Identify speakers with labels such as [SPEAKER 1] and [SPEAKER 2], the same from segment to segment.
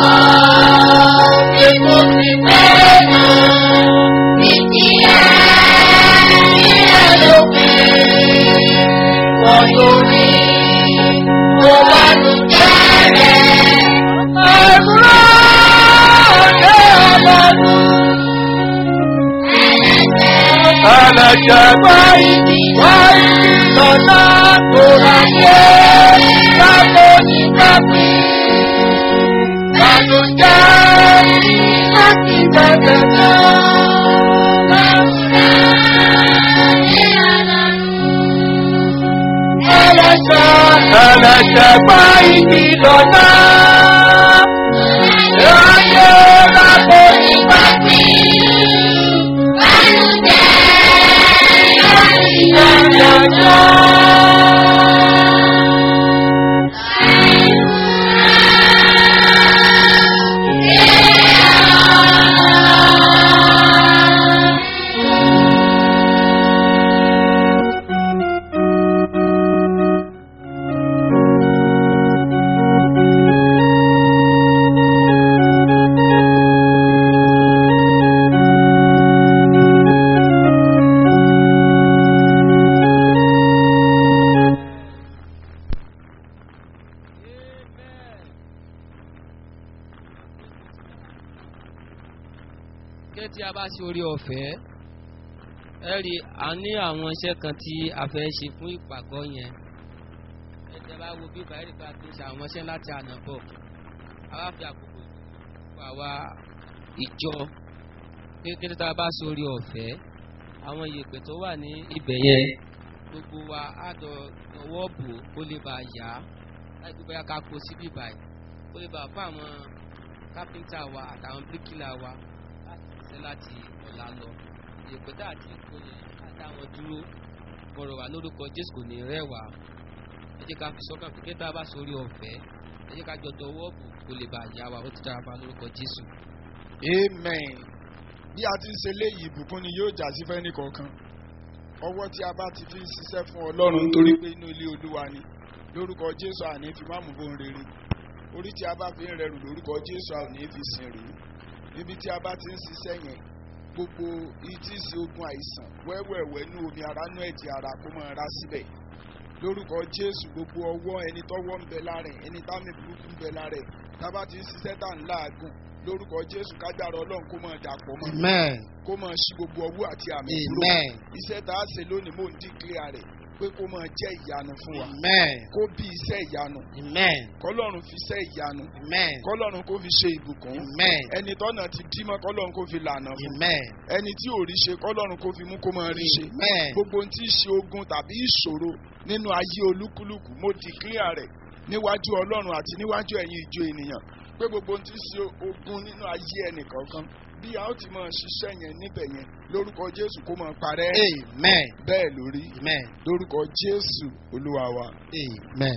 [SPEAKER 1] Ẹlẹ́jẹ̀ báyìí báyìí lọ́nà tó láyé lábọ́ ní kápí. Bàlùjẹ́ láti bẹ̀rẹ̀ náà. Ẹlẹ́jẹ̀ báyìí lọ́nà. Láyé lábọ́ ní kápí.
[SPEAKER 2] gẹ́gẹ́ tí a bá ṣe orí ọ̀fẹ́ ẹ rí a ní àwọn iṣẹ́ kan tí a fẹ́ ṣe fún ìpàgọ́ yẹn ẹ jẹ́ bá wo bí báyìí bá ti ṣe àwọn iṣẹ́ láti àná bọ̀ a wá fi àkókò fún àwa ìjọ kékeré tá a bá ṣe orí ọ̀fẹ́ àwọn ìyèpẹ̀ tó wà ní ibẹ̀ yẹn gbogbo wa á dọ̀ ọwọ́ bò kó lè bá yá láì gbé bóyá ká kó síbí báyìí kó lè bá fún àwọn kápẹ́ńtà wa àtàwọn bíríkìlà wa ṣe láti ọ̀la lọ ìpẹ́tà àti ìkóyè àtàwọn dúró kọ̀rọ̀ wà lórúkọ jésù kò ní rẹwà ẹ jẹ́ ká fi sọ́kàn pé kí tá a bá sórí ọ̀fẹ́ ẹ jẹ́ ká jọ dọwọ́ bò kó lè bá yá wa ó ti dára bá lórúkọ jésù.
[SPEAKER 1] amen bí a ti ń ṣe léyìí ìbùkún ni yóò jà sí fẹ́ni kọ̀ọ̀kan ọwọ́ tí a bá ti fi ń ṣiṣẹ́ fún ọlọ́run nítorí pé inú ilé olúwa ni lórúkọ jésù àní fi má mú bóun rere orí tí a bá fi ń rẹrù lórúkọ jésù àní fi sìn rèé níbi tí a bá ti ń ṣiṣẹ́ yẹn gbogbo ìtí sí ogun àìsàn wẹ́wẹ̀wẹ́ ní omi ara nú ẹ̀jẹ̀ ara kó máa ra síbẹ̀ lórúkọ jésù gbogbo ọwọ́ ẹni tọ́wọ́ ń bẹ lára ẹ̀ ẹni táwọn burúkú ń bẹ lára ẹ̀ tá a bá ti ń ṣiṣẹ́ tá à ń láàgùn lórúkọ jésù kágbára ọlọ́run kó máa dàpọ̀ mọ́
[SPEAKER 3] Amen.
[SPEAKER 1] kó máa ṣí gbogbo ọwọ́ àti àmì kúrò
[SPEAKER 3] Amen.
[SPEAKER 1] iṣẹ́ tá a ṣe lónìí mò ń dìklẹ́ rẹ̀ pé kó máa jẹ́ ìyanu fún wa
[SPEAKER 3] Amen.
[SPEAKER 1] kó bí iṣẹ́ ìyanu
[SPEAKER 3] Amen.
[SPEAKER 1] kọlọ́run fi iṣẹ́ ìyanu
[SPEAKER 3] Amen.
[SPEAKER 1] kọlọ́run kó fi ṣe ìbùkún
[SPEAKER 3] Amen.
[SPEAKER 1] ẹni tọ́nà ti dímọ́ kọlọ́run kó fi lànà fún
[SPEAKER 3] Amen.
[SPEAKER 1] ẹni tí ò rí ṣe kọlọ́run kó fi mú kó máa rí ṣe
[SPEAKER 3] Amen.
[SPEAKER 1] gbogbo ohun tí í ṣe ogun tàbí ìṣòro nínú ayé olúkúlùkù mo dìklẹ́ rẹ̀ níwájú ọlọ́run àti níwájú ẹ̀yin ìjọ ènìyàn pé gbogbo ohun tí í ṣe ogun nínú ayé ẹnìkọ̀ọ̀kan bí a ó ti máa ṣiṣẹ́ yẹn níbẹ̀ yẹn lórúkọ jésù kó máa parẹ́
[SPEAKER 3] Amen.
[SPEAKER 1] bẹ́ẹ̀ lórí
[SPEAKER 3] Amen.
[SPEAKER 1] lórúkọ jésù olúwa wa
[SPEAKER 3] Amen.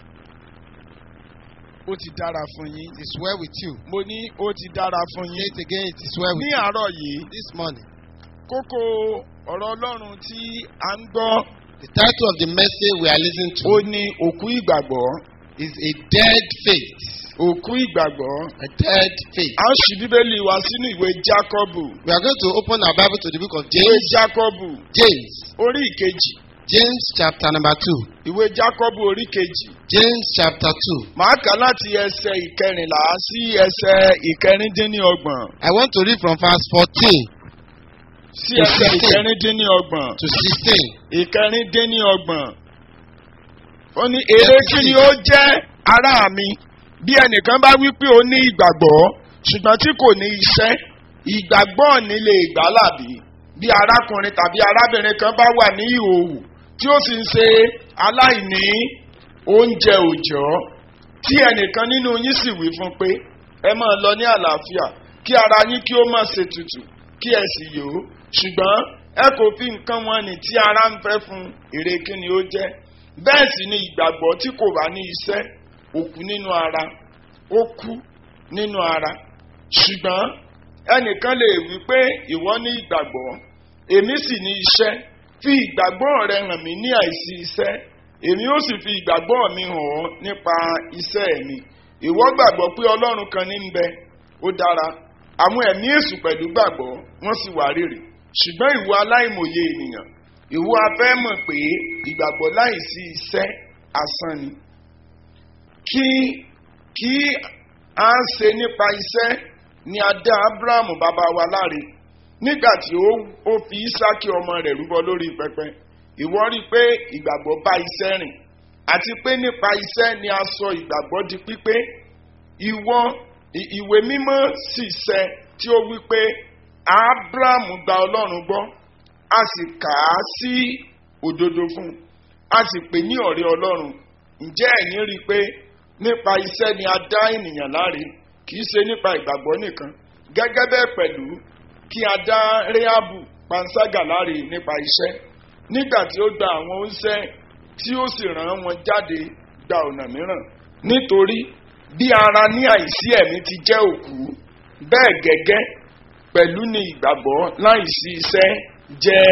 [SPEAKER 1] ó ti dára fún yín
[SPEAKER 3] It is well with you.
[SPEAKER 1] mo ní ó ti dára fún
[SPEAKER 3] Say
[SPEAKER 1] yín
[SPEAKER 3] it again. It is well with
[SPEAKER 1] ní
[SPEAKER 3] you.
[SPEAKER 1] àárọ̀ yìí
[SPEAKER 3] This morning,
[SPEAKER 1] kókó ọ̀rọ̀ ọlọ́run tí a ń gbọ́
[SPEAKER 3] the title of the message we are listening to
[SPEAKER 1] ó ní òkú ìgbàgbọ́
[SPEAKER 3] is a dead faith.
[SPEAKER 1] òkú ìgbàgbọ́
[SPEAKER 3] A dead faith.
[SPEAKER 1] a ń ṣí bíbélì wa sínú ìwé jákọ́bù
[SPEAKER 3] We are going to open our Bible to the book of
[SPEAKER 1] ìwé
[SPEAKER 3] James.
[SPEAKER 1] jákọ́bù
[SPEAKER 3] James.
[SPEAKER 1] orí ìkejì
[SPEAKER 3] James chapter number two.
[SPEAKER 1] ìwé jákọ́bù orí kejì
[SPEAKER 3] James chapter two.
[SPEAKER 1] màá kà láti ẹsẹ̀ ìkẹrìnlá sí ẹsẹ̀ ìkẹrìndínlọ́gbọ̀n
[SPEAKER 3] I want to read from verse fourteen
[SPEAKER 1] sí ẹsẹ̀ ìkẹrìndínlọ́gbọ̀n
[SPEAKER 3] to sixteen.
[SPEAKER 1] ìkẹrìndínlọ́gbọ̀n ó ní èrè kí ni ó jẹ́ ará mi bí ẹnìkan bá wí pé ó ní ìgbàgbọ́ ṣùgbọ́n tí kò ní iṣẹ́ ìgbàgbọ́ ní lè gbà làbí bí arákùnrin tàbí arábìnrin kan bá wà ní ìhòòhò tí ó sì ń ṣe aláìní oúnjẹ òòjọ́ tí ẹnìkan nínú yín sì wí fún pé ẹ máa lọ ní àlàáfíà kí ara yín kí ó má ṣe tutù kí ẹ sì yó ṣùgbọ́n ẹ kò fi nǹkan wọn ní tí ara ń fẹ́ fún èrè kí ni ó jẹ́ bẹ́ẹ̀ sì ni ìgbàgbọ́ tí kò bá ní iṣẹ́ òkú nínú ara ó kú nínú ara ṣùgbọ́n ẹnìkan lè wí pé ìwọ ní ìgbàgbọ́ èmi sì ní iṣẹ́ fi ìgbàgbọ́ rẹ hàn mí ní àìsí iṣẹ́ èmi ó sì fi ìgbàgbọ́ mi hàn ọ́ nípa iṣẹ́ mi ìwọ gbàgbọ́ pé ọlọ́run kan ní ń bẹ ó dára àwọn ẹ̀mí èṣù pẹ̀lú gbàgbọ́ wọ́n sì wà rírì ṣùgbọ́n ìwọ aláìmọye ènìyàn ìwọ afẹ́ mọ̀ pé ìgbàgbọ́ láìsí iṣẹ́ asán ni kí kí a ń ṣe nípa iṣẹ́ ni a dá abrahamu bàbá wa láre nígbà tí ó ó fi isaki ọmọ rẹ̀ rúbọ lórí pẹpẹ ìwọ rí i pé ìgbàgbọ́ bá iṣẹ́ rìn àti pé nípa iṣẹ́ ni a sọ ìgbàgbọ́ di pípé ìwọ ì- ìwé mímọ́ sì ṣẹ tí ó wí pé abrahamu gba ọlọ́run gbọ́ a sì kà á sí òdodo fún un a sì pè ní ọ̀rẹ́ ọlọ́run ǹjẹ́ ẹ̀yin rí i pé nípa iṣẹ́ ni a dá ènìyàn láre kì í ṣe nípa ìgbàgbọ́ nìkan gẹ́gẹ́ bẹ́ẹ̀ pẹ̀lú kí a dá réhábù panṣágà láre nípa iṣẹ́ nígbà tí ó gba àwọn oúnṣẹ́ tí ó sì rán wọn jáde gba ọ̀nà mìíràn nítorí bí ara ní àìsí ẹ̀mí ti jẹ́ òkú bẹ́ẹ̀ gẹ́gẹ́ pẹ̀lú ni ìgbàgbọ́ láìsí iṣẹ́ jẹ́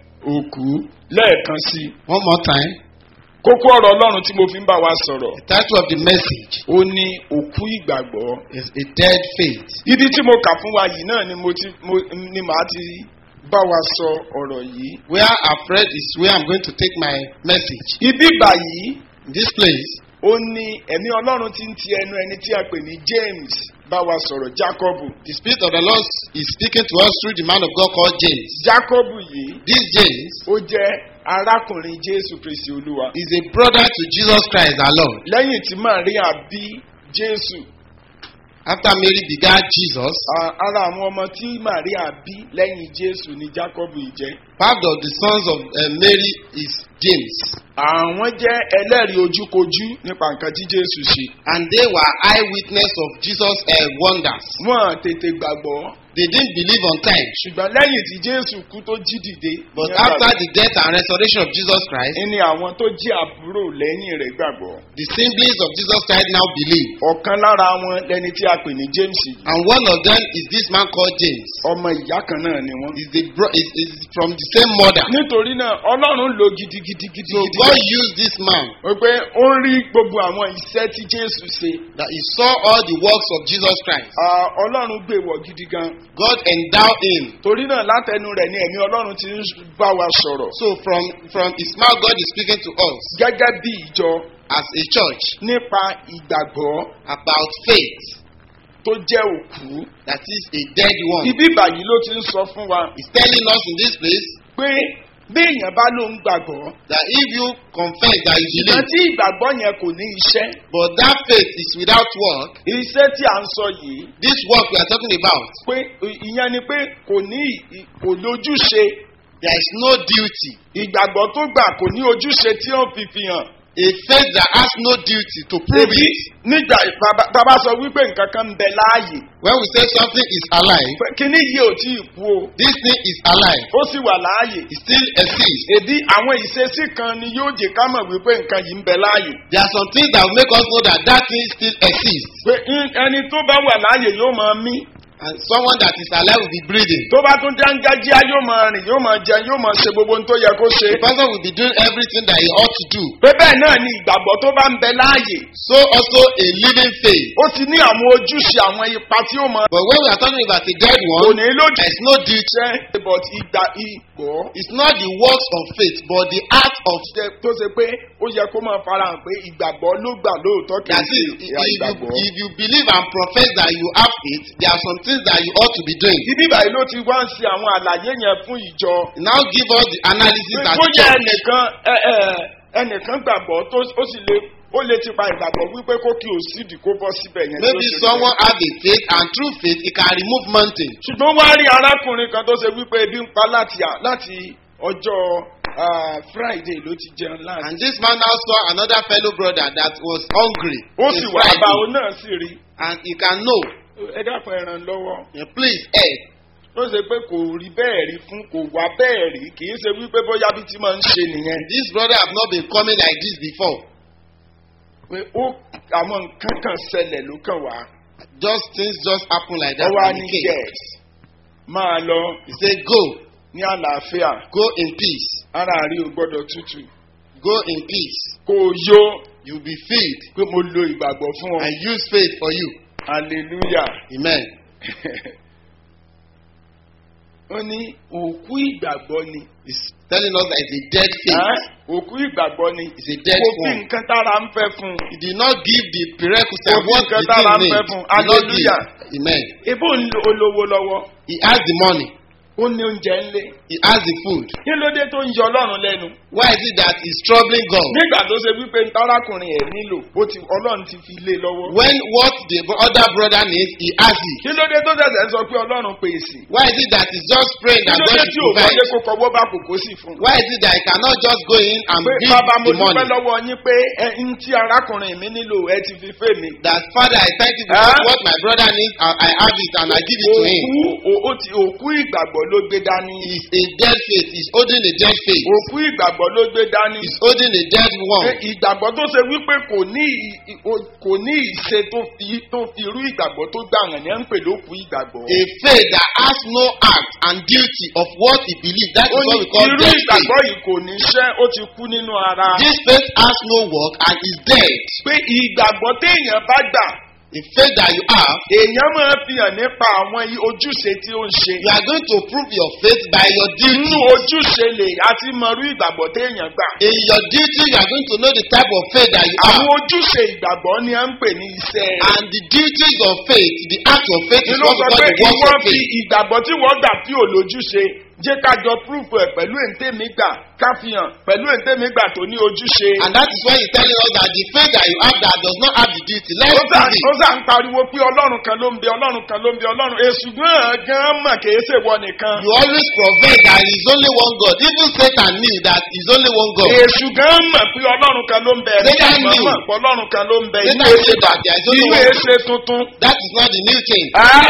[SPEAKER 1] òkú lẹ́ẹ̀kan sí i.
[SPEAKER 3] One more time.
[SPEAKER 1] kókó ọ̀rọ̀ ọlọ́run tí mo fi ń bá wa sọ̀rọ̀
[SPEAKER 3] The title of the message
[SPEAKER 1] ó ní òkú ìgbàgbọ́.
[SPEAKER 3] is A Dead Faith.
[SPEAKER 1] ibi tí mo kà fún wa yìí náà ni mo ti mo ni màá ti bá wa sọ ọ̀rọ̀ yìí.
[SPEAKER 3] Where I've read is where I'm going to take my message.
[SPEAKER 1] ibi báyìí
[SPEAKER 3] In this place,
[SPEAKER 1] ó ní ẹ̀mí ọlọ́run ti ń ti ẹnu ẹni tí a pè ní james bá wa sọ̀rọ̀ jacobu.
[SPEAKER 3] the Spirit of the Lord is speaking to us through the man of God called James.
[SPEAKER 1] jacobu yìí
[SPEAKER 3] This James
[SPEAKER 1] ó jẹ́ arákùnrin jésù kristi olúwa.
[SPEAKER 3] is a brother to Jesus Christ our Lord.
[SPEAKER 1] lẹ́yìn tí maria bí jésù
[SPEAKER 3] After Mary begat Jesus,
[SPEAKER 1] a- ara àwọn ọmọ tí maria bí lẹ́yìn jésù ni jacobu yìí jẹ́.
[SPEAKER 3] part of the sons of uh, Mary is James.
[SPEAKER 1] àwọn jẹ́ ẹlẹ́rìí ojúkojú nípa nǹkan tí jésù ṣe.
[SPEAKER 3] And they were eyewitness of Jesus' uh, wonders.
[SPEAKER 1] wọ́n tètè gbàgbọ́
[SPEAKER 3] They didn't believe on time.
[SPEAKER 1] ṣùgbọ́n lẹ́yìn tí jésù kú tó jí dìde.
[SPEAKER 3] But
[SPEAKER 1] ní
[SPEAKER 3] after
[SPEAKER 1] àgbàdo,
[SPEAKER 3] the death and resurrection of Jesus Christ,
[SPEAKER 1] ní àwọn tó jí àbúrò lẹ́yìn rẹ̀ gbàgbọ́.
[SPEAKER 3] the siblings of Jesus Christ now believe.
[SPEAKER 1] ọ̀kan lára wọn lẹni tí a pè ní james yìí.
[SPEAKER 3] And one of them is this man called James.
[SPEAKER 1] ọmọ ìyá kan náà ni wọ́n.
[SPEAKER 3] Is, the bro- is, is from the same mother.
[SPEAKER 1] nítorí náà ọlọ́run lo gidigidi gidi
[SPEAKER 3] So
[SPEAKER 1] gidi.
[SPEAKER 3] God used this man
[SPEAKER 1] wípé ó ń rí gbogbo àwọn iṣẹ́ tí jésù ṣe.
[SPEAKER 3] that he saw all the works of Jesus Christ.
[SPEAKER 1] Ah, ọlọ́run gbé wọ̀ gidi gan.
[SPEAKER 3] God endowed him.
[SPEAKER 1] torí náà látẹnu rẹ̀ ni ẹ̀mí ọlọ́run ti ń bá wa sọ̀rọ̀.
[SPEAKER 3] So from, from his mouth, God is speaking to us
[SPEAKER 1] gẹ́gẹ́ bí ìjọ
[SPEAKER 3] as a church
[SPEAKER 1] nípa ìgbàgbọ́
[SPEAKER 3] about faith
[SPEAKER 1] tó jẹ́ òkú.
[SPEAKER 3] that is a dead one.
[SPEAKER 1] ibi báyìí ló ti ń sọ fún wa
[SPEAKER 3] He's telling us in this place
[SPEAKER 1] pé bí èèyàn bá ló ń gbàgbọ́
[SPEAKER 3] that if you confess that you
[SPEAKER 1] ṣùgbọ́n
[SPEAKER 3] believe,
[SPEAKER 1] tí ìgbàgbọ́ yẹn kò ní iṣẹ́
[SPEAKER 3] but that faith is without work,
[SPEAKER 1] iṣẹ́ tí à ń sọ yìí
[SPEAKER 3] this work we are talking about,
[SPEAKER 1] pé ìyẹn ni pé kò ní ì- kò lójúṣe
[SPEAKER 3] there is no duty.
[SPEAKER 1] ìgbàgbọ́ tó gbà kò ní ojúṣe tí ó fi fi hàn.
[SPEAKER 3] A faith that has no duty to prove
[SPEAKER 1] Ebi
[SPEAKER 3] it.
[SPEAKER 1] nígbà bàbá- bàbá sọ wípé nǹkan kan ń bẹ láàyè
[SPEAKER 3] When we say something is alive,
[SPEAKER 1] pé kíní yìí ò tí ì kú o
[SPEAKER 3] this thing is alive.
[SPEAKER 1] ó sì wà láàyè.
[SPEAKER 3] It still exists.
[SPEAKER 1] èdè àwọn ìṣesí kan ni yóò jẹ ká mọ̀ wípé nǹkan yìí ń bẹ láàyè.
[SPEAKER 3] There are some things that will make us know that that thing still exists.
[SPEAKER 1] pé ń- ẹni tó bá wà láàyè yóò máa mí.
[SPEAKER 3] And someone that is alive will be breathing.
[SPEAKER 1] tó bá tún dángájíá yóò máa rìn yóò máa jẹun yóò máa ṣe gbogbo ohun tó yẹ kó ṣe.
[SPEAKER 3] The person will be doing everything that he ought to do.
[SPEAKER 1] pé bẹ́ẹ̀ náà ni ìgbàgbọ́ tó bá ń bẹ láàyè.
[SPEAKER 3] So also a living faith.
[SPEAKER 1] ó ti ní àwọn ojúṣe àwọn ipa tí ó máa.
[SPEAKER 3] But when we are talking about a dead
[SPEAKER 1] kò
[SPEAKER 3] one,
[SPEAKER 1] ní lójú.
[SPEAKER 3] there is no duty.
[SPEAKER 1] jẹ́ but ìgbà ìgbọ́.
[SPEAKER 3] It's not the works of faith, but the act of
[SPEAKER 1] jẹ́ tó ṣe pé ó yẹ kó máa farahàn pé ìgbàgbọ́ ló gbà lóòótọ́ kì í
[SPEAKER 3] that
[SPEAKER 1] ṣe
[SPEAKER 3] is, if
[SPEAKER 1] ìyá
[SPEAKER 3] you,
[SPEAKER 1] ìgbàgbọ́.
[SPEAKER 3] if you believe and profess that you have faith, there are some things that you ought to be doing.
[SPEAKER 1] ibi báyìí ló ti wá ń ṣe àwọn àlàyé yẹn fún ìjọ.
[SPEAKER 3] Now give us the analysis
[SPEAKER 1] pé
[SPEAKER 3] as
[SPEAKER 1] bóyá
[SPEAKER 3] church.
[SPEAKER 1] ẹnìkan ẹ, ẹ, ẹnìkan gbàgbọ́ tó ó sì lè ó lè ti pa ìgbàgbọ́ wípé kó kí o sídìí kó bọ́ síbẹ̀ yẹn. tí ó
[SPEAKER 3] Maybe
[SPEAKER 1] ṣe
[SPEAKER 3] someone
[SPEAKER 1] bẹ́ẹ̀.
[SPEAKER 3] have a faith and through faith he can remove mountain.
[SPEAKER 1] ṣùgbọ́n wá rí arákùnrin kan tó ṣe wípé ebi ń pa láti à- láti ọjọ́ ah, friday ló ti jẹun láti.
[SPEAKER 3] And this man now saw another fellow brother that was hungry.
[SPEAKER 1] ó
[SPEAKER 3] on
[SPEAKER 1] sì wà
[SPEAKER 3] Friday,
[SPEAKER 1] bá òun náà sì rí
[SPEAKER 3] And he can know.
[SPEAKER 1] ẹ dákun ẹ ràn lọ́wọ́.
[SPEAKER 3] eh, Please help.
[SPEAKER 1] ó ṣe pé kò rí bẹ́ẹ̀ rí fún kò wá bẹ́ẹ̀ rí kì í ṣe wípé bóyá bí ti máa ń ṣe nìyẹn.
[SPEAKER 3] This brother have not been coming like this before.
[SPEAKER 1] pé ó àwọn nǹkan kan ṣẹlẹ̀ ló kàn wá.
[SPEAKER 3] Just things just happen like that.
[SPEAKER 1] ó wá
[SPEAKER 3] and
[SPEAKER 1] ní
[SPEAKER 3] he came.
[SPEAKER 1] yes máa lọ
[SPEAKER 3] He said, Go,
[SPEAKER 1] ní àlàáfíà
[SPEAKER 3] go in peace.
[SPEAKER 1] ara rí o gbọ́dọ̀ tútù
[SPEAKER 3] Go in peace.
[SPEAKER 1] kò yó
[SPEAKER 3] You'll be filled
[SPEAKER 1] pé mo lo ìgbàgbọ́ fún ọ.
[SPEAKER 3] and use faith for you.
[SPEAKER 1] hallelujah.
[SPEAKER 3] Amen.
[SPEAKER 1] ó ní òkú ìgbàgbọ́ ni.
[SPEAKER 3] It's telling us that it's a dead faith.
[SPEAKER 1] Ẹ́, òkú ìgbàgbọ́ ni.
[SPEAKER 3] It's a dead
[SPEAKER 1] kò fi
[SPEAKER 3] form.
[SPEAKER 1] nǹkan tára ń fẹ́ fún un.
[SPEAKER 3] He did not give the prerequisite
[SPEAKER 1] Kò
[SPEAKER 3] of
[SPEAKER 1] fi
[SPEAKER 3] what
[SPEAKER 1] nǹkan
[SPEAKER 3] the
[SPEAKER 1] tára ń
[SPEAKER 3] thing
[SPEAKER 1] fẹ́
[SPEAKER 3] needs.
[SPEAKER 1] fún un.
[SPEAKER 3] He did not give.
[SPEAKER 1] Hallelujah.
[SPEAKER 3] Amen.
[SPEAKER 1] ebó ń lo olówó lọ́wọ́.
[SPEAKER 3] He has the money.
[SPEAKER 1] ó ní oúnjẹ ńlé.
[SPEAKER 3] He has the food.
[SPEAKER 1] kí ló dé tó ń yọ ọlọ́run lẹ́nu.
[SPEAKER 3] Why is it that he's troubling God?
[SPEAKER 1] nígbà tó ṣe wípé ntárákùnrin ẹ̀ nílò ó ti ọlọ́run ti fi lé lọ́wọ́.
[SPEAKER 3] When what the other brother needs, he has it.
[SPEAKER 1] kí ló dé tó ṣẹ̀ṣẹ̀ ń sọ pé ọlọ́run pèsè.
[SPEAKER 3] Why is it that he's just praying
[SPEAKER 1] kí
[SPEAKER 3] that
[SPEAKER 1] ló
[SPEAKER 3] God
[SPEAKER 1] dé
[SPEAKER 3] should
[SPEAKER 1] tí ò
[SPEAKER 3] provide?
[SPEAKER 1] wọlé kó kọwọ́ bá kòkó sí fún un.
[SPEAKER 3] Why is it that he cannot just go in and
[SPEAKER 1] pé
[SPEAKER 3] give
[SPEAKER 1] bàbá mo
[SPEAKER 3] the money?
[SPEAKER 1] dúpẹ́ lọ́wọ́ yín pé ẹ ń tí arákùnrin mi nílò ẹ ti fi fẹ́ mi.
[SPEAKER 3] That Father, I thank you for
[SPEAKER 1] Huh?
[SPEAKER 3] what my brother needs. I, I have it and I give it to him.
[SPEAKER 1] òkú o- ó ti òkú ìgbàgbọ́ ló gbé dání.
[SPEAKER 3] He's a dead faith. He's holding a dead faith.
[SPEAKER 1] òkú ìgbàgbọ́ ló gbé dání.
[SPEAKER 3] He's holding a dead
[SPEAKER 1] Pé
[SPEAKER 3] one.
[SPEAKER 1] ìgbàgbọ́ tó ṣe wípé kò ní ì- ì- o- kò ní ìṣe tó fi tó fi irú ìgbàgbọ́ tó gbà hàn ní ẹ̀ ń pè lókù ìgbàgbọ́.
[SPEAKER 3] A faith that has no act and duty of what he believes. That
[SPEAKER 1] ó
[SPEAKER 3] is
[SPEAKER 1] ní
[SPEAKER 3] what we call
[SPEAKER 1] irú
[SPEAKER 3] dead faith.
[SPEAKER 1] ìgbàgbọ́ yìí kò ní ṣẹ́ ó ti kú nínú ara.
[SPEAKER 3] This faith has no work and is dead.
[SPEAKER 1] pé ìgbàgbọ́ téèyàn bá gbà
[SPEAKER 3] The faith that you have,
[SPEAKER 1] èèyàn máa fi hàn nípa àwọn i- ojúṣe tí ó ń ṣe.
[SPEAKER 3] you are going to prove your faith by your
[SPEAKER 1] inú
[SPEAKER 3] duty.
[SPEAKER 1] ojúṣe lè àti mọ̀rú ìgbàgbọ́ téèyàn gbà.
[SPEAKER 3] In your duty, you are going to know the type of faith that you have.
[SPEAKER 1] àwọn ojúṣe ìgbàgbọ́ ni à ń pè ní iṣẹ́ rẹ̀.
[SPEAKER 3] And the duties of faith, the act of faith is
[SPEAKER 1] nínú
[SPEAKER 3] what we
[SPEAKER 1] sọ
[SPEAKER 3] call
[SPEAKER 1] pé
[SPEAKER 3] the works
[SPEAKER 1] ìwọ
[SPEAKER 3] of
[SPEAKER 1] fi
[SPEAKER 3] faith.
[SPEAKER 1] ìgbàgbọ́ tí wọ́n gbà tí ò lójúṣe jẹ́ ká jọ púrúfù ẹ̀ pẹ̀lú èntèmí gbà ká fi hàn pẹ̀lú èntèmí gbà tó ní ojúṣe.
[SPEAKER 3] And that is why he's telling us that the faith that you have that does not have the duty. Let's
[SPEAKER 1] ó sà
[SPEAKER 3] prove
[SPEAKER 1] ó
[SPEAKER 3] it.
[SPEAKER 1] sà ń pariwo pé ọlọ́run kan ló ń bẹ ọlọ́run kan ló ń bẹ ọlọ́run èṣù gan gan mọ̀ kìí ṣe wọ nìkan.
[SPEAKER 3] You always profess that there is only one God. Even Satan knew that there is only one God.
[SPEAKER 1] èṣù gan mọ̀ pé ọlọ́run kan ló ń bẹ ẹ̀mí
[SPEAKER 3] Satan
[SPEAKER 1] ìmọ̀
[SPEAKER 3] knew.
[SPEAKER 1] mọ̀ pé ọlọ́run kan ló ń bẹ
[SPEAKER 3] Satan
[SPEAKER 1] inú
[SPEAKER 3] knew
[SPEAKER 1] èṣe
[SPEAKER 3] that there is only
[SPEAKER 1] inú
[SPEAKER 3] one God.
[SPEAKER 1] èṣe tuntun.
[SPEAKER 3] That is not the new thing.
[SPEAKER 1] Ẹ́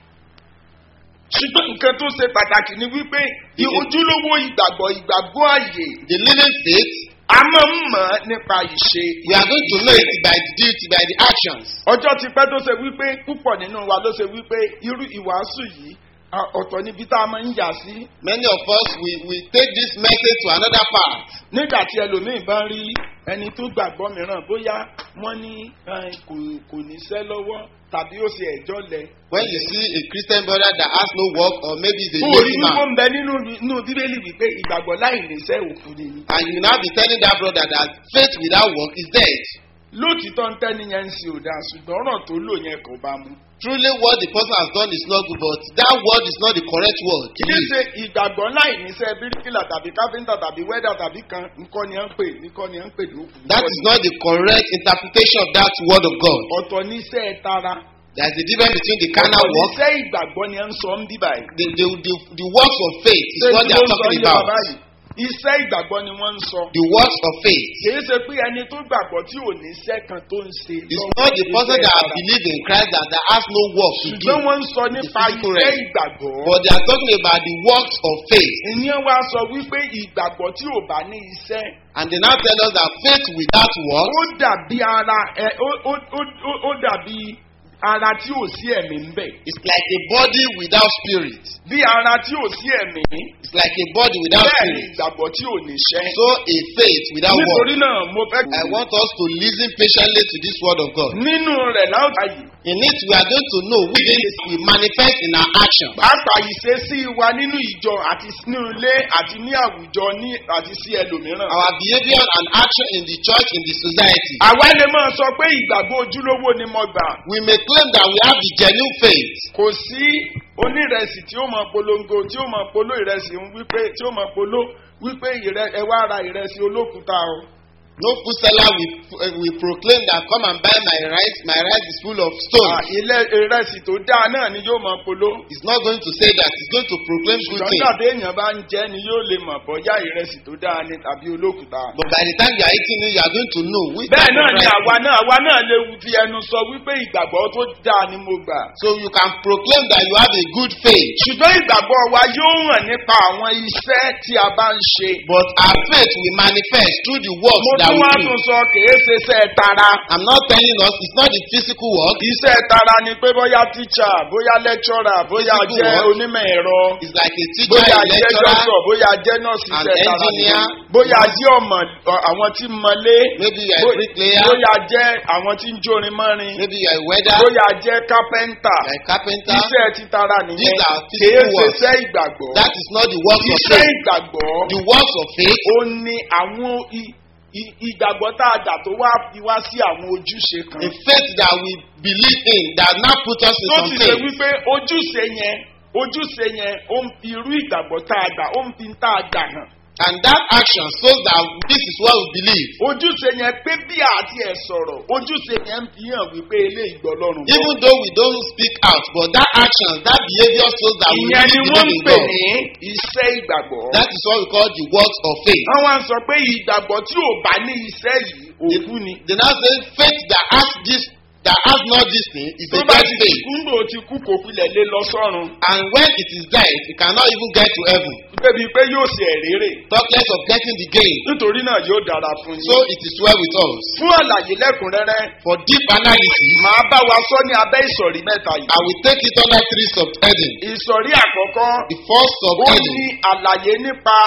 [SPEAKER 1] ṣùgbọ́n nǹkan tó ṣe pàtàkì ni wípé ojúlówó ìgbàgbọ́ ìgbàgbọ́ àyè
[SPEAKER 3] The living faith,
[SPEAKER 1] a máa ń mọ̀ ọ́ nípa ìṣe.
[SPEAKER 3] we are going to know it by the duty, by the actions.
[SPEAKER 1] ọjọ́ ti pẹ́ tó ṣe wípé púpọ̀ nínú wa ló ṣe wípé irú ìwàásù yìí a- ọ̀tọ̀ níbi tá a máa ń yà sí.
[SPEAKER 3] Many of us, we, we take this message to another part.
[SPEAKER 1] nígbà tí ẹlòmíì bá rí ẹni tó gbàgbọ́ mìíràn bóyá wọ́n ní eh, kò kò níṣẹ́ lọ́wọ́ tàbí ó ṣe ẹ̀jọ́ lẹ.
[SPEAKER 3] When you see a Christian brother that has no work or maybe is a
[SPEAKER 1] ó rí
[SPEAKER 3] lazy
[SPEAKER 1] wípé
[SPEAKER 3] man,
[SPEAKER 1] ń bẹ nínú nínú bíbélì wípé ìgbàgbọ́ láì níṣẹ́ òkú ni.
[SPEAKER 3] and you now be telling that brother that faith without work is dead.
[SPEAKER 1] lóòtítọ́ ń tẹ́ni yẹn ń ṣe òdà ṣùgbọ́n ọ̀ràn tó lò yẹn kò bá mu.
[SPEAKER 3] Truly, what the person has done is not good, but that word is not the correct word. to
[SPEAKER 1] kì í
[SPEAKER 3] use.
[SPEAKER 1] ṣe ìgbàgbọ́ láì níṣẹ́ bíríkìlà tàbí káfíńtà tàbí wẹ́dà tàbí kan nǹkan ni à ń pè nǹkan ni à ń pè lókun.
[SPEAKER 3] That is not the correct interpretation of that word of God.
[SPEAKER 1] ọ̀tọ̀ níṣẹ́ tara
[SPEAKER 3] There is a difference between the carnal
[SPEAKER 1] ọ̀tọ̀
[SPEAKER 3] work,
[SPEAKER 1] níṣẹ́ ìgbàgbọ́ ni à ń sọ ń bí báyìí.
[SPEAKER 3] the, the, the, the works of faith is
[SPEAKER 1] Ṣé
[SPEAKER 3] what
[SPEAKER 1] tí
[SPEAKER 3] they are
[SPEAKER 1] wọ́n sọ
[SPEAKER 3] talking
[SPEAKER 1] ní bàbá
[SPEAKER 3] about.
[SPEAKER 1] yìí? iṣẹ́ ìgbàgbọ́ ni wọ́n ń sọ.
[SPEAKER 3] The works of faith.
[SPEAKER 1] kìí ṣe pé ẹni tó gbàgbọ́ tí ò ní iṣẹ́ kan tó ń ṣe.
[SPEAKER 3] It's
[SPEAKER 1] lọ́wọ́
[SPEAKER 3] not the person
[SPEAKER 1] iṣẹ́
[SPEAKER 3] that
[SPEAKER 1] tara.
[SPEAKER 3] believes in Christ that, that has no work to do.
[SPEAKER 1] ṣùgbọ́n wọ́n ń sọ nípa
[SPEAKER 3] physical
[SPEAKER 1] iṣẹ́
[SPEAKER 3] realm.
[SPEAKER 1] ìgbàgbọ́.
[SPEAKER 3] But they are talking about the works of faith.
[SPEAKER 1] ìyẹn wá sọ wípé ìgbàgbọ́ tí ò bá ní iṣẹ́
[SPEAKER 3] And they now tell us that faith without work
[SPEAKER 1] ó dàbí ara ẹ ó ó ó ó- ó dàbí ara tí ò sí ẹ̀mí ń bẹ̀.
[SPEAKER 3] is like a body without spirit.
[SPEAKER 1] bí ara tí ò sí ẹ̀mí
[SPEAKER 3] It's like a body without
[SPEAKER 1] bẹ́ẹ̀ ni
[SPEAKER 3] spirit.
[SPEAKER 1] ìgbàgbọ́ tí ò ní ṣẹ́.
[SPEAKER 3] So a faith without work.
[SPEAKER 1] nítorí náà mo fẹ́
[SPEAKER 3] I want us to listen patiently to this word of God.
[SPEAKER 1] nínú rẹ̀ láwùjọ yìí
[SPEAKER 3] In it, we are going to know which is we manifest in our action.
[SPEAKER 1] pàápàá ìṣesí wa nínú ìjọ àti nínú ilé àti ní àwùjọ ní àti sí ẹlòmíràn.
[SPEAKER 3] Our behavior and action in the church, in the society.
[SPEAKER 1] àwa lè máa sọ pé ìgbàgbọ́ ojúlówó ni mo gbà.
[SPEAKER 3] We may claim that we have the genuine faith.
[SPEAKER 1] kò sí onírẹsì tí ó máa polongo tí ó máa polo ìrẹsì ń wípé tí ó máa polo wípé ìrẹ ẹ wá ra ìrẹsì olókùúta o.
[SPEAKER 3] No food seller will, uh, will proclaim that come and buy my rice. My rice is full of
[SPEAKER 1] Ah,
[SPEAKER 3] stones.
[SPEAKER 1] ilé ìrẹsì tó dáa náà ni yóò máa polo.
[SPEAKER 3] He's not going to say that. He's going to proclaim good
[SPEAKER 1] ṣùgbọ́n
[SPEAKER 3] things.
[SPEAKER 1] tàbí èèyàn bá ń jẹ́ ni yóò lè mọ̀ bọ́yá ìrẹsì tó dáa ni tàbí olókùúta.
[SPEAKER 3] But by the time you are eating it, you are going to know which
[SPEAKER 1] bẹ́ẹ̀
[SPEAKER 3] type
[SPEAKER 1] náà
[SPEAKER 3] of
[SPEAKER 1] ni
[SPEAKER 3] rice.
[SPEAKER 1] àwa náà àwa náà lè fi ẹnu sọ wípé ìgbàgbọ́ tó dáa ni mo gbà.
[SPEAKER 3] So you can proclaim that you have a good faith.
[SPEAKER 1] ṣùgbọ́n ìgbàgbọ́ wa yóò hàn nípa àwọn iṣẹ́ tí a bá ń ṣe.
[SPEAKER 3] But our faith will manifest through the works
[SPEAKER 1] mo
[SPEAKER 3] that
[SPEAKER 1] tún
[SPEAKER 3] we
[SPEAKER 1] wá
[SPEAKER 3] do.
[SPEAKER 1] tún sọ kìí ṣe iṣẹ́ tara.
[SPEAKER 3] I'm not telling us it's not the physical work.
[SPEAKER 1] iṣẹ́ tara ni pé bóyá tíṣà bóyá lẹ́kṣọ́rà bóyá
[SPEAKER 3] Physical
[SPEAKER 1] jẹ́
[SPEAKER 3] work.
[SPEAKER 1] onímọ̀ ẹ̀rọ.
[SPEAKER 3] It's like a teacher,
[SPEAKER 1] bóyá
[SPEAKER 3] a
[SPEAKER 1] jẹ́
[SPEAKER 3] lecturer,
[SPEAKER 1] dọ́kítọ̀ bóyá jẹ́ nọ́ọ̀sì
[SPEAKER 3] An
[SPEAKER 1] iṣẹ́ tara ni.
[SPEAKER 3] engineer.
[SPEAKER 1] bóyá jẹ́ ọmọ ọ, àwọn tí ń mọlé.
[SPEAKER 3] maybe you are a
[SPEAKER 1] Bó-
[SPEAKER 3] bricklayer,
[SPEAKER 1] bóyá jẹ́ àwọn tí ń jórin mọ́rin.
[SPEAKER 3] maybe you are a welder,
[SPEAKER 1] bóyá jẹ́ kápẹ́ńtà.
[SPEAKER 3] you are a carpenter.
[SPEAKER 1] iṣẹ́ ti tara nìyẹn.
[SPEAKER 3] These are
[SPEAKER 1] kìí
[SPEAKER 3] physical
[SPEAKER 1] ṣe
[SPEAKER 3] works.
[SPEAKER 1] iṣẹ́ ìgbàgbọ́.
[SPEAKER 3] That is not the works of
[SPEAKER 1] iṣẹ́
[SPEAKER 3] faith.
[SPEAKER 1] ìgbàgbọ́.
[SPEAKER 3] The works of faith
[SPEAKER 1] ó ní àwọn i- i- ìgbàgbọ́ tá a dà tó wá fi wá sí àwọn ojúṣe kan.
[SPEAKER 3] the faith that we believe in that now put us in
[SPEAKER 1] tó
[SPEAKER 3] some
[SPEAKER 1] ti ṣe
[SPEAKER 3] things.
[SPEAKER 1] wípé ojúṣe yẹn ojúṣe yẹn ó ń fi irú ìgbàgbọ́ tá a gbà ó ń fi tá a gbà hàn.
[SPEAKER 3] And that action shows that this is what we believe.
[SPEAKER 1] ojúṣe yẹn pé bí àti ẹ̀ sọ̀rọ̀ ojúṣe yẹn ń fi hàn wípé ilé ìgbọ́ lọ́rùn.
[SPEAKER 3] Even though we don't speak out, but that action, that behavior shows that we
[SPEAKER 1] ìyẹn ni
[SPEAKER 3] really
[SPEAKER 1] wọ́n ń
[SPEAKER 3] believe in
[SPEAKER 1] pè
[SPEAKER 3] God.
[SPEAKER 1] ní iṣẹ́ ìgbàgbọ́.
[SPEAKER 3] That is what we call the works of faith.
[SPEAKER 1] wọ́n wá ń sọ pé ìgbàgbọ́ tí ò bá ní iṣẹ́ yìí òkú ni.
[SPEAKER 3] They now say faith that has this, that has not this thing is
[SPEAKER 1] tó
[SPEAKER 3] a
[SPEAKER 1] bá
[SPEAKER 3] dead
[SPEAKER 1] ti
[SPEAKER 3] faith.
[SPEAKER 1] kúndò ti kú kò filẹ̀ lé lọ sọ́run.
[SPEAKER 3] And when it is dead, it cannot even get to heaven.
[SPEAKER 1] débi pé yóò ṣe ẹ̀rẹ́rẹ́.
[SPEAKER 3] Talk less of getting the gain.
[SPEAKER 1] nítorí náà yóò dára fún
[SPEAKER 3] So
[SPEAKER 1] yín.
[SPEAKER 3] it is well with us.
[SPEAKER 1] fún àlàyé lẹ́kùnrẹ́rẹ́
[SPEAKER 3] For deep analysis,
[SPEAKER 1] màá bá wa sọ ní abẹ́ ìsọ̀rí mẹ́ta yìí.
[SPEAKER 3] I will take it under three subheadings.
[SPEAKER 1] ìsọ̀rí àkọ́kọ́
[SPEAKER 3] The first
[SPEAKER 1] ó ní
[SPEAKER 3] subheading,
[SPEAKER 1] àlàyé nípa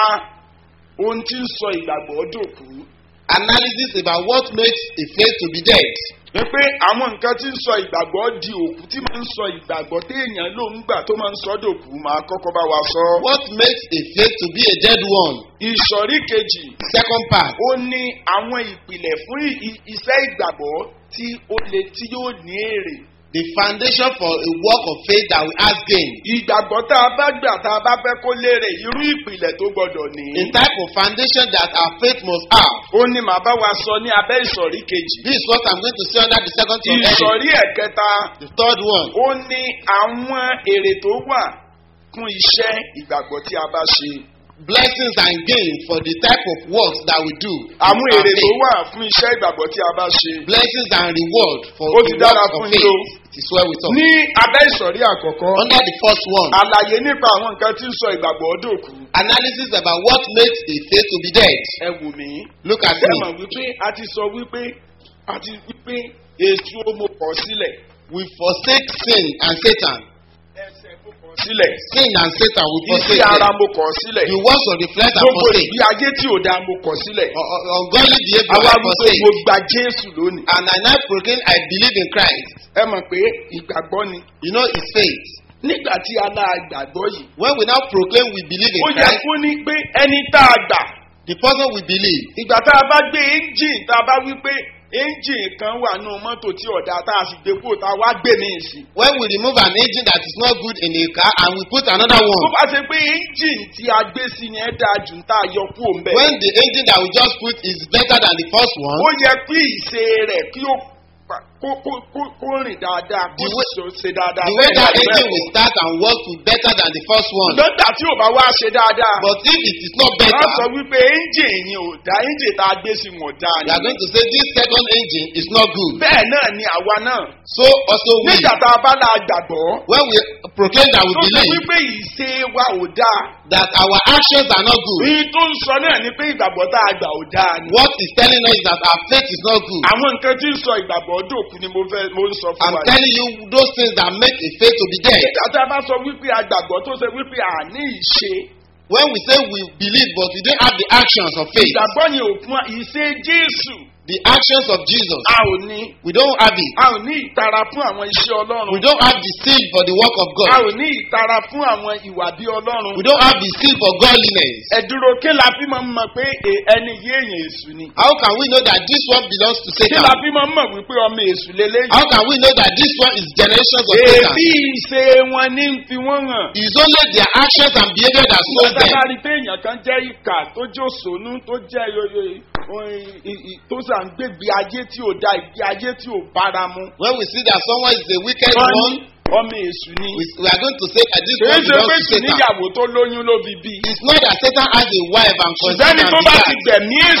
[SPEAKER 1] ohun tí ń sọ ìgbàgbọ́ dòkú.
[SPEAKER 3] analysis about what makes a faith to be dead.
[SPEAKER 1] wípé àwọn nǹkan tí ń sọ ìgbàgbọ́ di òkú tí máa ń sọ ìgbàgbọ́ téèyàn ló ń gbà tó máa ń sọ dòkú máa kọ́kọ́ bá wa sọ.
[SPEAKER 3] What makes a faith to be a dead one?
[SPEAKER 1] ìsọ̀rí kejì
[SPEAKER 3] Second part,
[SPEAKER 1] ó ní àwọn ìpìlẹ̀ fún ì- ì- iṣẹ́ ìgbàgbọ́ tí ó le tí yóò ní èrè.
[SPEAKER 3] the foundation for a work of faith that will has gain.
[SPEAKER 1] ìgbàgbọ́ tá a bá gbà tá a bá fẹ́ kó lérè irú ìpìlẹ̀ tó gbọdọ̀ ní.
[SPEAKER 3] A type of foundation that our faith must have.
[SPEAKER 1] ó ní màá bá wa sọ ní abẹ́ ìsọ̀rí kejì.
[SPEAKER 3] This is what I'm going to say under the second subheading.
[SPEAKER 1] ìsọ̀rí ẹ̀kẹta
[SPEAKER 3] The third one,
[SPEAKER 1] ó ní àwọn èrè tó wà fún iṣẹ́ ìgbàgbọ́ tí a bá ṣe.
[SPEAKER 3] blessings and gain for the type of works that we do.
[SPEAKER 1] àwọn
[SPEAKER 3] in our
[SPEAKER 1] èrè tó
[SPEAKER 3] faith.
[SPEAKER 1] wà fún iṣẹ́ ìgbàgbọ́ tí a bá ṣe.
[SPEAKER 3] Blessings and reward for
[SPEAKER 1] Ó
[SPEAKER 3] the
[SPEAKER 1] ti dára
[SPEAKER 3] works of
[SPEAKER 1] fún
[SPEAKER 3] faith.
[SPEAKER 1] yín o.
[SPEAKER 3] It is well with us.
[SPEAKER 1] ní abẹ́ ìsọ̀rí àkọ́kọ́
[SPEAKER 3] Under the first one,
[SPEAKER 1] àlàyé nípa àwọn nǹkan tí ń sọ ìgbàgbọ́ dòkú.
[SPEAKER 3] analysis about what makes a faith to be dead.
[SPEAKER 1] ẹ wù mí.
[SPEAKER 3] Look at
[SPEAKER 1] ṣé
[SPEAKER 3] me.
[SPEAKER 1] mọ̀ wípé a ti sọ wípé a ti wípé èso mo kọ̀ sílẹ̀.
[SPEAKER 3] We forsake sin and Satan.
[SPEAKER 1] ẹsẹ̀ mo kọ̀ sílẹ̀.
[SPEAKER 3] Sin and Satan we forsake.
[SPEAKER 1] iṣẹ́ ara
[SPEAKER 3] them.
[SPEAKER 1] mo kọ̀ sílẹ̀.
[SPEAKER 3] The works of the flesh are
[SPEAKER 1] gbogbo
[SPEAKER 3] forsake.
[SPEAKER 1] ìgbé ayé tí ò dáa mo kọ̀ sílẹ̀.
[SPEAKER 3] U- u- Ungodly behavior
[SPEAKER 1] àwa
[SPEAKER 3] are
[SPEAKER 1] wípé
[SPEAKER 3] forsake.
[SPEAKER 1] mo gba jésù lónìí.
[SPEAKER 3] And I now proclaim I believe in Christ.
[SPEAKER 1] ẹ mọ̀ pé ìgbàgbọ́ ni.
[SPEAKER 3] You know it's faith.
[SPEAKER 1] nígbà tí a náà gbàgbọ́ yìí.
[SPEAKER 3] When we now proclaim we believe
[SPEAKER 1] ó
[SPEAKER 3] in
[SPEAKER 1] yẹ
[SPEAKER 3] Christ,
[SPEAKER 1] kó ní pé ẹni tá a gbà.
[SPEAKER 3] the person we believe,
[SPEAKER 1] ìgbà tá a bá gbé engine tá a bá wí pé engine kan wà nù mọ́tò tí ọ̀dà tá a sì gbé kúrò tá a wá gbé mi sí.
[SPEAKER 3] when we remove an engine that is not good in a car and we put another
[SPEAKER 1] tó
[SPEAKER 3] one,
[SPEAKER 1] bá ṣe pé engine tí a gbé sí ni ẹ dáa jù tá a yọ kúrò ń bẹ̀.
[SPEAKER 3] when the engine that we just put is better than the first one,
[SPEAKER 1] ó yẹ kí ìṣe rẹ̀ kí ó pa- kó kó kó kó rìn dáadáa kó
[SPEAKER 3] The way-
[SPEAKER 1] sì ṣe dáadáa.
[SPEAKER 3] the way
[SPEAKER 1] bẹ́ẹ̀
[SPEAKER 3] that
[SPEAKER 1] ni
[SPEAKER 3] engine
[SPEAKER 1] bẹ́ẹ̀
[SPEAKER 3] will start and work will better than the first one.
[SPEAKER 1] lọ́dà tí ò bá wá ṣe dáadáa.
[SPEAKER 3] But if it is not
[SPEAKER 1] wọ́n sọ
[SPEAKER 3] better,
[SPEAKER 1] wípé engine yìí ò dá engine tá a gbé sí wọn dá
[SPEAKER 3] we are
[SPEAKER 1] ni.
[SPEAKER 3] going to say this second engine is not good.
[SPEAKER 1] bẹ́ẹ̀ náà ni àwa náà.
[SPEAKER 3] So also we,
[SPEAKER 1] nígbà tá a bá la gbàgbọ́.
[SPEAKER 3] when we proclaim that we
[SPEAKER 1] tó sọ
[SPEAKER 3] believe
[SPEAKER 1] wípé ìṣe wa ò dáa.
[SPEAKER 3] that our actions are not good,
[SPEAKER 1] Èyí tó ń sọ náà ni pé ìgbàgbọ́ tá a gbà ò dáa ni.
[SPEAKER 3] what is telling us is that our faith is not good.
[SPEAKER 1] Àwọn nǹkan tí ń sọ ìgbàgbọ́ dòkú ni mo fẹ́ mo ń sọ fún
[SPEAKER 3] I'm
[SPEAKER 1] wa.
[SPEAKER 3] telling you those things that make a faith to be dead.
[SPEAKER 1] Nígbà tá a bá sọ wípé àgbàgbọ́ tó ṣe wípé àní ìṣe.
[SPEAKER 3] When we say we believe but we don't have the actions of faith,
[SPEAKER 1] Ìgbàgbọ́ yẹn ò fún wa ìṣe Jésù.
[SPEAKER 3] the actions of Jesus,
[SPEAKER 1] A ò ní.
[SPEAKER 3] we don't have it.
[SPEAKER 1] A ò ní ìtara fún àwọn iṣẹ́
[SPEAKER 3] We
[SPEAKER 1] Ọlọ́run.
[SPEAKER 3] don't have the seal for the work of
[SPEAKER 1] A
[SPEAKER 3] God.
[SPEAKER 1] ò ní ìtara fún àwọn ìwà bí Ọlọ́run.
[SPEAKER 3] We don't have the seal for godliness.
[SPEAKER 1] Ẹ̀dúró kí la fi máa ń mọ̀ pé e- ẹni yé èèyàn èṣù ni.
[SPEAKER 3] How can we know that this one belongs to
[SPEAKER 1] Kí la
[SPEAKER 3] Satan?
[SPEAKER 1] fi máa ń mọ̀ wípé ọmọ èṣù lélẹ́yìn.
[SPEAKER 3] How can we know that this one is generations of Satan?
[SPEAKER 1] Èbí ìṣe wọn ní ń fi wọ́n hàn.
[SPEAKER 3] It's only their actions and behavior that shows them.
[SPEAKER 1] Sábàrí pé èèyàn kan jẹ́ ìkà tó jẹ́ òṣònú tó jẹ́ yoyo- o- i- i- tó sà ń gbégbé ayé tí ò da ìgbé ayé tí ò bára mu.
[SPEAKER 3] When we see that someone is a wicked
[SPEAKER 1] Wọ́n
[SPEAKER 3] one,
[SPEAKER 1] ní ọmọ èṣù ni.
[SPEAKER 3] we, we are going to say that this
[SPEAKER 1] Kìí
[SPEAKER 3] one
[SPEAKER 1] ṣe pé
[SPEAKER 3] belongs to
[SPEAKER 1] sì
[SPEAKER 3] Satan.
[SPEAKER 1] níyàwó tó lóyún ló fi bí.
[SPEAKER 3] It's not that Satan has a wife and
[SPEAKER 1] Ṣùgbọ́n ẹni
[SPEAKER 3] conceived
[SPEAKER 1] tó
[SPEAKER 3] and
[SPEAKER 1] bá ti
[SPEAKER 3] begat.
[SPEAKER 1] gbẹ̀mí èṣù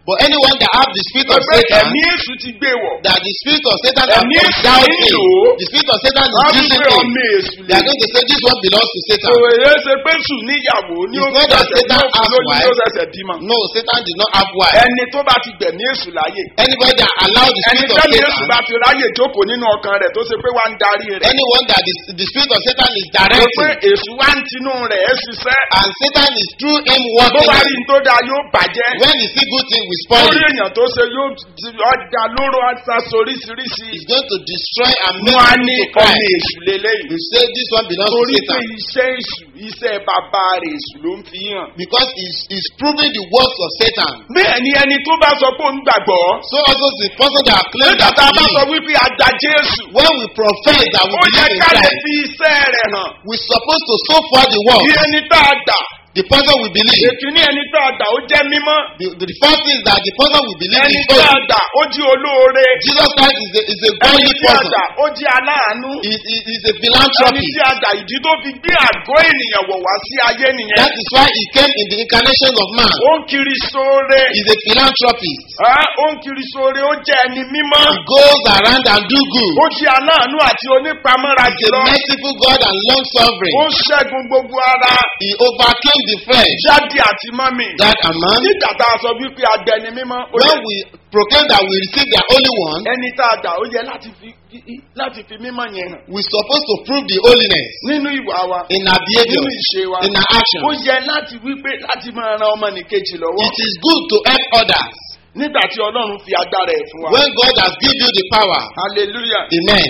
[SPEAKER 3] But anyone that have the spirit of
[SPEAKER 1] pé
[SPEAKER 3] Satan,
[SPEAKER 1] ẹ̀mí èṣù ti gbé wọ̀.
[SPEAKER 3] that the spirit of Satan has
[SPEAKER 1] Ẹ̀mí èṣù
[SPEAKER 3] endowed
[SPEAKER 1] ń
[SPEAKER 3] him,
[SPEAKER 1] lò ó.
[SPEAKER 3] the spirit of Satan is
[SPEAKER 1] wọ́n á tún
[SPEAKER 3] using
[SPEAKER 1] pé
[SPEAKER 3] him.
[SPEAKER 1] ọmọ èṣù
[SPEAKER 3] They
[SPEAKER 1] lè.
[SPEAKER 3] are going to say this one belongs to Satan.
[SPEAKER 1] òwe ṣe pé sùn níyàwó ní
[SPEAKER 3] It's
[SPEAKER 1] ó
[SPEAKER 3] not that
[SPEAKER 1] ṣẹ̀ṣẹ̀
[SPEAKER 3] Satan
[SPEAKER 1] ní òkú
[SPEAKER 3] has
[SPEAKER 1] lóyún
[SPEAKER 3] wife.
[SPEAKER 1] ló ṣẹ̀ṣẹ̀ bímọ.
[SPEAKER 3] No, Satan did not have wife.
[SPEAKER 1] ẹni tó bá ti gbẹ̀mí èṣù láyè.
[SPEAKER 3] Anybody that allowed the
[SPEAKER 1] ẹni
[SPEAKER 3] spirit of
[SPEAKER 1] tẹ́lẹ̀ èṣù
[SPEAKER 3] Satan,
[SPEAKER 1] bá ti ráyè jókòó nínú ọkàn rẹ̀ tó ṣe pé wá ń darí rẹ̀.
[SPEAKER 3] anyone that the, the spirit of Satan is
[SPEAKER 1] Ṣé pé
[SPEAKER 3] directing,
[SPEAKER 1] èṣù wá ń tinú rẹ̀ ẹ́ ṣiṣẹ́.
[SPEAKER 3] and Satan is through him
[SPEAKER 1] bó
[SPEAKER 3] working.
[SPEAKER 1] bá rí n tó dáa yóò bàjẹ́.
[SPEAKER 3] When he see good thing, we spoil
[SPEAKER 1] lórí
[SPEAKER 3] it.
[SPEAKER 1] èèyàn tó ṣe yóò ti ọjà lóró aṣọ oríṣiríṣi.
[SPEAKER 3] He's going to destroy and make
[SPEAKER 1] wọ́n á
[SPEAKER 3] people
[SPEAKER 1] ní
[SPEAKER 3] to
[SPEAKER 1] ọmọ
[SPEAKER 3] cry.
[SPEAKER 1] èṣù lélẹ́yìn.
[SPEAKER 3] You say this one belongs to
[SPEAKER 1] torí pé
[SPEAKER 3] Satan
[SPEAKER 1] iṣẹ́ èṣù iṣẹ́ bàbá rẹ̀ èṣù ló ń fi hàn.
[SPEAKER 3] because he's, he's proving the works of Satan.
[SPEAKER 1] bẹ́ẹ̀ ni ẹni tó bá sọ pé òun gbàgbọ́.
[SPEAKER 3] So also the person that claims
[SPEAKER 1] nígbà
[SPEAKER 3] that
[SPEAKER 1] tá a bá sọ
[SPEAKER 3] he
[SPEAKER 1] wípé àdá jésù.
[SPEAKER 3] when we profess that we
[SPEAKER 1] ó yẹ
[SPEAKER 3] believe in
[SPEAKER 1] ká lè
[SPEAKER 3] Christ,
[SPEAKER 1] fi iṣẹ́ rẹ̀ hàn.
[SPEAKER 3] we're supposed to so far the work.
[SPEAKER 1] bí ẹni tá a dà.
[SPEAKER 3] The person we believe.
[SPEAKER 1] èkìní ẹni tá a dà ó jẹ́ mímọ́.
[SPEAKER 3] The, the, the first thing is that the person we believe
[SPEAKER 1] ẹni
[SPEAKER 3] is
[SPEAKER 1] tá a
[SPEAKER 3] holy.
[SPEAKER 1] dà ó jí olóore.
[SPEAKER 3] Jesus Christ is a, is a
[SPEAKER 1] ẹni
[SPEAKER 3] godly
[SPEAKER 1] tí a
[SPEAKER 3] person.
[SPEAKER 1] dà ó jí aláàánú.
[SPEAKER 3] He, he, he's a
[SPEAKER 1] ẹni
[SPEAKER 3] philanthropist.
[SPEAKER 1] tí a dà ìdí tó fi gbé àgọ́ ènìyàn wọ̀ wá sí ayé nìyẹn.
[SPEAKER 3] That is why he came in the incarnation of man.
[SPEAKER 1] ó ń kiri sóore.
[SPEAKER 3] He's a philanthropist.
[SPEAKER 1] Ẹ́, ó ń kiri sóore ó jẹ́ ẹni mímọ́.
[SPEAKER 3] He goes around and do good.
[SPEAKER 1] ó jí aláàánú àti onípamọ́ra
[SPEAKER 3] He's a
[SPEAKER 1] jùlọ.
[SPEAKER 3] merciful God and long suffering.
[SPEAKER 1] ó ṣẹ́gun gbogbo ara.
[SPEAKER 3] He overcame the flesh.
[SPEAKER 1] jáde àti mọ́mì.
[SPEAKER 3] That a man,
[SPEAKER 1] nígbà tá a sọ wípé adẹni mímọ́. ó
[SPEAKER 3] when
[SPEAKER 1] yẹ-
[SPEAKER 3] we proclaim that we receive the Holy One,
[SPEAKER 1] ẹni tá a dà ó yẹ láti fi láti fi mímọ́ yẹn hàn.
[SPEAKER 3] we're supposed to prove the holiness
[SPEAKER 1] nínú ìwà wa.
[SPEAKER 3] in our behavior,
[SPEAKER 1] nínú ìṣe wa.
[SPEAKER 3] in our action.
[SPEAKER 1] ó yẹ láti wípé láti máa ran ọmọnìkejì lọ́wọ́.
[SPEAKER 3] It is good to help others
[SPEAKER 1] nígbà tí ọlọ́run fi agbára ẹ̀ fún wa.
[SPEAKER 3] when God has given you the power.
[SPEAKER 1] hallelujah.
[SPEAKER 3] Amen.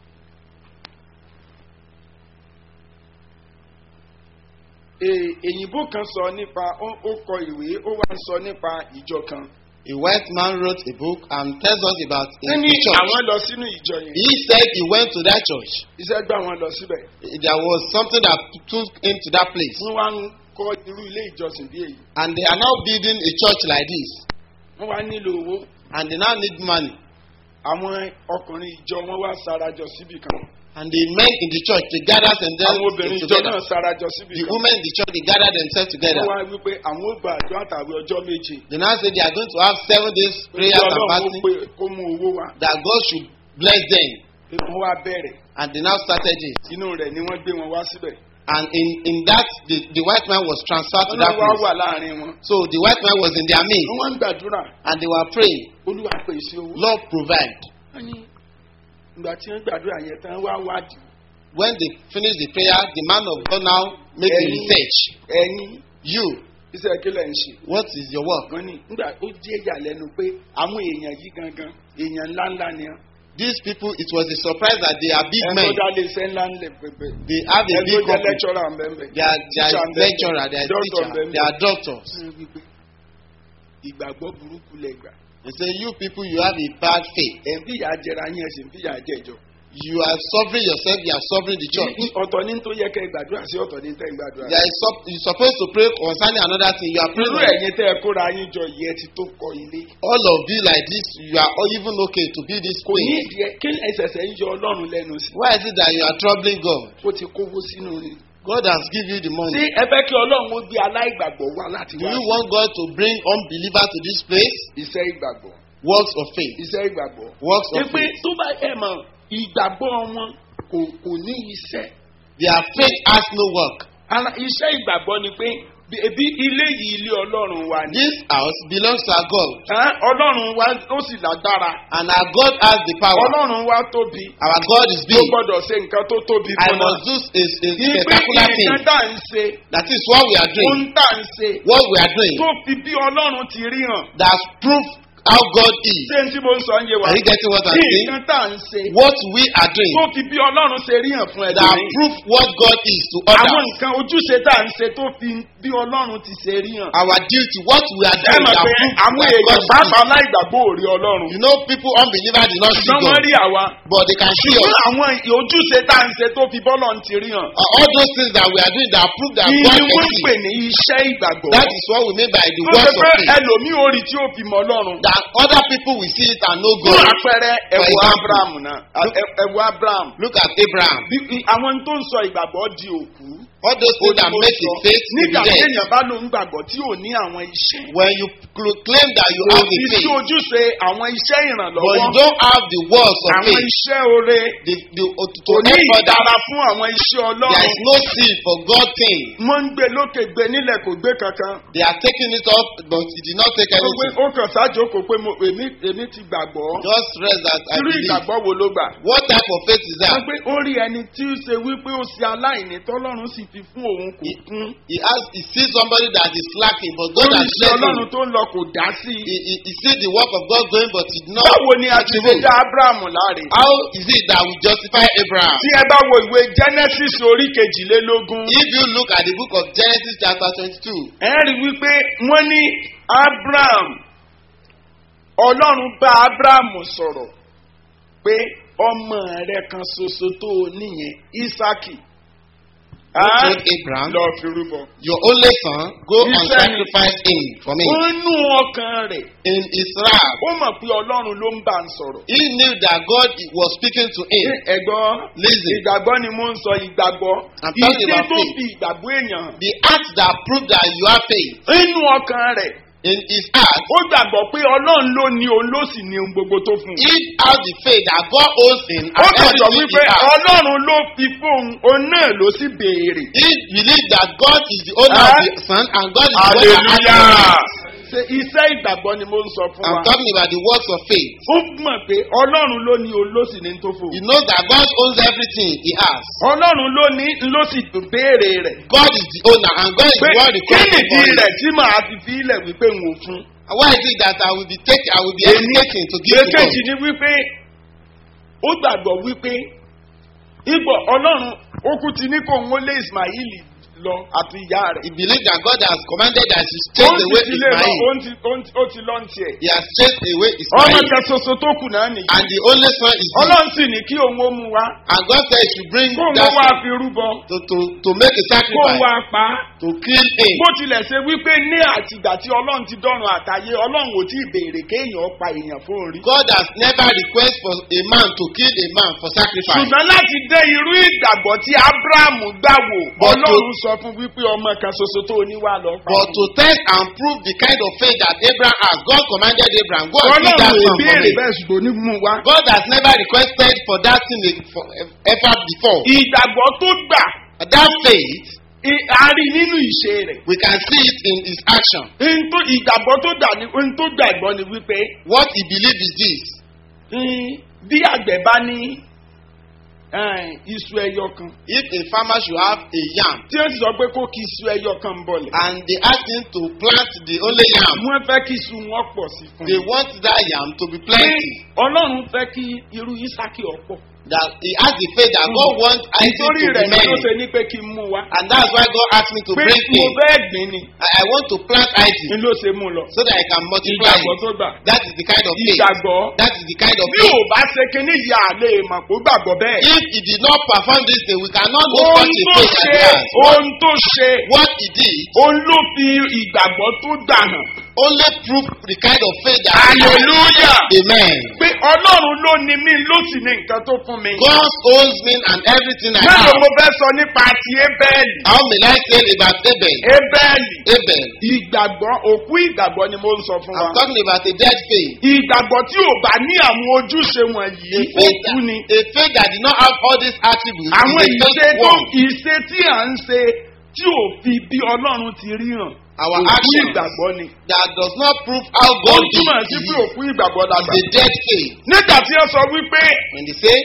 [SPEAKER 1] Ee, èyìnbó kan sọ nípa ó ó kọ ìwé ó wá ń sọ nípa ìjọ kan.
[SPEAKER 3] A white man wrote a book and tells us about a,
[SPEAKER 1] wọ́n ní
[SPEAKER 3] a church.
[SPEAKER 1] àwọn lọ sínú ìjọ yẹn.
[SPEAKER 3] He said he went to that church.
[SPEAKER 1] iṣẹ́ gbà wọ́n lọ síbẹ̀.
[SPEAKER 3] There was something that took him to that place.
[SPEAKER 1] wọ́n wá ń kọ́ irú ilé ìjọsìn bí èyí.
[SPEAKER 3] And they are now building a church like this.
[SPEAKER 1] wọ́n wá nílò owó.
[SPEAKER 3] And they now need money.
[SPEAKER 1] àwọn ọkùnrin ìjọ wọn wá sarajọ síbì kan.
[SPEAKER 3] And the men in the church, they gather themselves
[SPEAKER 1] àwọn obìnrin ìjọ
[SPEAKER 3] together.
[SPEAKER 1] náà sarajọ síbì
[SPEAKER 3] The
[SPEAKER 1] kan.
[SPEAKER 3] women in the church, they gather themselves together.
[SPEAKER 1] wọ́n wá wípé àwọn ó gba àjọ àtàwé ọjọ́ méje.
[SPEAKER 3] They now say they are going to have seven days prayers and
[SPEAKER 1] ọlọ́run ó
[SPEAKER 3] fasting.
[SPEAKER 1] pé kó mú owó wá.
[SPEAKER 3] That God should bless them.
[SPEAKER 1] wọ́n wá bẹ̀rẹ̀.
[SPEAKER 3] And they now started it.
[SPEAKER 1] inú rẹ̀ ni wọ́n gbé wọn wá síbẹ̀.
[SPEAKER 3] And in, in that, the, the white man was transferred to
[SPEAKER 1] wọ́n
[SPEAKER 3] that
[SPEAKER 1] náà wá
[SPEAKER 3] place.
[SPEAKER 1] wà láàrin wọn.
[SPEAKER 3] So the white man was in their midst.
[SPEAKER 1] wọ́n wá ń gbàdúrà.
[SPEAKER 3] And they were praying,
[SPEAKER 1] olúwa pèsè owó.
[SPEAKER 3] Lord provide.
[SPEAKER 1] wọ́n ní ìgbà tí wọ́n gbàdúrà yẹn tán wá wádìí.
[SPEAKER 3] When they finished the prayer, the man of God now made a
[SPEAKER 1] Ẹ̀yin-
[SPEAKER 3] research.
[SPEAKER 1] ẹ̀yin
[SPEAKER 3] You,
[SPEAKER 1] iṣẹ́ kílẹ̀ ń ṣe.
[SPEAKER 3] what is your work?
[SPEAKER 1] wọ́n ní nígbà ó jẹ́ ìyàlẹ́nu pé àwọn èèyàn yìí gangan èèyàn ńláńlá ni wọ́n.
[SPEAKER 3] These people, it was a surprise that they are big
[SPEAKER 1] ẹni
[SPEAKER 3] men.
[SPEAKER 1] tó dá lé iṣẹ́ ńlá ńlẹ̀ pẹ̀pẹ̀.
[SPEAKER 3] They have a
[SPEAKER 1] ẹni
[SPEAKER 3] big
[SPEAKER 1] tó jẹ́
[SPEAKER 3] company.
[SPEAKER 1] lẹ́kṣọ́rà ńbẹ́ńbẹ́.
[SPEAKER 3] They are, they are
[SPEAKER 1] Teacher ńbẹ́ńbẹ́.
[SPEAKER 3] lecturer, they are
[SPEAKER 1] Doctor
[SPEAKER 3] teacher,
[SPEAKER 1] ńbẹ́ńbẹ́.
[SPEAKER 3] they are doctors.
[SPEAKER 1] Wọ́n wí pé ìgbàgbọ́ burúkú lẹ gbà.
[SPEAKER 3] They say, you people, you have a bad faith.
[SPEAKER 1] ẹ̀ ń fìyà jẹra yín ẹ̀ sì ń fìyà jẹjọ.
[SPEAKER 3] You are suffering yourself, you are suffering the church.
[SPEAKER 1] ọ̀tọ̀ ní tó yẹ kẹ́ ẹ gbàdúrà sí ọ̀tọ̀ ní tẹ́ ẹ gbàdúrà.
[SPEAKER 3] There is sup- you're supposed to pray concerning another thing. You are praying.
[SPEAKER 1] irú
[SPEAKER 3] on-
[SPEAKER 1] ẹ̀yin tẹ́ ẹ kóra yín jọ yẹ ti tó kọ ilé.
[SPEAKER 3] All of you like this, you are all even okay to build this
[SPEAKER 1] kò ní
[SPEAKER 3] place.
[SPEAKER 1] ìdí ẹ kí ẹsẹ̀sẹ̀ ń yọ ọlọ́run lẹ́nu sí.
[SPEAKER 3] Why is it that you are troubling God?
[SPEAKER 1] ó ti kówó sínú rẹ̀.
[SPEAKER 3] God has given you the
[SPEAKER 1] ṣé
[SPEAKER 3] money.
[SPEAKER 1] ẹ fẹ́ kí ọlọ́run ó gbé aláìgbàgbọ́ wá láti
[SPEAKER 3] Do
[SPEAKER 1] wá
[SPEAKER 3] you want God to bring unbelievers to this place?
[SPEAKER 1] iṣẹ́ ìgbàgbọ́
[SPEAKER 3] Works of faith.
[SPEAKER 1] iṣẹ́ ìgbàgbọ́.
[SPEAKER 3] Works of
[SPEAKER 1] ṣé pé
[SPEAKER 3] faith.
[SPEAKER 1] tó bá ẹ mọ̀ ìgbàgbọ́ wọn kò kò ní iṣẹ́.
[SPEAKER 3] Their faith has no work.
[SPEAKER 1] ara iṣẹ́ ìgbàgbọ́ ni pé bí- ebi ilé yìí ilé ọlọ́run wa ni.
[SPEAKER 3] This house belongs to our God.
[SPEAKER 1] Ẹ́, ọlọ́run wa ó sì lágbára.
[SPEAKER 3] And our God has the power.
[SPEAKER 1] ọlọ́run wa tóbi.
[SPEAKER 3] Our God is
[SPEAKER 1] tó
[SPEAKER 3] big.
[SPEAKER 1] gbọ́dọ̀ ṣe nǹkan tó tóbi
[SPEAKER 3] I
[SPEAKER 1] fún
[SPEAKER 3] must
[SPEAKER 1] wa.
[SPEAKER 3] do a, a
[SPEAKER 1] ìpín
[SPEAKER 3] spectacular thing.
[SPEAKER 1] nǹkan tá à ń ṣe
[SPEAKER 3] That is what we are doing.
[SPEAKER 1] ohun tá à ń ṣe
[SPEAKER 3] What we are doing.
[SPEAKER 1] tó fi bí ọlọ́run ti rí hàn.
[SPEAKER 3] That's proof how God is.
[SPEAKER 1] ṣé n tí mo ń sọ ń yé wa.
[SPEAKER 3] Are you getting what I'm saying?
[SPEAKER 1] nǹkan tá à ń ṣe
[SPEAKER 3] What we are doing.
[SPEAKER 1] tó fi bí ọlọ́run ṣe rí hàn fún
[SPEAKER 3] That
[SPEAKER 1] ẹ̀dá
[SPEAKER 3] proof what God is to
[SPEAKER 1] àwọn
[SPEAKER 3] others.
[SPEAKER 1] nǹkan ojúṣe tá à ń ṣe tó fi bí ọlọ́run ti ṣe rí hàn.
[SPEAKER 3] Our duty, what we are
[SPEAKER 1] ẹ
[SPEAKER 3] doing,
[SPEAKER 1] mọ̀
[SPEAKER 3] that
[SPEAKER 1] pé
[SPEAKER 3] proof
[SPEAKER 1] àwọn
[SPEAKER 3] that God
[SPEAKER 1] èèyàn
[SPEAKER 3] is.
[SPEAKER 1] pàápàá aláìgbàgbọ́ ò rí ọlọ́run.
[SPEAKER 3] You know, people unbelievers did not see
[SPEAKER 1] ṣùgbọ́n wọ́n
[SPEAKER 3] God,
[SPEAKER 1] rí àwa.
[SPEAKER 3] but they can see
[SPEAKER 1] ṣùgbọ́n
[SPEAKER 3] us.
[SPEAKER 1] àwọn ojúṣe tá à ń ṣe tó fi bọ́lọ̀ ti rí hàn.
[SPEAKER 3] Uh, All those things that we are doing that prove that
[SPEAKER 1] Ìyí
[SPEAKER 3] God
[SPEAKER 1] wọ́n ń
[SPEAKER 3] exists.
[SPEAKER 1] pè ní iṣẹ́ ìgbàgbọ́.
[SPEAKER 3] That is what we mean by the
[SPEAKER 1] tó ṣe
[SPEAKER 3] words of
[SPEAKER 1] pé
[SPEAKER 3] faith.
[SPEAKER 1] ẹlòmíì ò rí tí ó fi mọ ọlọ́run.
[SPEAKER 3] That other people will see it and know
[SPEAKER 1] fún
[SPEAKER 3] God.
[SPEAKER 1] àpẹẹrẹ
[SPEAKER 3] For
[SPEAKER 1] ẹ̀wọ̀
[SPEAKER 3] example,
[SPEAKER 1] abraham náà ẹ- ẹ̀wọ̀ abraham.
[SPEAKER 3] Look at Abraham.
[SPEAKER 1] Bí- i- àwọn tó ń sọ ìgbàgbọ́ di òkú.
[SPEAKER 3] All those things that make a faith to be
[SPEAKER 1] nígbà tí
[SPEAKER 3] dead.
[SPEAKER 1] èèyàn bá lóun gbàgbọ́ tí ò ní àwọn iṣẹ́
[SPEAKER 3] When you cl- claim that you
[SPEAKER 1] kò
[SPEAKER 3] have a
[SPEAKER 1] sí sí
[SPEAKER 3] faith,
[SPEAKER 1] ojúṣe àwọn iṣẹ́
[SPEAKER 3] but you
[SPEAKER 1] ìrànlọ́wọ́
[SPEAKER 3] don't have the words of
[SPEAKER 1] àwọn
[SPEAKER 3] faith,
[SPEAKER 1] iṣẹ́ oore
[SPEAKER 3] the, the, uh, to,
[SPEAKER 1] kò
[SPEAKER 3] to
[SPEAKER 1] ní
[SPEAKER 3] help
[SPEAKER 1] ìdára
[SPEAKER 3] others,
[SPEAKER 1] fún àwọn iṣẹ́
[SPEAKER 3] there
[SPEAKER 1] ọlọ́run
[SPEAKER 3] is no seed for God thing.
[SPEAKER 1] wọ́n ń gbé lókè gbé nílẹ̀ kò gbé kankan
[SPEAKER 3] They are taking it up, but he did not take
[SPEAKER 1] ó pé
[SPEAKER 3] anything.
[SPEAKER 1] ó kàn sájókòó pé mo èmi èmi ti gbàgbọ́
[SPEAKER 3] Just rest that I
[SPEAKER 1] irú
[SPEAKER 3] believe.
[SPEAKER 1] ìgbàgbọ́ wo ló gbà.
[SPEAKER 3] What type of faith is
[SPEAKER 1] wọ́n
[SPEAKER 3] that?
[SPEAKER 1] pé ó rí ẹni tí ó ṣe wípé ó ṣe aláìní tọ́lọ́run sì fi fún òun kò kún.
[SPEAKER 3] He has he sees somebody that is lacking, but God
[SPEAKER 1] lórí
[SPEAKER 3] has
[SPEAKER 1] iṣẹ́
[SPEAKER 3] blessed him.
[SPEAKER 1] ọlọ́run tó ń lọ kò dá sí
[SPEAKER 3] He,
[SPEAKER 1] i.
[SPEAKER 3] he, he sees the work of God going, but he did not.
[SPEAKER 1] báwo ni a ti lè
[SPEAKER 3] activate.
[SPEAKER 1] dá abraham láre.
[SPEAKER 3] How is it that we justify Abraham?
[SPEAKER 1] tí ẹ bá wo ìwé genesis orí kejìlélógún.
[SPEAKER 3] If you look at the book of Genesis chapter twenty-two,
[SPEAKER 1] ẹ rí i wípé wọ́n ní abraham ọlọ́run bá abraham sọ̀rọ̀ pé ọmọ rẹ kan ṣoṣo tó o níyẹn isaki.
[SPEAKER 3] God told Abraham,
[SPEAKER 1] lọ fi rúbọ.
[SPEAKER 3] Your only son, go and
[SPEAKER 1] Israel.
[SPEAKER 3] sacrifice him for me.
[SPEAKER 1] ó nú ọkàn rẹ̀
[SPEAKER 3] In his wrath,
[SPEAKER 1] ó mọ̀ pé ọlọ́run ló ń bá ń sọ̀rọ̀.
[SPEAKER 3] he knew that God was speaking to him.
[SPEAKER 1] ẹ̀gbọ́n
[SPEAKER 3] Listen.
[SPEAKER 1] ìgbàgbọ́ ni mo ń sọ ìgbàgbọ́
[SPEAKER 3] I'm talking
[SPEAKER 1] ìdí
[SPEAKER 3] about
[SPEAKER 1] tó
[SPEAKER 3] faith.
[SPEAKER 1] fi ìgbàgbọ́ èèyàn hàn.
[SPEAKER 3] The act that proved that you have faith
[SPEAKER 1] nínú ọkàn rẹ̀
[SPEAKER 3] in his heart,
[SPEAKER 1] ó gbàgbọ́ pé ọlọ́run ló ní òun ló sì ní ohun gbogbo tó fún un.
[SPEAKER 3] he has the faith that God owns him
[SPEAKER 1] ó
[SPEAKER 3] and
[SPEAKER 1] kàn sọ
[SPEAKER 3] everything
[SPEAKER 1] wípé
[SPEAKER 3] he has.
[SPEAKER 1] ọlọ́run ló fi fóun òun náà ló sì béèrè.
[SPEAKER 3] He believed that God is the owner
[SPEAKER 1] Huh?
[SPEAKER 3] of the son and God is the one that has the
[SPEAKER 1] hallelujah.
[SPEAKER 3] rights.
[SPEAKER 1] ṣe iṣẹ́ ìgbàgbọ́ ni mo ń sọ fún
[SPEAKER 3] I'm
[SPEAKER 1] wa.
[SPEAKER 3] talking about the works of faith.
[SPEAKER 1] ó mọ̀ pé ọlọ́run ló ní òun ló sì ní tó fún
[SPEAKER 3] He
[SPEAKER 1] un.
[SPEAKER 3] knows that God owns everything he has.
[SPEAKER 1] ọlọ́run ló ní ló sì béèrè rẹ̀.
[SPEAKER 3] God is the owner and God is
[SPEAKER 1] pé
[SPEAKER 3] the one
[SPEAKER 1] kí
[SPEAKER 3] requesting
[SPEAKER 1] nìdí
[SPEAKER 3] for
[SPEAKER 1] rẹ̀
[SPEAKER 3] it.
[SPEAKER 1] tí màá fi fi ilẹ̀ wípé n ò fún.
[SPEAKER 3] And Why is it that I will be taking, I will be
[SPEAKER 1] Èmi-
[SPEAKER 3] hesitating to give to God?
[SPEAKER 1] èkejì ni wípé ó gbàgbọ́ wípé ipò ọlọ́run ó kú ti ní kó ń wọlé ismail lọ àti ìyá rẹ̀.
[SPEAKER 3] He believed that God has commanded that he
[SPEAKER 1] ó
[SPEAKER 3] chase
[SPEAKER 1] ń
[SPEAKER 3] away
[SPEAKER 1] ti lé lọ
[SPEAKER 3] Ismail.
[SPEAKER 1] ó ń ti- ó ń ti- ó ti lọ ń tiẹ̀.
[SPEAKER 3] He has chased away
[SPEAKER 1] ọmọ
[SPEAKER 3] Ismail.
[SPEAKER 1] kan ṣoṣo tó kù náà nìyí.
[SPEAKER 3] And the only son is him.
[SPEAKER 1] ọlọ́run sì ní kí òun ó mu wá
[SPEAKER 3] And God said he should bring
[SPEAKER 1] kó òun
[SPEAKER 3] that
[SPEAKER 1] wá
[SPEAKER 3] son
[SPEAKER 1] fi rúbọ
[SPEAKER 3] to, to, to make a
[SPEAKER 1] kó òun
[SPEAKER 3] sacrifice,
[SPEAKER 1] wá pa á.
[SPEAKER 3] to kill him.
[SPEAKER 1] bó tilẹ̀ ṣe wípé ní àtìgbà tí ọlọ́run ti dọ́run àtàyè ọlọ́run ò tí ì béèrè kéèyàn pa èèyàn fún orí.
[SPEAKER 3] God has never requested for a man to kill a man for sacrifice.
[SPEAKER 1] ṣùgbọ́n láti dé irú ìgbàgbọ́ tí abrahamu gbà wò
[SPEAKER 3] But
[SPEAKER 1] ọlọ́run sọ fún wípé ọmọ kan ṣoṣo tó ní wà lọ pa
[SPEAKER 3] But
[SPEAKER 1] òun.
[SPEAKER 3] to test and prove the kind of faith that Abraham has, God commanded Abraham, go and kill that
[SPEAKER 1] ọlọ́run ò
[SPEAKER 3] son for
[SPEAKER 1] béèrè
[SPEAKER 3] me.
[SPEAKER 1] bẹ́ẹ̀ ṣùgbọ́n ní mú wa.
[SPEAKER 3] God has never requested for that thing for, ever before.
[SPEAKER 1] ìgbàgbọ́ tó gbà
[SPEAKER 3] That faith,
[SPEAKER 1] i- a rí nínú ìṣe rẹ̀.
[SPEAKER 3] we can see it in his action.
[SPEAKER 1] N tó ìgbàgbọ́ tó gbà ní n tó gbàgbọ́ ni wípé
[SPEAKER 3] What he believes is this.
[SPEAKER 1] mm, bí àgbẹ̀ bá ní eh, iṣu ẹyọ kan
[SPEAKER 3] If a farmer should have a yam
[SPEAKER 1] tí wọ́n sì sọ pé kó kí iṣu ẹyọ kan bọ̀lẹ̀.
[SPEAKER 3] and they ask him to plant the only yam,
[SPEAKER 1] wọ́n fẹ́ kí iṣu wọn pọ̀ sí fún
[SPEAKER 3] they
[SPEAKER 1] un.
[SPEAKER 3] want that yam to be plenty.
[SPEAKER 1] ọlọ́run fẹ́ kí irú isaki ọ̀pọ̀.
[SPEAKER 3] That he has the faith that God wants Isaac
[SPEAKER 1] nítorí
[SPEAKER 3] to be
[SPEAKER 1] rẹ̀ ni ó
[SPEAKER 3] many.
[SPEAKER 1] ṣe ní pé kí n mú wa.
[SPEAKER 3] And that's why God asked me to
[SPEAKER 1] pé
[SPEAKER 3] bring
[SPEAKER 1] mo
[SPEAKER 3] him.
[SPEAKER 1] fẹ́ gbìn ni
[SPEAKER 3] I, I want to plant
[SPEAKER 1] ni
[SPEAKER 3] Isaac
[SPEAKER 1] ló ṣe mú lọ.
[SPEAKER 3] so that I can multiply
[SPEAKER 1] ìgbàgbọ́
[SPEAKER 3] it.
[SPEAKER 1] tó gbà.
[SPEAKER 3] That is the kind of faith.
[SPEAKER 1] ìgbàgbọ́.
[SPEAKER 3] That is the kind of
[SPEAKER 1] bí ò
[SPEAKER 3] faith.
[SPEAKER 1] bá ṣe kinní yìí à lè mọ̀ kó gbàgbọ́ bẹ́ẹ̀.
[SPEAKER 3] If he did not perform this thing, we cannot know
[SPEAKER 1] ohun
[SPEAKER 3] such a
[SPEAKER 1] tó
[SPEAKER 3] faith as
[SPEAKER 1] ṣe
[SPEAKER 3] he has.
[SPEAKER 1] ohun tó ṣe
[SPEAKER 3] What he did
[SPEAKER 1] òun ló fi ìgbàgbọ́ tó gbà hàn.
[SPEAKER 3] only proved the kind of faith that he has.
[SPEAKER 1] hallelujah.
[SPEAKER 3] Amen.
[SPEAKER 1] pé ọlọ́run ló ní mí ló sì ní nǹkan tó fún mi.
[SPEAKER 3] God owns me and everything I
[SPEAKER 1] mélòó
[SPEAKER 3] have.
[SPEAKER 1] mo fẹ́ sọ nípa ti ébẹ́ẹ̀lì.
[SPEAKER 3] How may I say about Abel?
[SPEAKER 1] ébẹ́ẹ̀lì
[SPEAKER 3] Abel.
[SPEAKER 1] ìgbàgbọ́ òkú ìgbàgbọ́ ni mo ń sọ fún
[SPEAKER 3] I'm
[SPEAKER 1] wa.
[SPEAKER 3] talking about a dead faith.
[SPEAKER 1] ìgbàgbọ́ tí ò bá ní àwọn ojúṣe wọ̀nyí
[SPEAKER 3] A faith,
[SPEAKER 1] òkú ni.
[SPEAKER 3] that, a faith that did not have all these attributes
[SPEAKER 1] àwọn
[SPEAKER 3] is a
[SPEAKER 1] ìṣe
[SPEAKER 3] faith
[SPEAKER 1] tó
[SPEAKER 3] one.
[SPEAKER 1] ìṣe tí à ń ṣe tí ò fi bí ọlọ́run ti ríran.
[SPEAKER 3] Our
[SPEAKER 1] òkú
[SPEAKER 3] actions
[SPEAKER 1] ìgbàgbọ́ ni.
[SPEAKER 3] that does not prove how
[SPEAKER 1] ó
[SPEAKER 3] God
[SPEAKER 1] túmọ̀ sí
[SPEAKER 3] is,
[SPEAKER 1] pé òkú ìgbàgbọ́
[SPEAKER 3] is
[SPEAKER 1] dàgbà.
[SPEAKER 3] a dead faith.
[SPEAKER 1] nígbà tí ó sọ wípé
[SPEAKER 3] When they say,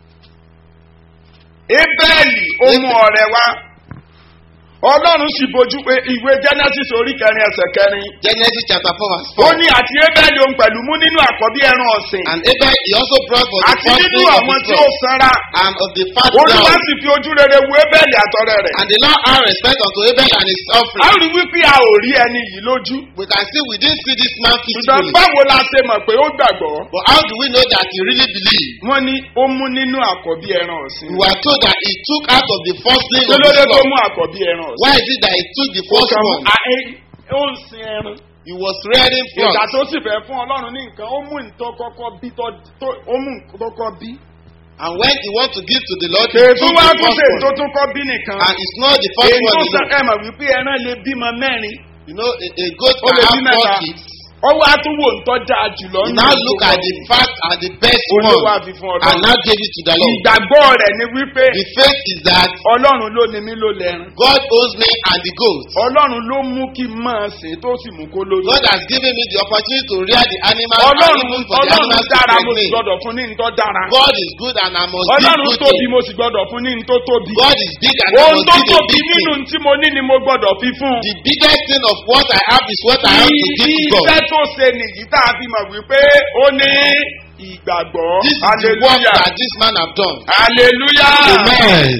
[SPEAKER 1] ébẹ́ẹ̀lì ó mú ọ̀rẹ́ wá ọlọ́run sì bójú pé ìwé genesis orí kẹrin ẹsẹ̀ kẹrin
[SPEAKER 3] Genesis chapter 4 verse
[SPEAKER 1] ó
[SPEAKER 3] 4.
[SPEAKER 1] ní àti ébẹ́ẹ̀lì òun pẹ̀lú mú nínú àkọ́bí ẹran ọ̀sìn
[SPEAKER 3] And Abel, he also brought for the
[SPEAKER 1] àti
[SPEAKER 3] first
[SPEAKER 1] nínú
[SPEAKER 3] fruit of
[SPEAKER 1] àwọn
[SPEAKER 3] his
[SPEAKER 1] tí ó
[SPEAKER 3] flock
[SPEAKER 1] sanra
[SPEAKER 3] and of the fat
[SPEAKER 1] olúwa
[SPEAKER 3] ground.
[SPEAKER 1] sì fi ojú rere wo ébẹ́ẹ̀lì àtọ̀rẹ́ rẹ̀
[SPEAKER 3] And the Lord had respect unto Abel and his
[SPEAKER 1] a
[SPEAKER 3] offering.
[SPEAKER 1] rí wípé a ò rí ẹni yìí lójú
[SPEAKER 3] We can see we didn't see this man
[SPEAKER 1] ṣùgbọ́n
[SPEAKER 3] physically.
[SPEAKER 1] báwo la ṣe mọ̀ pé ó gbàgbọ́
[SPEAKER 3] But how do we know that he really believed?
[SPEAKER 1] wọ́n ní ó mú nínú àkọ́bí ẹran ọ̀sìn
[SPEAKER 3] We were told that he took out of the firstling
[SPEAKER 1] kí
[SPEAKER 3] of
[SPEAKER 1] ló
[SPEAKER 3] the
[SPEAKER 1] dé tó
[SPEAKER 3] flock.
[SPEAKER 1] mú àkọ́bí ẹran ọ̀sìn
[SPEAKER 3] Why is it that he took the
[SPEAKER 1] ó
[SPEAKER 3] first
[SPEAKER 1] kàn mú
[SPEAKER 3] one?
[SPEAKER 1] a- ẹ- ó ń sin ẹran.
[SPEAKER 3] He was rearing
[SPEAKER 1] ìgbà
[SPEAKER 3] flocks.
[SPEAKER 1] tó sì fẹ́ fún ọlọ́run ní nǹkan ó mú nǹkan kọ́kọ́ bí tó tó- ó mú nǹkan kọ́kọ́ bí
[SPEAKER 3] And when he wants to give to the Lord, he
[SPEAKER 1] ètò
[SPEAKER 3] took
[SPEAKER 1] wá
[SPEAKER 3] the
[SPEAKER 1] tún ṣe
[SPEAKER 3] first
[SPEAKER 1] tó
[SPEAKER 3] one.
[SPEAKER 1] tún kọ́ bí nìkan.
[SPEAKER 3] And it's not the first
[SPEAKER 1] èyí tó
[SPEAKER 3] one
[SPEAKER 1] sọ
[SPEAKER 3] alone.
[SPEAKER 1] ẹ mọ̀ wípé ẹran lè bímọ mẹ́rin.
[SPEAKER 3] You know, a, a goat
[SPEAKER 1] Ó lè
[SPEAKER 3] can
[SPEAKER 1] bí
[SPEAKER 3] have four
[SPEAKER 1] mẹ́ta.
[SPEAKER 3] kids.
[SPEAKER 1] ọwọ́ àtúwò ń tọ́jà jùlọ
[SPEAKER 3] You
[SPEAKER 1] nínú
[SPEAKER 3] now
[SPEAKER 1] gbogbo
[SPEAKER 3] look at the fat and the best
[SPEAKER 1] olówó
[SPEAKER 3] one
[SPEAKER 1] àfihàn
[SPEAKER 3] and
[SPEAKER 1] ọlọ́run.
[SPEAKER 3] now gave it to the Lord.
[SPEAKER 1] ìgbàgbọ́ rẹ̀ ni wípé
[SPEAKER 3] The faith is that
[SPEAKER 1] ọlọ́run ló ní mí ló lẹ́rìn.
[SPEAKER 3] God owns me and the goat.
[SPEAKER 1] ọlọ́run ló mú kí n máa sìn tó sì mú kó lóyún.
[SPEAKER 3] God has given me the opportunity to rear the animals and
[SPEAKER 1] ọlọ́run
[SPEAKER 3] even for the
[SPEAKER 1] ọlọ́run
[SPEAKER 3] animals to
[SPEAKER 1] dára mo sì
[SPEAKER 3] pregnate.
[SPEAKER 1] gbọ́dọ̀ fún ní ntọ́ dára.
[SPEAKER 3] God is good and I must give
[SPEAKER 1] ọlọ́run
[SPEAKER 3] good
[SPEAKER 1] tóbi
[SPEAKER 3] things.
[SPEAKER 1] mo sì gbọ́dọ̀ fún ní ntọ́ tóbi.
[SPEAKER 3] God is big and I
[SPEAKER 1] ohun
[SPEAKER 3] must
[SPEAKER 1] tó
[SPEAKER 3] give a
[SPEAKER 1] tóbi
[SPEAKER 3] big
[SPEAKER 1] nínú
[SPEAKER 3] thing.
[SPEAKER 1] tí mo ní ni mo gbọ́dọ̀ fi fún.
[SPEAKER 3] The biggest thing of what I have is what I have to give to God.
[SPEAKER 1] iṣẹ́ tó ṣe nìyí tá a fi mọ̀ wípé ó ní ìgbàgbọ́.
[SPEAKER 3] This is the work
[SPEAKER 1] hallelujah
[SPEAKER 3] that this man have done.
[SPEAKER 1] hallelujah.
[SPEAKER 3] Amen.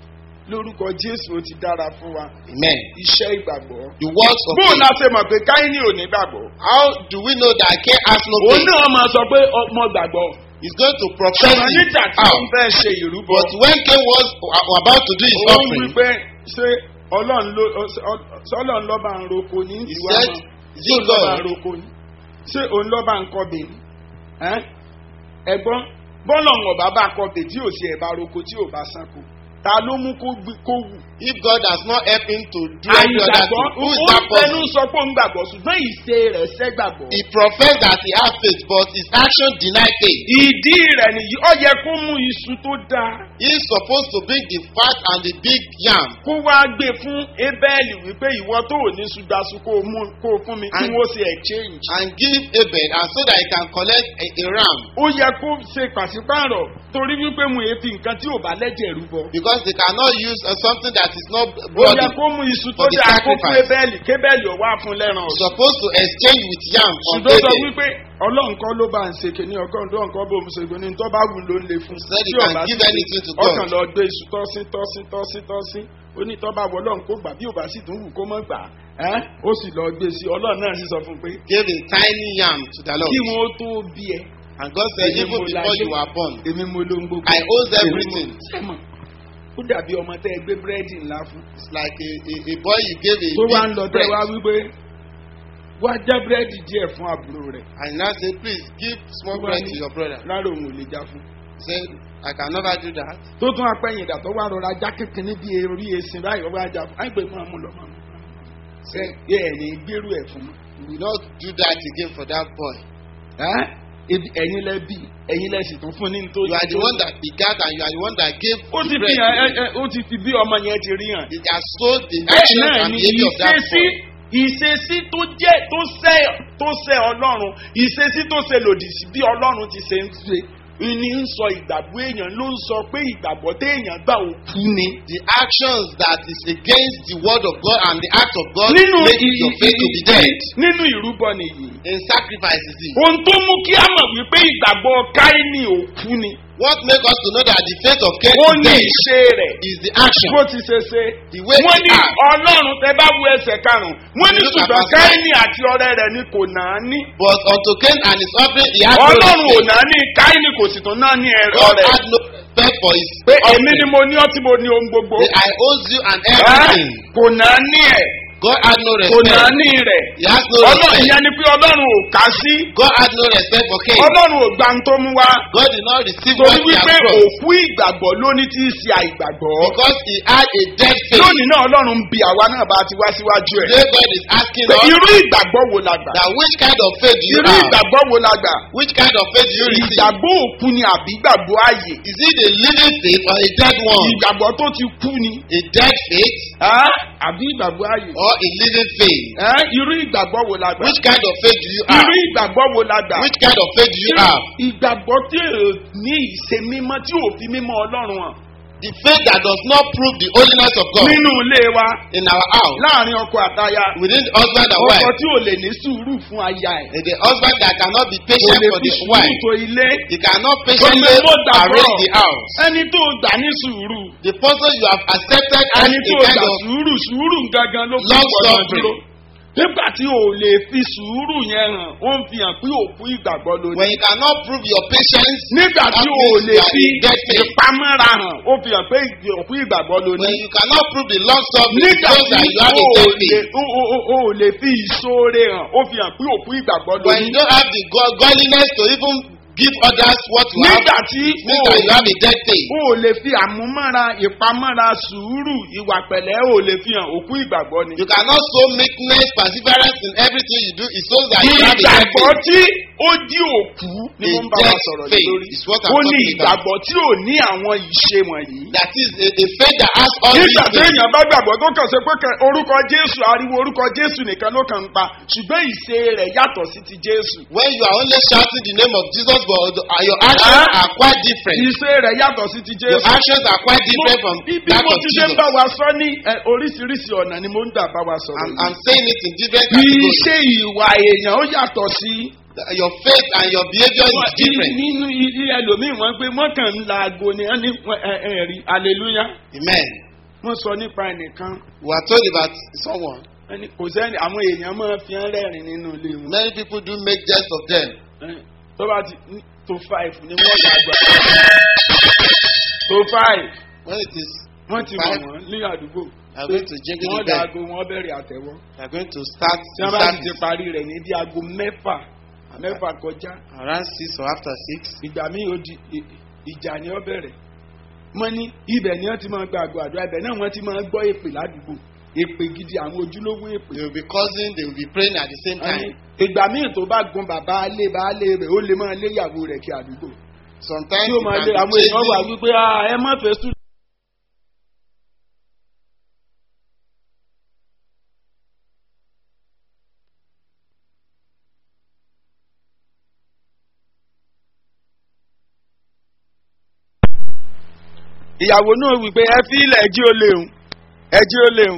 [SPEAKER 1] lórúkọ jésù ó ti dára fún wa.
[SPEAKER 3] Amen.
[SPEAKER 1] iṣẹ́ ìgbàgbọ́.
[SPEAKER 3] The works of
[SPEAKER 1] bóun
[SPEAKER 3] faith.
[SPEAKER 1] la ṣe mọ̀ pé káyínì ò ní gbàgbọ́.
[SPEAKER 3] How do we know that Cain has no
[SPEAKER 1] òun
[SPEAKER 3] faith?
[SPEAKER 1] náà máa sọ pé ọmọ gbàgbọ́.
[SPEAKER 3] He's going to profess
[SPEAKER 1] ṣùgbọ́n
[SPEAKER 3] it
[SPEAKER 1] nígbà tí
[SPEAKER 3] out.
[SPEAKER 1] òun fẹ́ ṣe ìrúbọ.
[SPEAKER 3] But when Cain was a- about to do his
[SPEAKER 1] òun
[SPEAKER 3] offering,
[SPEAKER 1] wípé ṣé ọlọ́run ló sọlọ́run lọ́ba ń roko ní
[SPEAKER 3] he
[SPEAKER 1] ìwà
[SPEAKER 3] said,
[SPEAKER 1] mọ́
[SPEAKER 3] Is
[SPEAKER 1] ṣé
[SPEAKER 3] it
[SPEAKER 1] òun lọ́ba ń
[SPEAKER 3] God?
[SPEAKER 1] roko ní ṣé òun lọ́ba ń kọbè ní Ẹ́n? ẹ̀gbọ́n bọ́lọ̀ ń ọ̀bá bá kọbè tí ò sí ẹ̀bá roko tí ò bá sanko ta ló mú kó gbí- kó wù.
[SPEAKER 3] If God has not helped him to do every other
[SPEAKER 1] àìgbàgbọ́
[SPEAKER 3] thing, who is
[SPEAKER 1] ó
[SPEAKER 3] that
[SPEAKER 1] fẹnu
[SPEAKER 3] person?
[SPEAKER 1] sọ pé òun gbàgbọ́ ṣùgbọ́n ìṣe rẹ̀ ṣẹ́gbàgbọ́.
[SPEAKER 3] He professed that he has faith, but his action denied faith.
[SPEAKER 1] ìdí rẹ̀ nìyí ó yẹ kó mú iṣu tó dáa
[SPEAKER 3] He is supposed to bring the fat and the big yam
[SPEAKER 1] kó wá gbé fún ebéèlì wípé ìwọ tó ò ní ṣùgbàṣù kó o mú kó o fún mi kí
[SPEAKER 3] And-
[SPEAKER 1] wọ́n ṣe exchange.
[SPEAKER 3] and give Abel, and so that he can collect a, a ram.
[SPEAKER 1] ó yẹ kó ṣe pàṣípààrọ̀ torí wípé mo èéfi nǹkan tí ò bá lẹ́jẹ̀ rúbọ.
[SPEAKER 3] Because they cannot use uh, something that is not
[SPEAKER 1] ó
[SPEAKER 3] bloody.
[SPEAKER 1] yẹ kó mú iṣu tó
[SPEAKER 3] for the
[SPEAKER 1] dáa kó fún
[SPEAKER 3] sacrifice.
[SPEAKER 1] ebéèlì kébéèlì ọ̀wá fún lẹ́ràn
[SPEAKER 3] He's
[SPEAKER 1] ọ̀sán.
[SPEAKER 3] supposed to exchange with yam on
[SPEAKER 1] ṣùgbọ́n sọ
[SPEAKER 3] Abel.
[SPEAKER 1] wípé ọlọ́run kọ́ ló bá ń ṣe kìíní ọgọ́rùn tó nǹkan bó ń ṣe kìíní tó bá wù ló ń le fún.
[SPEAKER 3] Said he
[SPEAKER 1] Tí ò
[SPEAKER 3] can
[SPEAKER 1] bá
[SPEAKER 3] give
[SPEAKER 1] sì
[SPEAKER 3] anything to
[SPEAKER 1] ṣe,
[SPEAKER 3] God.
[SPEAKER 1] ọkàn lọ gbé iṣu tọ́sí tọ́sí tọ́sí tọ́sí ó ní tọ́ bá wọ ọlọ́run kó gbà bí ò bá sì tún wù kó mọ́ gbà á ó sì lọ gbé sí ọlọ́run náà sì sọ fún un pé
[SPEAKER 3] Gave a tiny yam to the Lord.
[SPEAKER 1] kí wọn ó tó bí ẹ
[SPEAKER 3] And God said,
[SPEAKER 1] Èmi
[SPEAKER 3] even
[SPEAKER 1] mo
[SPEAKER 3] before
[SPEAKER 1] láyé.
[SPEAKER 3] you were born,
[SPEAKER 1] èmi mo ló ń gbogbo.
[SPEAKER 3] I owes
[SPEAKER 1] Èmi mo-
[SPEAKER 3] everything.
[SPEAKER 1] sẹ́mọ̀ ó dàbí ọmọ tẹ́ ẹ gbé búrẹ́dì ńlá fún.
[SPEAKER 3] It's like a, a, a boy you gave a
[SPEAKER 1] tó wá ń
[SPEAKER 3] big
[SPEAKER 1] lọ tẹ́
[SPEAKER 3] bread.
[SPEAKER 1] wá wípé wá já búrẹ́dì díẹ̀ fún àbúrò rẹ̀
[SPEAKER 3] And now say, please give small
[SPEAKER 1] Wá
[SPEAKER 3] bread
[SPEAKER 1] ní-
[SPEAKER 3] to your brother.
[SPEAKER 1] lára òun ò lè já fún.
[SPEAKER 3] Say, I can never do that.
[SPEAKER 1] tó tún apẹ́yìn ìdà tó wá rọra já kékeré bí orí esin báyìí ọba ajá fún àgbẹ̀ máa mú lọ máa mú. ṣe ẹ ẹ̀ ní gbérù ẹ̀ fún mi.
[SPEAKER 3] We will not do that again for that boy.
[SPEAKER 1] Ẹ́? Ebi- ẹ̀yin lẹ bí ẹ̀yin lẹ sì tún fún ní nítorí.
[SPEAKER 3] You are the one that begat and you are the one that gave
[SPEAKER 1] ó ti
[SPEAKER 3] the
[SPEAKER 1] fi
[SPEAKER 3] bread.
[SPEAKER 1] hàn ẹ ẹ ó ti fi bí ọmọ yẹn ti rí hàn.
[SPEAKER 3] It has told the
[SPEAKER 1] bẹ́ẹ̀
[SPEAKER 3] action
[SPEAKER 1] náà
[SPEAKER 3] and
[SPEAKER 1] ni
[SPEAKER 3] behavior of that
[SPEAKER 1] ìṣesí
[SPEAKER 3] boy.
[SPEAKER 1] ìṣesí tó jẹ́ tó sẹ́ tó sẹ́ ọlọ́run ìṣesí tó ṣe lòdì sí bí ọlọ́run ti ṣe ń ṣe ní ń sọ ìgbàgbọ́ èèyàn ló ń sọ pé ìgbàgbọ́ téèyàn gbà ó kú ni.
[SPEAKER 3] The actions that is against the word of God and the act of God
[SPEAKER 1] nínú
[SPEAKER 3] make
[SPEAKER 1] ì-
[SPEAKER 3] your
[SPEAKER 1] ì-
[SPEAKER 3] faith to be
[SPEAKER 1] ì-
[SPEAKER 3] dead.
[SPEAKER 1] nínú ìrúbọ nìyí.
[SPEAKER 3] In sacrifices, it.
[SPEAKER 1] ohun tó mú kí a mọ̀ wípé ìgbàgbọ́ káínì ò kú ni.
[SPEAKER 3] what make us to know that the faith of Cain
[SPEAKER 1] ó
[SPEAKER 3] is
[SPEAKER 1] ní
[SPEAKER 3] dead
[SPEAKER 1] ìṣe rẹ̀
[SPEAKER 3] is the action.
[SPEAKER 1] bó ti ṣe ṣe.
[SPEAKER 3] The way
[SPEAKER 1] wọ́n
[SPEAKER 3] we
[SPEAKER 1] ní
[SPEAKER 3] act.
[SPEAKER 1] ọlọ́run tẹ bá wo ẹsẹ̀ karùn-ún wọ́n ní
[SPEAKER 3] You look at
[SPEAKER 1] ṣùgbọ́n
[SPEAKER 3] verse
[SPEAKER 1] káínì àti ọrẹ rẹ̀ ni kò náà ní.
[SPEAKER 3] But unto Cain and his offering he had no
[SPEAKER 1] ọlọ́run ò
[SPEAKER 3] respect.
[SPEAKER 1] náà ní káínì kò sì tún náà ní ẹ̀rọ
[SPEAKER 3] God
[SPEAKER 1] rẹ̀.
[SPEAKER 3] had no respect for his
[SPEAKER 1] pé èmi
[SPEAKER 3] offering.
[SPEAKER 1] ni mo ní ọtí mo ní ohun gbogbo.
[SPEAKER 3] Say, I owes you and
[SPEAKER 1] Ẹ́,
[SPEAKER 3] everything.
[SPEAKER 1] kò náà ní ẹ̀
[SPEAKER 3] God had no
[SPEAKER 1] kò náà
[SPEAKER 3] respect.
[SPEAKER 1] ní rẹ̀.
[SPEAKER 3] He has no
[SPEAKER 1] ọlọ́run
[SPEAKER 3] respect.
[SPEAKER 1] ìyẹn ni pé ọlọ́run ò kà sí.
[SPEAKER 3] God had no respect for Cain.
[SPEAKER 1] ọlọ́run ò gbà ń tó mú wá.
[SPEAKER 3] God did not receive
[SPEAKER 1] torí
[SPEAKER 3] what he
[SPEAKER 1] wípé
[SPEAKER 3] has brought
[SPEAKER 1] òkú ìgbàgbọ́ lóní tí í ṣe àìgbàgbọ́.
[SPEAKER 3] because he had a dead faith.
[SPEAKER 1] lónìí náà ọlọ́run ń bi àwa náà bá ti wá síwájú ẹ̀.
[SPEAKER 3] Today God is asking
[SPEAKER 1] pé
[SPEAKER 3] us
[SPEAKER 1] irú ìgbàgbọ́ wo la gbà?
[SPEAKER 3] that which kind of faith do you
[SPEAKER 1] irú
[SPEAKER 3] have?
[SPEAKER 1] ìgbàgbọ́ wo la gbà?
[SPEAKER 3] Which kind of faith do you receive?
[SPEAKER 1] ìgbàgbọ́ òkú ni àbí ìgbàgbọ́ ààyè?
[SPEAKER 3] Is it a living faith or a dead one?
[SPEAKER 1] ìgbàgbọ́ tó ti kú ni
[SPEAKER 3] A dead faith
[SPEAKER 1] ẹ́? àbí ìgbàgbọ́ ààyè?
[SPEAKER 3] or a living faith?
[SPEAKER 1] ẹ́? irú ìgbàgbọ́ wo la gbà?
[SPEAKER 3] Which kind of faith do you have?
[SPEAKER 1] irú ìgbàgbọ́ wo la gbà?
[SPEAKER 3] Which kind of faith do you
[SPEAKER 1] Irú
[SPEAKER 3] have?
[SPEAKER 1] ìgbàgbọ́ tí ò ní ìṣe mímọ́ tí ò fi mímọ́ ọlọ́run hàn
[SPEAKER 3] The faith that does not prove the holiness of God
[SPEAKER 1] nínú ilé wa
[SPEAKER 3] in our house,
[SPEAKER 1] láàrin ọkọ àtaya
[SPEAKER 3] within the husband and
[SPEAKER 1] ọkọ
[SPEAKER 3] wife,
[SPEAKER 1] tí ò lè ní sùúrù fún aya ẹ̀
[SPEAKER 3] and the husband that cannot be
[SPEAKER 1] kò
[SPEAKER 3] patient
[SPEAKER 1] lè
[SPEAKER 3] for
[SPEAKER 1] fi
[SPEAKER 3] the
[SPEAKER 1] sùúrù
[SPEAKER 3] wife,
[SPEAKER 1] tó ilé
[SPEAKER 3] he cannot
[SPEAKER 1] Kò
[SPEAKER 3] patiently
[SPEAKER 1] lè mọ̀ gbàgbọ́.
[SPEAKER 3] arrange the house.
[SPEAKER 1] ẹni tó gbà ní sùúrù
[SPEAKER 3] The person you have accepted as
[SPEAKER 1] ẹni
[SPEAKER 3] a
[SPEAKER 1] tó
[SPEAKER 3] kind
[SPEAKER 1] gbà
[SPEAKER 3] of
[SPEAKER 1] sùúrù sùúrù gangan ló fi
[SPEAKER 3] long
[SPEAKER 1] pọ̀ náà
[SPEAKER 3] suffering.
[SPEAKER 1] dúró nígbà tí o lè fi sùúrù yẹn hàn ó ń fi hàn pé òkú ìgbàgbọ́ ló
[SPEAKER 3] when
[SPEAKER 1] ní
[SPEAKER 3] you cannot prove your patience,
[SPEAKER 1] nígbà tí
[SPEAKER 3] that
[SPEAKER 1] o
[SPEAKER 3] means
[SPEAKER 1] lè
[SPEAKER 3] you are
[SPEAKER 1] fi
[SPEAKER 3] in dead faith.
[SPEAKER 1] ìpamọ́ra hàn ó fi hàn pé òkú ìgbàgbọ́ ló
[SPEAKER 3] when
[SPEAKER 1] ní
[SPEAKER 3] you cannot prove the long suffering,
[SPEAKER 1] nígbà
[SPEAKER 3] shows
[SPEAKER 1] tí
[SPEAKER 3] that you have
[SPEAKER 1] o
[SPEAKER 3] a dead
[SPEAKER 1] lè
[SPEAKER 3] faith.
[SPEAKER 1] o o- o- o lè fi ìṣoore hàn ó fi hàn pé òkú ìgbàgbọ́ ló
[SPEAKER 3] When
[SPEAKER 1] ní
[SPEAKER 3] you don't have the go- godliness to even give others what you have,
[SPEAKER 1] nígbà tí
[SPEAKER 3] means that you have a dead faith.
[SPEAKER 1] o ò lè fi àmúmọ́ra ìpamọ́ra sùúrù ìwà pẹ̀lẹ́ o ò lè fi hàn òkú ìgbàgbọ́ ni.
[SPEAKER 3] You cannot show meekness, perseverance in everything you do. It shows that you have a dead
[SPEAKER 1] ìgbàgbọ́
[SPEAKER 3] faith.
[SPEAKER 1] tí ó di òkú ni mo ń bá wa
[SPEAKER 3] dead
[SPEAKER 1] sọ̀rọ̀ lé
[SPEAKER 3] faith
[SPEAKER 1] lórí
[SPEAKER 3] is what I'm
[SPEAKER 1] ó ní
[SPEAKER 3] talking about.
[SPEAKER 1] ìgbàgbọ́ tí ò ní àwọn ìṣe wọ̀nyí.
[SPEAKER 3] That is a, a faith that has all these
[SPEAKER 1] nígbà
[SPEAKER 3] things.
[SPEAKER 1] téèyàn bá gbàgbọ́ tó kàn ṣe pé kẹ- orúkọ jésù ariwo orúkọ jésù nìkan ló kàn ń pa ṣùgbọ́n ìṣe rẹ̀ yàtọ̀ sí ti jésù.
[SPEAKER 3] When you are only shouting the name of Jesus, but the- uh, your actions
[SPEAKER 1] Ah.
[SPEAKER 3] are quite different.
[SPEAKER 1] ìṣe rẹ̀ yàtọ̀ sí ti
[SPEAKER 3] Your
[SPEAKER 1] jésù.
[SPEAKER 3] actions are quite different from
[SPEAKER 1] bí bí
[SPEAKER 3] that
[SPEAKER 1] mo
[SPEAKER 3] of
[SPEAKER 1] ti ṣe ń
[SPEAKER 3] Jesus.
[SPEAKER 1] bá wa sọ ní ẹ, oríṣiríṣi ọ̀nà ni mo ń gbà bá wa sọ̀rọ̀
[SPEAKER 3] I'm,
[SPEAKER 1] yìí.
[SPEAKER 3] I'm saying it in different categories.
[SPEAKER 1] Iṣẹ́ ìwà èèyàn ó yàtọ̀ sí.
[SPEAKER 3] Your faith and your behavior is
[SPEAKER 1] Wọ́n-
[SPEAKER 3] different.
[SPEAKER 1] Nínú ilé ẹlòmíì wọ́n pé wọ́n kàn ń la aago ni wọ́n ní wọ́n- ẹ- ẹ rí hallelujah.
[SPEAKER 3] Amen.
[SPEAKER 1] Wọ́n sọ nípa ẹnìkan.
[SPEAKER 3] We are told about someone.
[SPEAKER 1] wọ́n ní Kò sẹ́ni àwọn èèyàn máa fi ń rẹ́rìn nínú ilé wọn.
[SPEAKER 3] Many people do make jest of them.
[SPEAKER 1] Ẹ, Tó bá ti ní- tó five ni wọ́n là gbà. Tó five
[SPEAKER 3] When it is,
[SPEAKER 1] wọ́n ti mọ̀
[SPEAKER 3] Five.
[SPEAKER 1] wọ́n ní àdúgbò.
[SPEAKER 3] we are going to jingle
[SPEAKER 1] Wọ́n
[SPEAKER 3] the
[SPEAKER 1] da
[SPEAKER 3] bell.
[SPEAKER 1] aago wọ́n bẹ̀rẹ̀ àtẹ̀wọ́.
[SPEAKER 3] We are going to start
[SPEAKER 1] Tí
[SPEAKER 3] the
[SPEAKER 1] wọ́n bá sì ti
[SPEAKER 3] service
[SPEAKER 1] parí rẹ̀ ní bí aago mẹ́fà mẹ́fà kọjá.
[SPEAKER 3] around six or after six.
[SPEAKER 1] ìgbà míì ó di ì- ìjà ni ó bẹ̀rẹ̀ wọ́n ní ibẹ̀ ni wọ́n ti máa gba àgọ́ àdúrà ibẹ̀ náà wọ́n ti máa gbọ́ èpè ládùúgbò èpè gidi àwọn ojúlówó èpè.
[SPEAKER 3] They will be causing, they will be praying at the same
[SPEAKER 1] Wọ́n ní
[SPEAKER 3] time.
[SPEAKER 1] ìgbà míì tó bá gun bàbá alé baálé rẹ̀ ó lè máa lé ìyàwó rẹ̀ kí àdúgbò.
[SPEAKER 3] Sometimes
[SPEAKER 1] tí ó
[SPEAKER 3] you
[SPEAKER 1] máa
[SPEAKER 3] can
[SPEAKER 1] lé
[SPEAKER 3] be
[SPEAKER 1] àwọn èèyàn wà
[SPEAKER 3] chasing-
[SPEAKER 1] wípé "Ah, ẹ má fẹ́ sùn. ìyàwó náà wí pé ẹ fi ilẹ̀ ẹjí ó léhùn ẹjí ó léhùn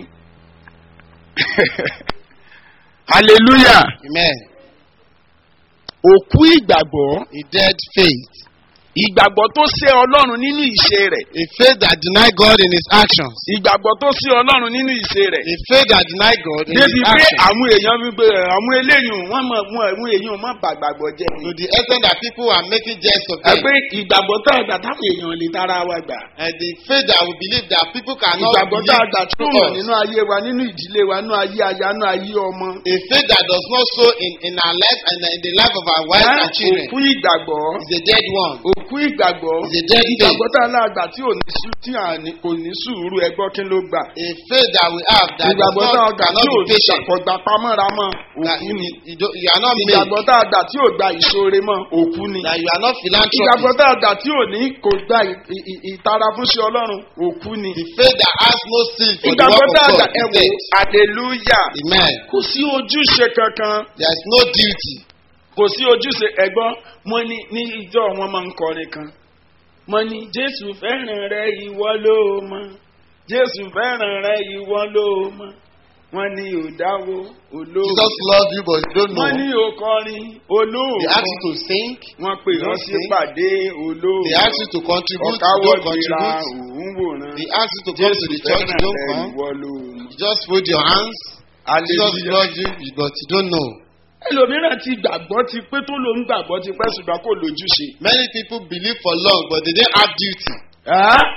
[SPEAKER 1] hallelujah
[SPEAKER 3] Amen.
[SPEAKER 1] òkú ìgbàgbọ́
[SPEAKER 3] A dead faith.
[SPEAKER 1] ìgbàgbọ́ tó ṣe ọlọ́run nínú ìṣe rẹ̀
[SPEAKER 3] A faith that deny God in his actions.
[SPEAKER 1] ìgbàgbọ́ tó ṣe ọlọ́run nínú ìṣe rẹ̀
[SPEAKER 3] A faith that deny God in
[SPEAKER 1] débi
[SPEAKER 3] his
[SPEAKER 1] pé
[SPEAKER 3] actions.
[SPEAKER 1] àwọn èèyàn wípé àwọn eléyìí wọ́n mọ̀ wọ́n àwọn èèyàn má bàgbàgbọ́ jẹ́
[SPEAKER 3] To the extent that people are making jest of
[SPEAKER 1] ẹ
[SPEAKER 3] them.
[SPEAKER 1] pé ìgbàgbọ́ tá a gbà táwọn èèyàn lè tara wa gbà
[SPEAKER 3] And the faith that we believe that people cannot
[SPEAKER 1] ìgbàgbọ́ tá a
[SPEAKER 3] believe
[SPEAKER 1] gbà tó
[SPEAKER 3] through
[SPEAKER 1] mọ̀
[SPEAKER 3] us.
[SPEAKER 1] nínú ayé wa nínú ìdílé wa nínú ayé aya nínú ayé ọmọ.
[SPEAKER 3] A faith that does not show in, in our life and in the life of our wives and children
[SPEAKER 1] òkú ìgbàgbọ́
[SPEAKER 3] is a dead one.
[SPEAKER 1] òkú ìgbàgbọ́
[SPEAKER 3] Is a dead faith.
[SPEAKER 1] ìgbàgbọ́ tá a lágbà tí ò ní sú tí à ní kò ní sùúrù ẹgbọ́ kí ló gbà.
[SPEAKER 3] A faith that we have that does
[SPEAKER 1] ìgbàgbọ́ tá a
[SPEAKER 3] not,
[SPEAKER 1] gbà
[SPEAKER 3] cannot
[SPEAKER 1] tí ò
[SPEAKER 3] be
[SPEAKER 1] ní
[SPEAKER 3] patient.
[SPEAKER 1] ṣàkọgbà pamọ́ra mọ́
[SPEAKER 3] That
[SPEAKER 1] òkú
[SPEAKER 3] you,
[SPEAKER 1] ni.
[SPEAKER 3] you, don't- you are not made.
[SPEAKER 1] ìgbàgbọ́ tá a gbà tí ò gba ìṣòre mọ́ òkú ni.
[SPEAKER 3] That you are not
[SPEAKER 1] ìgbàgbọ́
[SPEAKER 3] philanthropist.
[SPEAKER 1] tá a gbà tí ò ní kò gba ì- ì- ì- ìtara fúnṣe ọlọ́run òkú ni.
[SPEAKER 3] The faith that has no seal for the
[SPEAKER 1] ìgbàgbọ́
[SPEAKER 3] work
[SPEAKER 1] tá a
[SPEAKER 3] of
[SPEAKER 1] gbà
[SPEAKER 3] God
[SPEAKER 1] ẹ
[SPEAKER 3] is
[SPEAKER 1] wò
[SPEAKER 3] dead.
[SPEAKER 1] hallelujah
[SPEAKER 3] Amen.
[SPEAKER 1] kò sí ojúṣe kankan
[SPEAKER 3] There is no duty.
[SPEAKER 1] kò sí ojúṣe ẹ̀gbọ́n mo ní ní ìjọ wọn máa ń kọrin kan mo ní jésù fẹ́ràn rẹ ìwọ ló mọ jésù fẹ́ràn rẹ ìwọ ló mọ wọ́n ní òdáwó olóòwò
[SPEAKER 3] Jesus loves you but you don't know.
[SPEAKER 1] wọ́n ní òkọrin
[SPEAKER 3] They ask you
[SPEAKER 1] olóòwò
[SPEAKER 3] to sing.
[SPEAKER 1] wọ́n pè
[SPEAKER 3] you
[SPEAKER 1] wọ́n
[SPEAKER 3] don't
[SPEAKER 1] sí
[SPEAKER 3] sing.
[SPEAKER 1] pàdé olóòwò
[SPEAKER 3] They ask you to contribute. You
[SPEAKER 1] ọ̀káwọ́
[SPEAKER 3] don't
[SPEAKER 1] gbéra
[SPEAKER 3] contribute.
[SPEAKER 1] òun wòran
[SPEAKER 3] They ask you to come to the church. You don't
[SPEAKER 1] rẹ
[SPEAKER 3] come.
[SPEAKER 1] ìwọ ló mọ
[SPEAKER 3] You just fold your hands. Jesus
[SPEAKER 1] hallelujah.
[SPEAKER 3] loves you but you don't know.
[SPEAKER 1] ẹlòmíràn ti gbàgbọ́ ti pé tó ló ń gbàgbọ́ ti pẹ́ ṣùgbọ́n kò lójúṣe.
[SPEAKER 3] Many people believe for long but they don't have duty.
[SPEAKER 1] Ẹ́?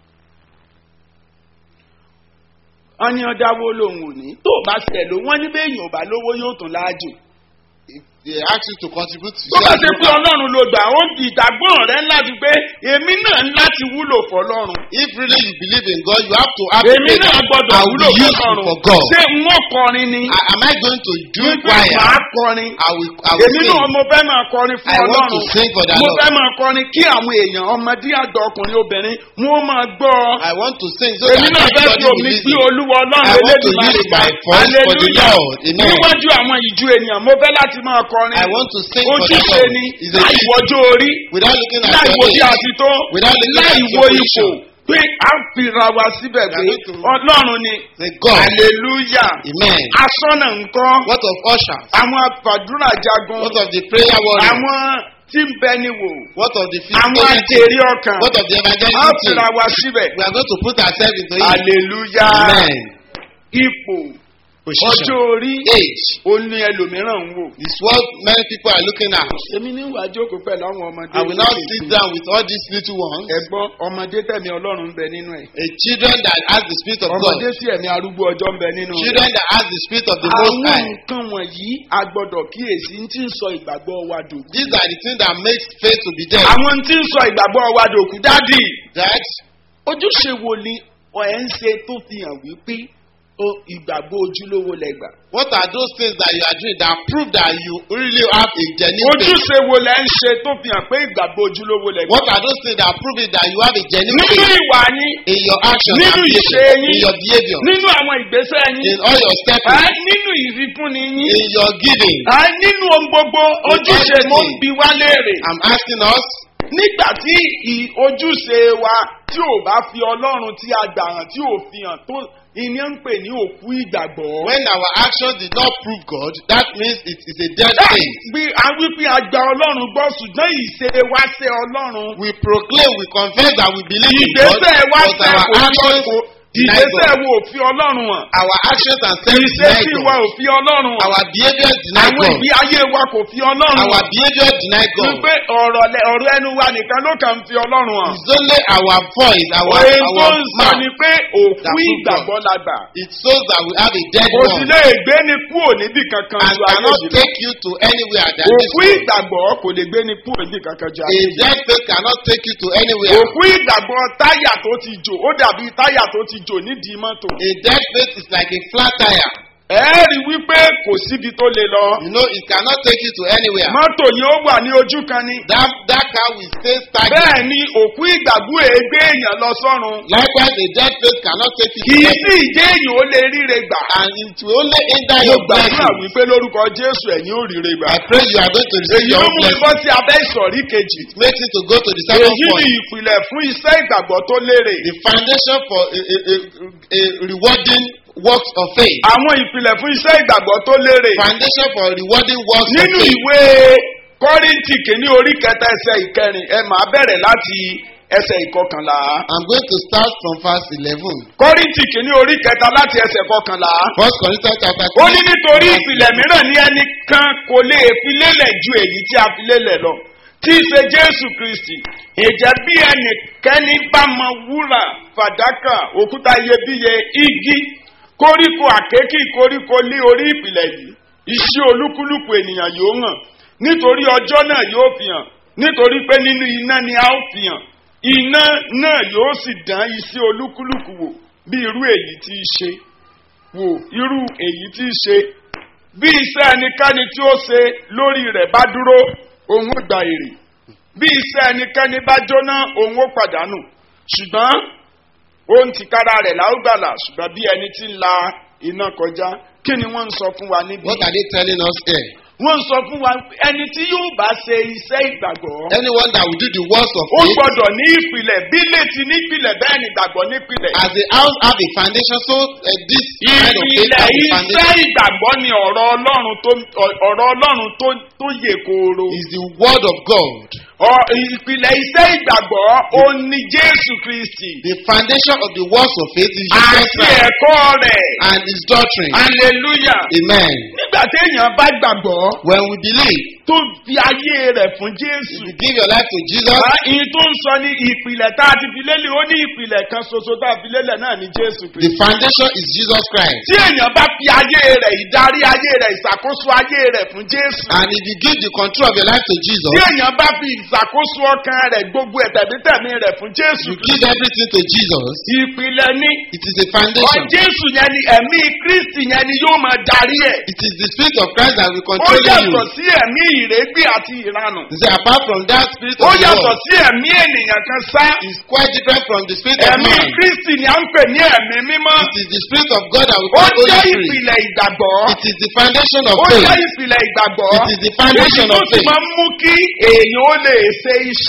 [SPEAKER 1] wọ́n ní ọjà wo lòun ò ní tó bá ṣẹ̀ ló wọ́n ní bẹ́ẹ̀yìn ò bá lówó yóò tún láàjò.
[SPEAKER 3] If they ask you to contribute to
[SPEAKER 1] tó bá ṣe
[SPEAKER 3] share
[SPEAKER 1] pé ọlọ́run ló gbà ó di ìgbàgbọ́ rẹ láti pé èmi náà ń láti wúlò fọlọ́run.
[SPEAKER 3] If really you believe in God, you have to have
[SPEAKER 1] èmi
[SPEAKER 3] faith.
[SPEAKER 1] náà gbọ́dọ̀
[SPEAKER 3] I will
[SPEAKER 1] wúlò
[SPEAKER 3] be useful
[SPEAKER 1] fọlọ́run.
[SPEAKER 3] for God.
[SPEAKER 1] ṣé wọ́n kọrin ni.
[SPEAKER 3] I, am I going to do
[SPEAKER 1] wípé
[SPEAKER 3] choir?
[SPEAKER 1] màá kọrin.
[SPEAKER 3] I will, I will
[SPEAKER 1] èmi
[SPEAKER 3] sing.
[SPEAKER 1] náà mo fẹ́ máa kọrin fún
[SPEAKER 3] I want to
[SPEAKER 1] ọlọ́run.
[SPEAKER 3] sing for the
[SPEAKER 1] mo
[SPEAKER 3] Lord.
[SPEAKER 1] fẹ́ máa kọrin kí àwọn èèyàn ọmọdé àgbà ọkùnrin obìnrin wọ́n máa gbọ́ ọ.
[SPEAKER 3] I want to sing so
[SPEAKER 1] èmi náà
[SPEAKER 3] that
[SPEAKER 1] fẹ́ fi
[SPEAKER 3] everybody will
[SPEAKER 1] omi
[SPEAKER 3] listen.
[SPEAKER 1] gbé olúwa
[SPEAKER 3] I
[SPEAKER 1] ọlọ́run
[SPEAKER 3] want to
[SPEAKER 1] elédùnmáà
[SPEAKER 3] use my
[SPEAKER 1] ga.
[SPEAKER 3] voice for the
[SPEAKER 1] Hallelujah.
[SPEAKER 3] Lord. Amen.
[SPEAKER 1] níwájú àwọn ìjú ènìyàn mo fẹ́ láti máa kọrin.
[SPEAKER 3] I want to sing for the
[SPEAKER 1] ojúṣe
[SPEAKER 3] Lord.
[SPEAKER 1] ni
[SPEAKER 3] It's a
[SPEAKER 1] láì
[SPEAKER 3] duty.
[SPEAKER 1] wọjọ́ orí
[SPEAKER 3] Without looking at
[SPEAKER 1] láì
[SPEAKER 3] your
[SPEAKER 1] wo bí a
[SPEAKER 3] age.
[SPEAKER 1] ti tó
[SPEAKER 3] Without looking
[SPEAKER 1] láì
[SPEAKER 3] at
[SPEAKER 1] wo
[SPEAKER 3] your
[SPEAKER 1] ipò
[SPEAKER 3] position.
[SPEAKER 1] pé a ń fira wa síbẹ̀ pé
[SPEAKER 3] We are going to-
[SPEAKER 1] ọlọ́run ni
[SPEAKER 3] Say God.
[SPEAKER 1] hallelujah
[SPEAKER 3] Amen.
[SPEAKER 1] asọ́nà nǹkan
[SPEAKER 3] What of ushers?
[SPEAKER 1] àwọn àfàdúrà jagun
[SPEAKER 3] What of the prayer warriors?
[SPEAKER 1] àwọn tí ń bẹ ní wò
[SPEAKER 3] What of the
[SPEAKER 1] àwọn
[SPEAKER 3] physical
[SPEAKER 1] àjèrè ọkàn
[SPEAKER 3] What of the
[SPEAKER 1] a
[SPEAKER 3] evangelism team?
[SPEAKER 1] fira wa síbẹ̀
[SPEAKER 3] We are going to put ourselves into it.
[SPEAKER 1] hallelujah
[SPEAKER 3] Amen.
[SPEAKER 1] ipò
[SPEAKER 3] position,
[SPEAKER 1] ọjọ́ orí
[SPEAKER 3] age.
[SPEAKER 1] ó ní ẹlòmíràn ń wò.
[SPEAKER 3] This is what many people are looking at.
[SPEAKER 1] èmi ní ìwà jókòó pẹ̀lú àwọn ọmọdé.
[SPEAKER 3] I will not sit down with all these little ones.
[SPEAKER 1] ẹ̀gbọ́n ọmọdé tẹ̀mí ọlọ́run ń bẹ nínú ẹ̀.
[SPEAKER 3] A children that has the spirit of God.
[SPEAKER 1] ọmọdé sí ẹ̀mí arúgbó ọjọ́ ń bẹ nínú rẹ̀.
[SPEAKER 3] Children that has the spirit of the Most
[SPEAKER 1] àwọn
[SPEAKER 3] High.
[SPEAKER 1] nǹkan wọ̀nyí a gbọ́dọ̀ kíyèsí ń tí ń sọ ìgbàgbọ́ wa dòkú.
[SPEAKER 3] These are the things that makes faith to be there.
[SPEAKER 1] àwọn tí ń sọ ìgbàgbọ́ wa dòkú dádì.
[SPEAKER 3] That
[SPEAKER 1] ojúṣe wo ni ọ̀ ẹ̀ ń ṣe tó fi hàn wípé ó ìgbàgbọ́ ojúlówó lẹ́gbà.
[SPEAKER 3] what are those things that you are doing that prove that you really have a genuine faith?
[SPEAKER 1] ojúṣe wo lẹ́ ń ṣe tó fi hàn pé ìgbàgbọ́ ojúlówó lẹ́gbà.
[SPEAKER 3] What are those things that prove it that you have a genuine
[SPEAKER 1] nínú
[SPEAKER 3] faith
[SPEAKER 1] ìwà yín
[SPEAKER 3] in your actions
[SPEAKER 1] Nínú
[SPEAKER 3] and
[SPEAKER 1] ìṣe
[SPEAKER 3] behavior,
[SPEAKER 1] yín.
[SPEAKER 3] in your behavior,
[SPEAKER 1] nínú àwọn ìgbésẹ̀ yín
[SPEAKER 3] in all your steps,
[SPEAKER 1] ẹ nínú ìfifúnni yín
[SPEAKER 3] in your giving?
[SPEAKER 1] ẹ nínú ohun gbogbo ojúṣe mo ń bi wá léèrè.
[SPEAKER 3] I'm asking us
[SPEAKER 1] nígbà tí ì- ojúṣe wa tí ò bá fi ọlọ́run tí a gbà hàn tí ò fi hàn tó ìní ń pè ní òkú ìgbàgbọ́.
[SPEAKER 3] when our actions did not prove God, that means it is a dead
[SPEAKER 1] Bẹ́ẹ̀
[SPEAKER 3] faith.
[SPEAKER 1] bí a wí pé a gba ọlọ́run gbọ́ ṣùgbọ́n ìṣe wa ṣe ọlọ́run.
[SPEAKER 3] We proclaim, we confess that we believe in God,
[SPEAKER 1] ìgbésẹ̀ wa
[SPEAKER 3] but
[SPEAKER 1] ṣe
[SPEAKER 3] our
[SPEAKER 1] kò fi
[SPEAKER 3] actions
[SPEAKER 1] ọkọ̀
[SPEAKER 3] deny
[SPEAKER 1] ìgbésẹ̀
[SPEAKER 3] God.
[SPEAKER 1] wo ò fi ọlọ́run hàn.
[SPEAKER 3] Our actions and steps
[SPEAKER 1] ìṣe
[SPEAKER 3] deny
[SPEAKER 1] sí wa
[SPEAKER 3] God.
[SPEAKER 1] ò fi ọlọ́run hàn.
[SPEAKER 3] Our behavior deny
[SPEAKER 1] àwọn
[SPEAKER 3] God.
[SPEAKER 1] ìgbé ayé wa kò fi ọlọ́run
[SPEAKER 3] Our
[SPEAKER 1] hàn.
[SPEAKER 3] behavior deny God.
[SPEAKER 1] wípé ọ̀rọ̀ lẹ- ọ̀rọ̀ ẹnu wa nìkan ló kàn ń fi ọlọ́run hàn.
[SPEAKER 3] It's only our voice, our,
[SPEAKER 1] Òye tó
[SPEAKER 3] our
[SPEAKER 1] ń sọ ni
[SPEAKER 3] mouth.
[SPEAKER 1] pé òkú
[SPEAKER 3] that prove
[SPEAKER 1] ìgbàgbọ́ la gbà.
[SPEAKER 3] It shows that we have a dead
[SPEAKER 1] Kò sì
[SPEAKER 3] one
[SPEAKER 1] lè gbé ni kúrò níbì kankan
[SPEAKER 3] and
[SPEAKER 1] ju ayé
[SPEAKER 3] cannot
[SPEAKER 1] yìí lọ.
[SPEAKER 3] take you to anywhere that this
[SPEAKER 1] Òkú
[SPEAKER 3] world.
[SPEAKER 1] ìgbàgbọ́ kò lè gbé ni kúrò níbì kankan ju
[SPEAKER 3] A
[SPEAKER 1] ayé yìí lọ.
[SPEAKER 3] dead faith cannot take you to anywhere.
[SPEAKER 1] Òkú ìgbàgbọ́ táyà tó ti jò ó dàbí táyà tó ti jò nídìí mọ́tò.
[SPEAKER 3] A dead faith is like a flat tire.
[SPEAKER 1] Ẹ rí wípé kò síbi tó lè lọ.
[SPEAKER 3] You know, it cannot take you to anywhere.
[SPEAKER 1] Mọ́tò ni ó wà ní ojú kan ni.
[SPEAKER 3] That, that car will stay stagnant.
[SPEAKER 1] Bẹ́ẹ̀ ni òkú ìgbàgbọ́ èégbé èèyàn lọ sọ́run.
[SPEAKER 3] Likewise, a dead faith cannot take you
[SPEAKER 1] Kì
[SPEAKER 3] to
[SPEAKER 1] í
[SPEAKER 3] heaven.
[SPEAKER 1] sí ìdí èèyàn ó lè ríre gbà.
[SPEAKER 3] And it will only hinder
[SPEAKER 1] Mo
[SPEAKER 3] your
[SPEAKER 1] gbàdúrà
[SPEAKER 3] blessing.
[SPEAKER 1] wípé lórúkọ Jésù ẹ̀yin ò ríre gbà.
[SPEAKER 3] I pray you are going to receive
[SPEAKER 1] Èyí
[SPEAKER 3] your
[SPEAKER 1] ló
[SPEAKER 3] own
[SPEAKER 1] mú mi
[SPEAKER 3] blessing.
[SPEAKER 1] bọ́ sí abẹ́ ìsọ̀rí kejì.
[SPEAKER 3] It makes it to go to the second
[SPEAKER 1] Èyí ni
[SPEAKER 3] point.
[SPEAKER 1] ìpìlẹ̀ fún iṣẹ́ ìgbàgbọ́ tó lérè.
[SPEAKER 3] The foundation for a, a, a, a rewarding works of faith.
[SPEAKER 1] Àwọn ìpìlẹ̀ fún iṣẹ́ ìgbàgbọ́ tó lérè.
[SPEAKER 3] Foundation for rewarding works
[SPEAKER 1] Nínú
[SPEAKER 3] of faith.
[SPEAKER 1] ìwé Kọ́ríńtì kìíní orí kẹta ẹsẹ̀ ìkẹrin ẹ máa bẹ̀rẹ̀ láti ẹsẹ̀ ìkọkànlá.
[SPEAKER 3] I'm going to start from verse 11.
[SPEAKER 1] Kọ́ríńtì kìíní orí kẹta láti ẹsẹ̀ kọkànlá.
[SPEAKER 3] First Corinthians chapter
[SPEAKER 1] Ó
[SPEAKER 3] 3.
[SPEAKER 1] ní nítorí ìpìlẹ̀ mìíràn ní ẹnìkan kò lè fi lélẹ̀ ju èyí tí a fi lélẹ̀ lọ. Tí í ṣe Jésù Kristì. Ìjẹ́ bí ẹnìkẹ́ni bá mọ wúrà, fàdákà, òkúta iyebíye, igi, koríko àkékì koríko lé orí ìpìlẹ̀ yìí. Iṣẹ́ olúkúlùkù ènìyàn yóò hàn. Nítorí ọjọ́ náà yóò fi hàn. Nítorí pé nínú iná ni a ó fi hàn. Iná náà yóò sì dán iṣẹ́ olúkúlùkù wò bí irú èyí tí í ṣe wò irú èyí tí í ṣe bí iṣẹ́ ẹnikẹ́ni tí ó ṣe lórí rẹ̀ bá dúró òun ó gba èrè bí iṣẹ́ ẹnikẹ́ni bá jóná òun ó pàdánù ṣùgbọ́n ohun tìkára rẹ̀ la ó gbàlà ṣùgbọ́n bí ẹni tí ń la iná kọjá kí ni wọ́n ń sọ fún wa níbí.
[SPEAKER 3] What are they telling us here?
[SPEAKER 1] wọ́n ń sọ fún wa ẹni tí yóò bá ṣe iṣẹ́ ìgbàgbọ́
[SPEAKER 3] Anyone that will do the works of
[SPEAKER 1] ó
[SPEAKER 3] faith,
[SPEAKER 1] gbọ́dọ̀ ní ìpìlẹ̀ bí létí nípìlẹ̀ bẹ́ẹ̀ ni ìgbàgbọ́ nípìlẹ̀.
[SPEAKER 3] as the house have a foundation, so uh, this kind of faith
[SPEAKER 1] ìpìlẹ̀
[SPEAKER 3] has a
[SPEAKER 1] iṣẹ́
[SPEAKER 3] foundation.
[SPEAKER 1] ìgbàgbọ́ ni ọ̀rọ̀ ọlọ́run tó ọ̀rọ̀ ọlọ́run tó tó yè kooro.
[SPEAKER 3] Is the word of God.
[SPEAKER 1] Ọ- ìpìlẹ̀ iṣẹ́ ìgbàgbọ́ ó ní Jésù Kristì
[SPEAKER 3] The foundation of the works of faith is Jesus
[SPEAKER 1] àti
[SPEAKER 3] Christ
[SPEAKER 1] ẹ̀kọ́ rẹ̀.
[SPEAKER 3] and his doctrine.
[SPEAKER 1] Hallelujah.
[SPEAKER 3] Amen.
[SPEAKER 1] Nígbà téèyàn bá gbàgbọ́
[SPEAKER 3] When we believe,
[SPEAKER 1] tó fi ayé rẹ̀ fún
[SPEAKER 3] if
[SPEAKER 1] Jésù.
[SPEAKER 3] you give your life to Jesus,
[SPEAKER 1] Bá ìyìn tó ń sọ ní ìpìlẹ̀ tá a ti fi lélẹ̀ ó ní ìpìlẹ̀ kan ṣoṣo tá a fi lélẹ̀ náà ní Jésù
[SPEAKER 3] the
[SPEAKER 1] Kristì.
[SPEAKER 3] foundation is Jesus Christ.
[SPEAKER 1] Tí èèyàn bá fi ayé rẹ̀ ìdarí ayé rẹ̀ ìṣàkóso ayé rẹ̀ fún Jésù.
[SPEAKER 3] And if you give the control of your life to Jesus,
[SPEAKER 1] tí èèyàn bá fi ìṣàkóso ọkàn rẹ̀ gbogbo ẹ̀tẹ̀mítẹ̀mí rẹ̀ fún jésù
[SPEAKER 3] you give everything to Jesus,
[SPEAKER 1] ìpìlẹ̀ ní
[SPEAKER 3] it is a
[SPEAKER 1] ọ
[SPEAKER 3] foundation.
[SPEAKER 1] jésù yẹn ni ẹ̀mí kristi yẹn ni yóò máa darí ẹ̀
[SPEAKER 3] It is the spirit of Christ that will
[SPEAKER 1] ó
[SPEAKER 3] control
[SPEAKER 1] yàtọ̀
[SPEAKER 3] you.
[SPEAKER 1] sí ẹ̀mí ìrégbé àti ìranù
[SPEAKER 3] He said, apart from that spirit
[SPEAKER 1] ó
[SPEAKER 3] of the
[SPEAKER 1] yàtọ̀
[SPEAKER 3] world,
[SPEAKER 1] sí ẹ̀mí ènìyàn kan sá
[SPEAKER 3] is quite different from the spirit of
[SPEAKER 1] ẹ̀mí
[SPEAKER 3] man.
[SPEAKER 1] kristi ni à ń pè ní ẹ̀mí mímọ́
[SPEAKER 3] It is the spirit of God that will
[SPEAKER 1] ó
[SPEAKER 3] call Holy
[SPEAKER 1] jẹ́
[SPEAKER 3] Spirit.
[SPEAKER 1] ìpìlẹ̀ ìgbàgbọ́
[SPEAKER 3] It is the foundation of
[SPEAKER 1] ó jẹ́
[SPEAKER 3] faith.
[SPEAKER 1] ìpìlẹ̀ ìgbàgbọ́
[SPEAKER 3] It is the foundation
[SPEAKER 1] èyí tó
[SPEAKER 3] of
[SPEAKER 1] sì
[SPEAKER 3] faith.
[SPEAKER 1] máa ń mú kí èèyàn ó lè ṣe iṣẹ́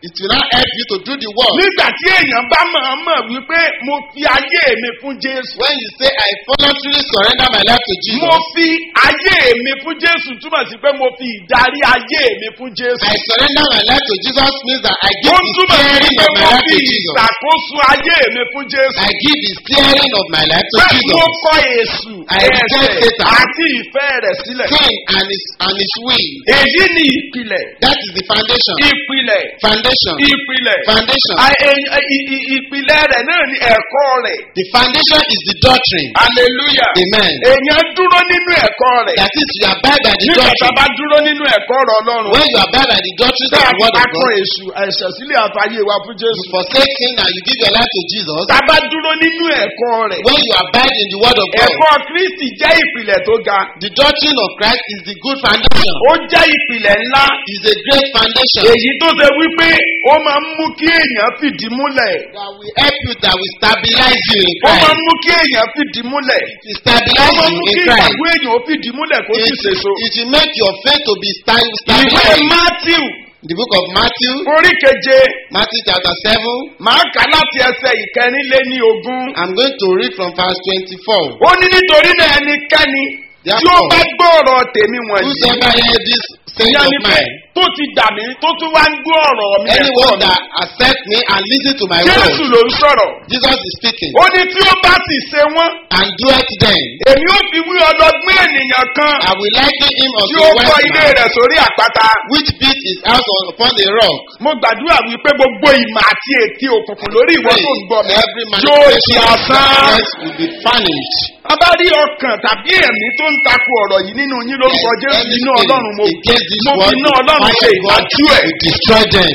[SPEAKER 3] It will not help you to do the work.
[SPEAKER 1] nígbà tí èèyàn bá máa mọ̀ wípé mo fi ayé mi fún jésù.
[SPEAKER 3] When you say, I voluntarily surrender my life to Jesus,
[SPEAKER 1] mo fi ayé mi fún jésù túmọ̀ sí pé mo fi ìdarí ayé mi fún jésù.
[SPEAKER 3] I surrender my life to Jesus means that I
[SPEAKER 1] ó
[SPEAKER 3] give the
[SPEAKER 1] túmọ̀ sí
[SPEAKER 3] steering
[SPEAKER 1] pé
[SPEAKER 3] of my
[SPEAKER 1] mo
[SPEAKER 3] life
[SPEAKER 1] fi
[SPEAKER 3] to Jesus.
[SPEAKER 1] ìṣàkóso ayé mi fún jésù.
[SPEAKER 3] I give the steering of my life to
[SPEAKER 1] pé mo
[SPEAKER 3] Jesus.
[SPEAKER 1] kọ èṣù
[SPEAKER 3] I reject
[SPEAKER 1] ẹ̀ṣẹ̀
[SPEAKER 3] Satan.
[SPEAKER 1] àti ìfẹ́ rẹ̀ sílẹ̀.
[SPEAKER 3] Sin and his and his will.
[SPEAKER 1] èyí ni ìpìlẹ̀
[SPEAKER 3] That is the foundation.
[SPEAKER 1] ìpìlẹ̀
[SPEAKER 3] Foundation.
[SPEAKER 1] ìpìlẹ̀
[SPEAKER 3] Foundation.
[SPEAKER 1] À, èyí- ì- ì- ìpìlẹ̀ rẹ̀ náà ni ẹ̀kọ́ rẹ̀.
[SPEAKER 3] The foundation is the doctrine.
[SPEAKER 1] hallelujah.
[SPEAKER 3] Amen.
[SPEAKER 1] èèyàn dúró nínú ẹ̀kọ́ rẹ̀.
[SPEAKER 3] That is, you abide by the
[SPEAKER 1] nígbà tá a
[SPEAKER 3] doctrine.
[SPEAKER 1] bá dúró nínú ẹ̀kọ́ ọ̀rọ̀ ọlọ́run.
[SPEAKER 3] When you abide by the doctrines of
[SPEAKER 1] tá a
[SPEAKER 3] the word of
[SPEAKER 1] akọ
[SPEAKER 3] God,
[SPEAKER 1] èṣù ẹ̀ṣẹ̀ sílẹ̀ àfàyè wa fún
[SPEAKER 3] you
[SPEAKER 1] jésù.
[SPEAKER 3] forsake sin and you give your life to Jesus.
[SPEAKER 1] tá a bá dúró nínú ẹ̀kọ́ rẹ̀.
[SPEAKER 3] When you abide in the word of God,
[SPEAKER 1] ẹ̀kọ́ kristi jẹ́ ìpìlẹ̀ tó ga.
[SPEAKER 3] the doctrine of Christ is the good foundation.
[SPEAKER 1] ó jẹ́ ìpìlẹ̀ ńlá.
[SPEAKER 3] Is a great foundation
[SPEAKER 1] èyí tó ṣe wípé ó máa ń mú kí èèyàn fìdí múlẹ̀.
[SPEAKER 3] that will help you, that will stabilize you in
[SPEAKER 1] ó máa ń
[SPEAKER 3] Christ.
[SPEAKER 1] mú kí èèyàn fìdí múlẹ̀.
[SPEAKER 3] It
[SPEAKER 1] ó
[SPEAKER 3] stabilize
[SPEAKER 1] máa ń
[SPEAKER 3] you
[SPEAKER 1] mú
[SPEAKER 3] in
[SPEAKER 1] kí
[SPEAKER 3] Christ.
[SPEAKER 1] ìgbàgbọ́ èèyàn ó fìdí múlẹ̀ kó sì
[SPEAKER 3] It,
[SPEAKER 1] ṣèso.
[SPEAKER 3] it will make your faith to be sta-
[SPEAKER 1] ìwé
[SPEAKER 3] stabilized.
[SPEAKER 1] matthew
[SPEAKER 3] The book of Matthew,
[SPEAKER 1] orí keje
[SPEAKER 3] Matthew chapter 7.
[SPEAKER 1] màá kà láti ẹsẹ̀ ìkẹrìnléní ogún.
[SPEAKER 3] I'm going to read from verse 24.
[SPEAKER 1] ó ní nítorí náà ẹnikẹ́ni tí ó
[SPEAKER 3] Therefore,
[SPEAKER 1] bá gbọ́ ọ̀rọ̀ tèmi wọ̀nyí.
[SPEAKER 3] Whosoever hear this saying
[SPEAKER 1] ìyá
[SPEAKER 3] of
[SPEAKER 1] ni pé
[SPEAKER 3] mine,
[SPEAKER 1] tó ti dà mí tó tún wá ń gbọ́ ọ̀rọ̀ mi ẹ̀kọ́
[SPEAKER 3] anyone
[SPEAKER 1] mi.
[SPEAKER 3] that accept me and listen to my
[SPEAKER 1] jésù
[SPEAKER 3] word,
[SPEAKER 1] ló ń sọ̀rọ̀.
[SPEAKER 3] Jesus is speaking,
[SPEAKER 1] ó ní tí ó bá sì ṣe wọ́n.
[SPEAKER 3] and do it then.
[SPEAKER 1] èmi ó fi wí ọlọ́gbọ́n ènìyàn kan
[SPEAKER 3] I will liken him
[SPEAKER 1] tí
[SPEAKER 3] unto
[SPEAKER 1] ó
[SPEAKER 3] a
[SPEAKER 1] kọ́
[SPEAKER 3] wise
[SPEAKER 1] ilé
[SPEAKER 3] man,
[SPEAKER 1] rẹ̀ sórí àpáta.
[SPEAKER 3] which built his house on, upon a rock.
[SPEAKER 1] mo gbàdúrà wípé gbogbo ìmọ̀ àti ètí òkùnkùn lórí ìwọ tó ń gbọ́ mi
[SPEAKER 3] Every
[SPEAKER 1] yóò di
[SPEAKER 3] manifestation of
[SPEAKER 1] asán.
[SPEAKER 3] darkness will be vanished.
[SPEAKER 1] a bá rí ọkàn tàbí ẹ̀mí tó ń takò ọ̀rọ̀ yìí nínú yín lórúkọ
[SPEAKER 3] Yes,
[SPEAKER 1] jésù
[SPEAKER 3] any
[SPEAKER 1] iná
[SPEAKER 3] spirit
[SPEAKER 1] ọlọ́run mo
[SPEAKER 3] against this
[SPEAKER 1] mo fi
[SPEAKER 3] word,
[SPEAKER 1] iná ọlọ́run ṣe
[SPEAKER 3] fire of God
[SPEAKER 1] ìdájú ẹ̀.
[SPEAKER 3] will destroy them.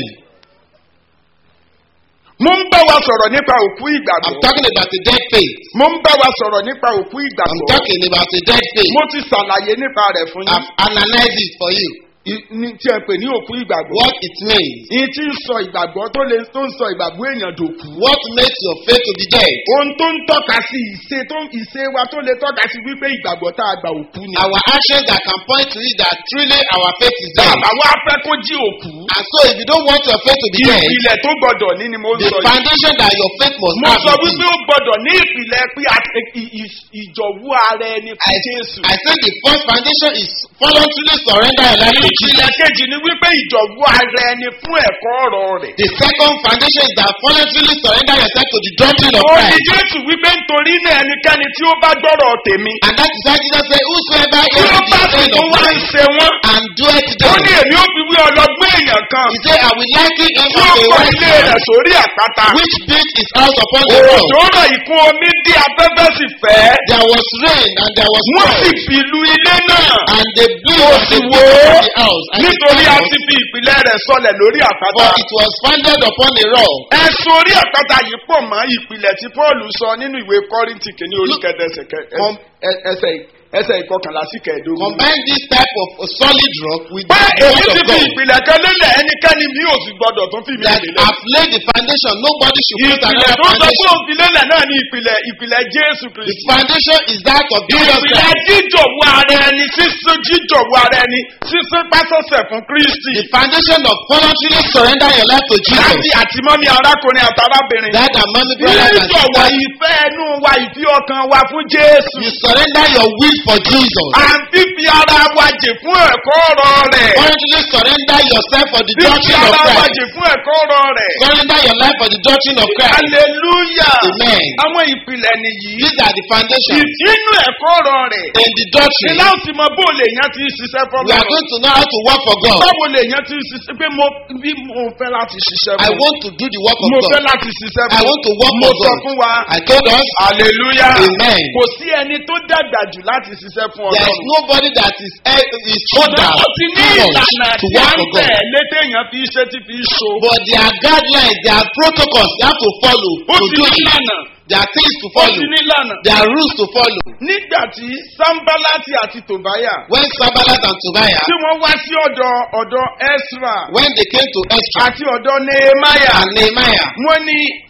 [SPEAKER 1] mo ń bá wa sọ̀rọ̀ nípa òkú
[SPEAKER 3] I'm
[SPEAKER 1] ìgbàgbọ́.
[SPEAKER 3] talking about a dead faith.
[SPEAKER 1] mo ń bá wa sọ̀rọ̀ nípa òkú
[SPEAKER 3] I'm
[SPEAKER 1] ìgbàgbọ́.
[SPEAKER 3] talking about a dead faith.
[SPEAKER 1] mo ti ṣàlàyé nípa rẹ̀ fún yín.
[SPEAKER 3] I've analyzed it for you.
[SPEAKER 1] I- ní tí ẹ pè ní òkú ìgbàgbọ́.
[SPEAKER 3] What it means.
[SPEAKER 1] ìyí tí ń sọ ìgbàgbọ́ tó lè tó ń sọ ìgbàgbọ́ èèyàn dòkú.
[SPEAKER 3] What makes your faith to be dead?
[SPEAKER 1] ohun tó ń tọ́ka sí ìṣe tó ìṣe wa tó lè tọ́ka sí wípé ìgbàgbọ́ tá a gbà òkú ni.
[SPEAKER 3] Our actions that can point to it that truly our faith is dead.
[SPEAKER 1] bàbá wa fẹ́ kó jí òkú.
[SPEAKER 3] And so if you don't want your faith to be dead,
[SPEAKER 1] ìpìlẹ̀ tó gbọdọ̀ ní ni mo ń
[SPEAKER 3] the
[SPEAKER 1] sọ yìí.
[SPEAKER 3] foundation that your faith must
[SPEAKER 1] mo
[SPEAKER 3] have
[SPEAKER 1] sọ
[SPEAKER 3] is
[SPEAKER 1] wípé ó gbọdọ̀ ní ìpìlẹ̀ pé a- ì- ì- ìjọ̀wọ́ ara ẹni fún jésù.
[SPEAKER 3] I say the first foundation is voluntarily surrender your life to Jesus.
[SPEAKER 1] ìpìlẹ̀ kejì ni wípé ìjọ̀wọ́ ara ẹni fún ẹ̀kọ́ ọ̀rọ̀ rẹ̀.
[SPEAKER 3] The second foundation is that voluntarily surrender yourself to the doctrine of
[SPEAKER 1] ó ní
[SPEAKER 3] Christ.
[SPEAKER 1] jésù wípé nítorí náà ẹnikẹ́ni tí ó bá gbọ́rọ̀ tèmi.
[SPEAKER 3] And that is why Jesus said, Whosoever
[SPEAKER 1] tí ó
[SPEAKER 3] hears
[SPEAKER 1] bá
[SPEAKER 3] the
[SPEAKER 1] sì
[SPEAKER 3] saying
[SPEAKER 1] tó
[SPEAKER 3] of
[SPEAKER 1] wá ń
[SPEAKER 3] mine
[SPEAKER 1] ṣe wọ́n.
[SPEAKER 3] and doeth
[SPEAKER 1] ó
[SPEAKER 3] them,
[SPEAKER 1] ní èmi ó fi wí ọlọ́gbọ́n èèyàn kan.
[SPEAKER 3] he said, I will liken him
[SPEAKER 1] tí ó
[SPEAKER 3] unto a
[SPEAKER 1] kọ́
[SPEAKER 3] wise
[SPEAKER 1] ilé
[SPEAKER 3] man
[SPEAKER 1] rẹ̀ sórí àpáta.
[SPEAKER 3] which built his house upon the rock.
[SPEAKER 1] òjò rọ̀ ìkún omi dí afẹ́fẹ́ sì fẹ́.
[SPEAKER 3] There was rain and there was
[SPEAKER 1] wọ́n sì
[SPEAKER 3] storm,
[SPEAKER 1] fi lu ilé náà.
[SPEAKER 3] and they blew
[SPEAKER 1] Ó
[SPEAKER 3] on
[SPEAKER 1] sì
[SPEAKER 3] the
[SPEAKER 1] wó
[SPEAKER 3] people of the house. And it
[SPEAKER 1] nítorí a
[SPEAKER 3] fell,
[SPEAKER 1] ti fi ìpìlẹ̀ rẹ̀ sọlẹ̀ lórí àpáta.
[SPEAKER 3] For it was founded upon a rock.
[SPEAKER 1] ẹ̀sùn orí àpáta yìí pọ̀ mọ́ ìpìlẹ̀ tí paul sọ nínú ìwé kọ́rìntì kìíní orí
[SPEAKER 3] Look,
[SPEAKER 1] kẹdẹsẹ̀
[SPEAKER 3] com-
[SPEAKER 1] ẹsẹ̀ ẹsẹ̀ ìkọkànlá sí kẹẹ̀ẹ́dógún.
[SPEAKER 3] Combine this type of a solid rock with the
[SPEAKER 1] pé èmi
[SPEAKER 3] word
[SPEAKER 1] ti
[SPEAKER 3] of
[SPEAKER 1] fi
[SPEAKER 3] God
[SPEAKER 1] ìpìlẹ̀ kan lélẹ̀ ẹnikẹ́ni mi ò sì gbọdọ̀ tún fi mi
[SPEAKER 3] that
[SPEAKER 1] lélẹ̀.
[SPEAKER 3] have laid the foundation. Nobody should put
[SPEAKER 1] ìpìlẹ̀
[SPEAKER 3] another
[SPEAKER 1] tó sọ pé
[SPEAKER 3] foundation.
[SPEAKER 1] òun fi lélẹ̀ náà ní ìpìlẹ̀ ìpìlẹ̀ jésù
[SPEAKER 3] The
[SPEAKER 1] kristi.
[SPEAKER 3] foundation is that of Jesus
[SPEAKER 1] ìpìlẹ̀
[SPEAKER 3] Christ.
[SPEAKER 1] jíjọ̀wọ́ ara ẹni sísún jíjọ̀wọ́ ara ẹni sísún pásọ̀sẹ̀ fún kristi.
[SPEAKER 3] The foundation of voluntarily surrender your life to Jesus.
[SPEAKER 1] láti àtìmọ́mí arákùnrin àtàrábìnrin.
[SPEAKER 3] That and mommy brothers and
[SPEAKER 1] jíjọ̀wọ́
[SPEAKER 3] sisters.
[SPEAKER 1] ìfẹ́ ẹnu wa ìfi ọkàn wa fún jésù.
[SPEAKER 3] You surrender your will for Jesus.
[SPEAKER 1] à ń fífi ara wa jè fún ẹ̀kọ́ ọ̀rọ̀ rẹ̀.
[SPEAKER 3] Voluntarily surrender yourself for the
[SPEAKER 1] fífi
[SPEAKER 3] doctrine of
[SPEAKER 1] ara wa
[SPEAKER 3] Christ.
[SPEAKER 1] jè fún ẹ̀kọ́ ọ̀rọ̀ rẹ̀.
[SPEAKER 3] Surrender your life for the doctrine of Christ.
[SPEAKER 1] hallelujah.
[SPEAKER 3] Amen.
[SPEAKER 1] àwọn ìpìlẹ̀ nìyí.
[SPEAKER 3] These are the foundation
[SPEAKER 1] ìdínú ẹ̀kọ́ ọ̀rọ̀ rẹ̀.
[SPEAKER 3] in the doctrine.
[SPEAKER 1] ìlà òsì mọ bó lè yàn ti ṣiṣẹ́
[SPEAKER 3] We
[SPEAKER 1] fọ́lọ́.
[SPEAKER 3] are going to know how to work for God.
[SPEAKER 1] báwo lè yàn ti ṣiṣẹ́ pé mo bí mo fẹ́ láti ṣiṣẹ́
[SPEAKER 3] I
[SPEAKER 1] fún.
[SPEAKER 3] want to do the work of
[SPEAKER 1] mo fẹ́
[SPEAKER 3] God.
[SPEAKER 1] láti ṣiṣẹ́
[SPEAKER 3] I
[SPEAKER 1] fún.
[SPEAKER 3] want to work
[SPEAKER 1] mo
[SPEAKER 3] for
[SPEAKER 1] sọ
[SPEAKER 3] God.
[SPEAKER 1] fún wa.
[SPEAKER 3] I told us
[SPEAKER 1] hallelujah.
[SPEAKER 3] Amen.
[SPEAKER 1] kò sí ẹni tó dàgbà jù láti ṣiṣẹ́ fún
[SPEAKER 3] there is
[SPEAKER 1] ọlọ́run.
[SPEAKER 3] nobody that is eh, is older
[SPEAKER 1] ó ti ní
[SPEAKER 3] too much
[SPEAKER 1] ìlànà
[SPEAKER 3] to
[SPEAKER 1] tí a
[SPEAKER 3] work
[SPEAKER 1] ń
[SPEAKER 3] for God.
[SPEAKER 1] tẹ̀ létèèyàn fi ṣe tí fi so.
[SPEAKER 3] But there are guidelines, there are protocols you have to follow
[SPEAKER 1] ó
[SPEAKER 3] to
[SPEAKER 1] ti
[SPEAKER 3] do
[SPEAKER 1] ní
[SPEAKER 3] it.
[SPEAKER 1] ìlànà.
[SPEAKER 3] There are things to
[SPEAKER 1] ó
[SPEAKER 3] follow.
[SPEAKER 1] ti ní ìlànà.
[SPEAKER 3] There are rules to follow.
[SPEAKER 1] nígbà tí sambalati àti tobaya
[SPEAKER 3] When Sabalat and Tobiah,
[SPEAKER 1] tí wọ́n wá sí ọ̀dọ̀ ọ̀dọ̀ ezra
[SPEAKER 3] when they came to Ezra
[SPEAKER 1] àti ọ̀dọ̀ nehemiah
[SPEAKER 3] and Nehemiah,
[SPEAKER 1] wọ́n ní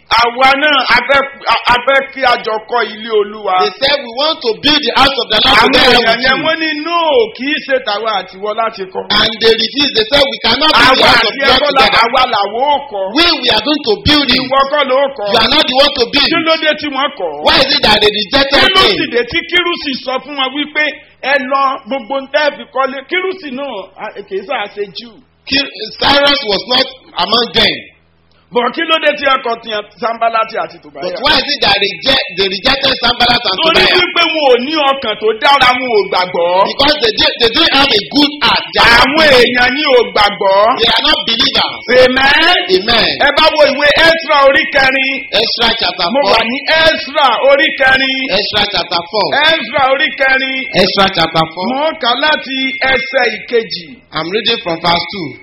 [SPEAKER 1] àwa náà a fẹ́ a fẹ́ kí a jọ kọ́ ilé olúwa.
[SPEAKER 3] They said we want to build the house of the Lord
[SPEAKER 1] àwọn
[SPEAKER 3] together
[SPEAKER 1] èèyàn
[SPEAKER 3] with
[SPEAKER 1] yẹn
[SPEAKER 3] you.
[SPEAKER 1] wọ́n ní no kì í ṣe tàwa àtiwọ́ láti kọ́.
[SPEAKER 3] And they refused. They said we cannot build the
[SPEAKER 1] àwa
[SPEAKER 3] house of
[SPEAKER 1] àti
[SPEAKER 3] God
[SPEAKER 1] ẹ̀kọ́ la
[SPEAKER 3] together.
[SPEAKER 1] àwa làwọ̀ ó kọ́.
[SPEAKER 3] We we are going to build it.
[SPEAKER 1] ìwọ kọ́ ló kọ́.
[SPEAKER 3] You are not the one to build.
[SPEAKER 1] kí ló dé tí wọ́n kọ́.
[SPEAKER 3] Why is it that they rejected
[SPEAKER 1] kí ló sì
[SPEAKER 3] him?
[SPEAKER 1] dé tí kírùsì sọ fún wọn wípé ẹ lọ gbogbo ń tẹ́ fi kọ́lé kírùsì náà a- kì í sáà ṣe jù.
[SPEAKER 3] Ki- Cyrus was not among them.
[SPEAKER 1] bọ̀ kí ló dé tí ọkọ̀ tiẹ̀ sanbalati àti
[SPEAKER 3] But
[SPEAKER 1] tòbáyà.
[SPEAKER 3] why is it that they, reject, they rejected Sambalat and
[SPEAKER 1] torí
[SPEAKER 3] Tobiah?
[SPEAKER 1] wípé wọn ò ní ọkàn tó dára wọn ò gbàgbọ́.
[SPEAKER 3] Because they, did, they didn't have a good heart. They are,
[SPEAKER 1] àwọn èèyàn ní ò gbàgbọ́.
[SPEAKER 3] they are not believers.
[SPEAKER 1] amen.
[SPEAKER 3] Amen.
[SPEAKER 1] ẹ bá wo ìwé ezra orí kẹrin.
[SPEAKER 3] Ezra chapter
[SPEAKER 1] mo
[SPEAKER 3] 4.
[SPEAKER 1] wà ní ezra orí kẹrin.
[SPEAKER 3] Ezra chapter 4.
[SPEAKER 1] ezra orí kẹrin.
[SPEAKER 3] Ezra chapter 4.
[SPEAKER 1] mo ń kà láti ẹsẹ̀ ìkejì.
[SPEAKER 3] I'm reading from verse 2.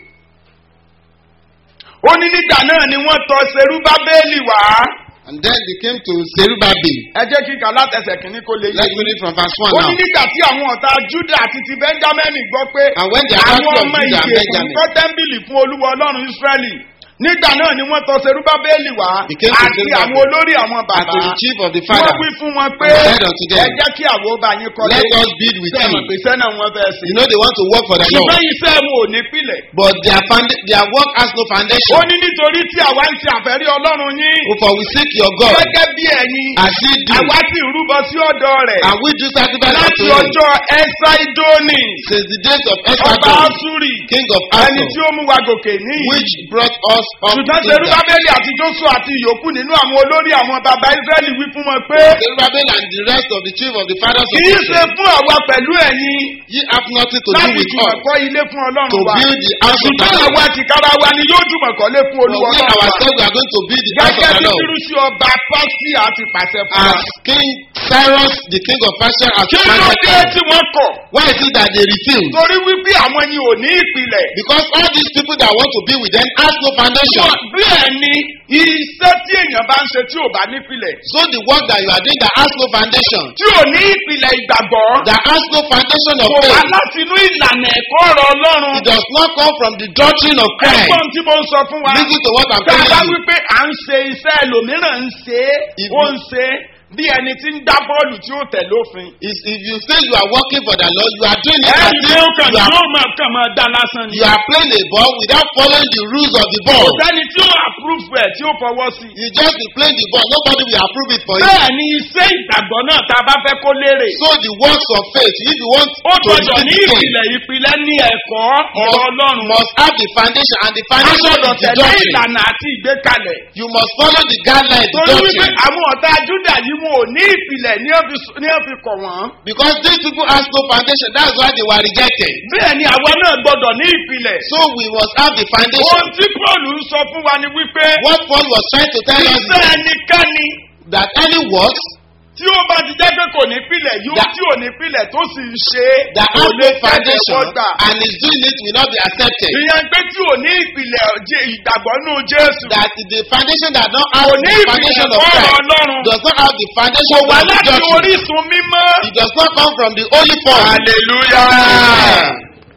[SPEAKER 1] ó ní nígbà náà ni wọ́n tọ serubábélì wá.
[SPEAKER 3] And then they came to Zerubbabel.
[SPEAKER 1] ẹ jẹ́ kí n kà látẹsẹ̀ kìíní kó lè yé
[SPEAKER 3] Let's
[SPEAKER 1] yín.
[SPEAKER 3] read it from verse 1
[SPEAKER 1] ó ní
[SPEAKER 3] now.
[SPEAKER 1] nígbà tí àwọn ọ̀tá juda àti ti benjamin gbọ́ pé
[SPEAKER 3] And when the
[SPEAKER 1] àwọn
[SPEAKER 3] battle of
[SPEAKER 1] ọmọ
[SPEAKER 3] Judah and
[SPEAKER 1] ìgbèkùn
[SPEAKER 3] Benjamin
[SPEAKER 1] kọ́ tẹ́ḿbìlì fún olúwa ọlọ́run israẹli nígbà náà ni wọ́n tọ serubábélì wá
[SPEAKER 3] He came to
[SPEAKER 1] àti
[SPEAKER 3] Zerubbabel.
[SPEAKER 1] àwọn olórí àwọn
[SPEAKER 3] and
[SPEAKER 1] bàbá
[SPEAKER 3] to the chief of the
[SPEAKER 1] wọ́n
[SPEAKER 3] fathers,
[SPEAKER 1] wí fún wọn pé
[SPEAKER 3] and said unto them,
[SPEAKER 1] ẹ jẹ́ kí àwọn ọba yín kọ́lé
[SPEAKER 3] Let us build with
[SPEAKER 1] sẹ́mọ̀
[SPEAKER 3] you.
[SPEAKER 1] pé sẹ́nà wọn fẹ́ sí.
[SPEAKER 3] You know they want to work for the Lord,
[SPEAKER 1] ṣùgbọ́n iṣẹ́ wọn ò ní pilẹ̀.
[SPEAKER 3] but their, founda- their work has no
[SPEAKER 1] ó
[SPEAKER 3] foundation.
[SPEAKER 1] ní nítorí tí àwa ń ṣe àfẹ́rí ọlọ́run yín
[SPEAKER 3] For we seek your God
[SPEAKER 1] gẹ́gẹ́ bí ẹ̀yin
[SPEAKER 3] as ye do,
[SPEAKER 1] àwa sì rúbọ sí ọ̀dọ̀ rẹ̀
[SPEAKER 3] and we do sacrifice
[SPEAKER 1] láti
[SPEAKER 3] unto him
[SPEAKER 1] ọjọ́ ẹ̀sáídónì
[SPEAKER 3] since the days of
[SPEAKER 1] ọba
[SPEAKER 3] Esbatan,
[SPEAKER 1] asúrì
[SPEAKER 3] king of
[SPEAKER 1] ẹni tí
[SPEAKER 3] Assur,
[SPEAKER 1] ó mú wa gòkè níyì.
[SPEAKER 3] which brought us up
[SPEAKER 1] ṣùgbọ́n
[SPEAKER 3] to
[SPEAKER 1] serubábélì àti joshua àti ìyókù nínú àwọn olórí àwọn baba israẹli wí fún wọn pé
[SPEAKER 3] Zerubbabel and the rest of the chief of the fathers of
[SPEAKER 1] kì í ṣe
[SPEAKER 3] Israel,
[SPEAKER 1] fún àwa pẹ̀lú ẹ̀yin
[SPEAKER 3] ye have nothing to do
[SPEAKER 1] láti
[SPEAKER 3] with
[SPEAKER 1] jùmọ̀
[SPEAKER 3] us
[SPEAKER 1] kọ́ ilé fún
[SPEAKER 3] to
[SPEAKER 1] ọlọ́run wa
[SPEAKER 3] build the house of the
[SPEAKER 1] ṣùgbọ́n
[SPEAKER 3] Lord.
[SPEAKER 1] àwa tìkára wa ni yóò jùmọ̀ kọ́lé fún
[SPEAKER 3] But
[SPEAKER 1] olúwa
[SPEAKER 3] we
[SPEAKER 1] ọlọ́run wa
[SPEAKER 3] ourselves we are going to build the house
[SPEAKER 1] gẹ́gẹ́
[SPEAKER 3] of the
[SPEAKER 1] bí
[SPEAKER 3] Lord.
[SPEAKER 1] kírúsì ọba pásítì àti pàṣẹ fún wa.
[SPEAKER 3] As King Cyrus, the king of Persia, has
[SPEAKER 1] kí ló
[SPEAKER 3] commanded
[SPEAKER 1] dé
[SPEAKER 3] them.
[SPEAKER 1] tí wọ́n kọ̀
[SPEAKER 3] Why is it that they refuse?
[SPEAKER 1] torí wípé àwọn ni ò ní ìpìlẹ̀.
[SPEAKER 3] Because all these people that want to be with them has no foundation.
[SPEAKER 1] Wọ́n- bẹ́ẹ̀ ni iṣẹ́ tí èèyàn bá ń ṣe tí ò bá nípìlẹ̀
[SPEAKER 3] So the work that you are doing that has no foundation,
[SPEAKER 1] tí ò ní ìpìlẹ̀ ìgbàgbọ́
[SPEAKER 3] that has no foundation of
[SPEAKER 1] kò wá
[SPEAKER 3] faith,
[SPEAKER 1] láti inú ìlànà ẹ̀kọ́ ọ̀rọ̀ ọlọ́run.
[SPEAKER 3] it does not come from the doctrine of Christ.
[SPEAKER 1] ẹ̀gbọ́n tí mo ń sọ fún wa
[SPEAKER 3] Listen to what I'm
[SPEAKER 1] tá a bá
[SPEAKER 3] telling you.
[SPEAKER 1] wípé à ń ṣe iṣẹ́ ẹlòmíràn ń ṣe é
[SPEAKER 3] If
[SPEAKER 1] ó
[SPEAKER 3] you-
[SPEAKER 1] ń ṣe é bí ẹni tí ń gbá bọ́ọ̀lù tí ó tẹ̀ lófin.
[SPEAKER 3] Is if you say you are working for the Lord, you are doing it as
[SPEAKER 1] ẹ̀yìn
[SPEAKER 3] if
[SPEAKER 1] tí ó kàn
[SPEAKER 3] you are,
[SPEAKER 1] yóò máa kàn máa dá lásán ni.
[SPEAKER 3] you are playing a ball without following the rules of the ball.
[SPEAKER 1] kò sẹ́ni tí ó approve ẹ̀ tí ó fọwọ́ sí.
[SPEAKER 3] You just be playing the ball, nobody will approve it for you.
[SPEAKER 1] bẹ́ẹ̀ ni iṣẹ́ ìgbàgbọ́ náà tá a bá fẹ́ kó lérè.
[SPEAKER 3] So the works of faith, if you want
[SPEAKER 1] ó
[SPEAKER 3] to
[SPEAKER 1] gbọdọ̀ ní
[SPEAKER 3] receive faith,
[SPEAKER 1] ìpìlẹ̀ ìpìlẹ̀ ní ẹ̀kọ́ ọ̀rọ̀ ọlọ́run.
[SPEAKER 3] must have the foundation and the
[SPEAKER 1] a
[SPEAKER 3] foundation
[SPEAKER 1] gbọdọ̀
[SPEAKER 3] is the
[SPEAKER 1] tẹ̀lé
[SPEAKER 3] doctrine.
[SPEAKER 1] ìlànà àti ìgbékalẹ̀.
[SPEAKER 3] You must follow the guidelines, the
[SPEAKER 1] torí wípé
[SPEAKER 3] doctrine.
[SPEAKER 1] àwọn ọ̀tá júdà yìí wọn ò ní ìpìlẹ̀ ní ó fi- ní ó fi kọ̀ wọ́n.
[SPEAKER 3] Because these people has no foundation, that's why they were rejected.
[SPEAKER 1] bẹ́ẹ̀ ni àwa náà gbọdọ̀ ní ìpìlẹ̀.
[SPEAKER 3] So we must have the foundation.
[SPEAKER 1] ohun tí paul ń sọ fún wa ni wípé
[SPEAKER 3] What Paul was trying to tell us
[SPEAKER 1] iṣẹ́
[SPEAKER 3] is
[SPEAKER 1] ẹnikẹ́ni
[SPEAKER 3] that any works
[SPEAKER 1] tí ó bá ti jẹ́ pé kò ní pìlẹ̀ yóò
[SPEAKER 3] That-
[SPEAKER 1] tí ò ní pìlẹ̀ tó sì ń ṣe é
[SPEAKER 3] that
[SPEAKER 1] kò
[SPEAKER 3] has
[SPEAKER 1] lè
[SPEAKER 3] no
[SPEAKER 1] tẹ̀lé
[SPEAKER 3] foundation
[SPEAKER 1] wọ́gbà.
[SPEAKER 3] and is doing it will not be accepted.
[SPEAKER 1] ìyẹn pé tí ò ní ìpìlẹ̀ jẹ́ ìgbàgbọ́ nù jésù
[SPEAKER 3] That the foundation that don't have
[SPEAKER 1] kò ní
[SPEAKER 3] the
[SPEAKER 1] ìpìlẹ̀
[SPEAKER 3] foundation of
[SPEAKER 1] fọ́ọ̀rọ̀
[SPEAKER 3] Christ
[SPEAKER 1] ọlọ́run
[SPEAKER 3] does not have the foundation
[SPEAKER 1] kò
[SPEAKER 3] of
[SPEAKER 1] wá
[SPEAKER 3] the
[SPEAKER 1] láti
[SPEAKER 3] doctrine.
[SPEAKER 1] orísun mímọ́.
[SPEAKER 3] It does not come from the holy form.
[SPEAKER 1] hallelujah.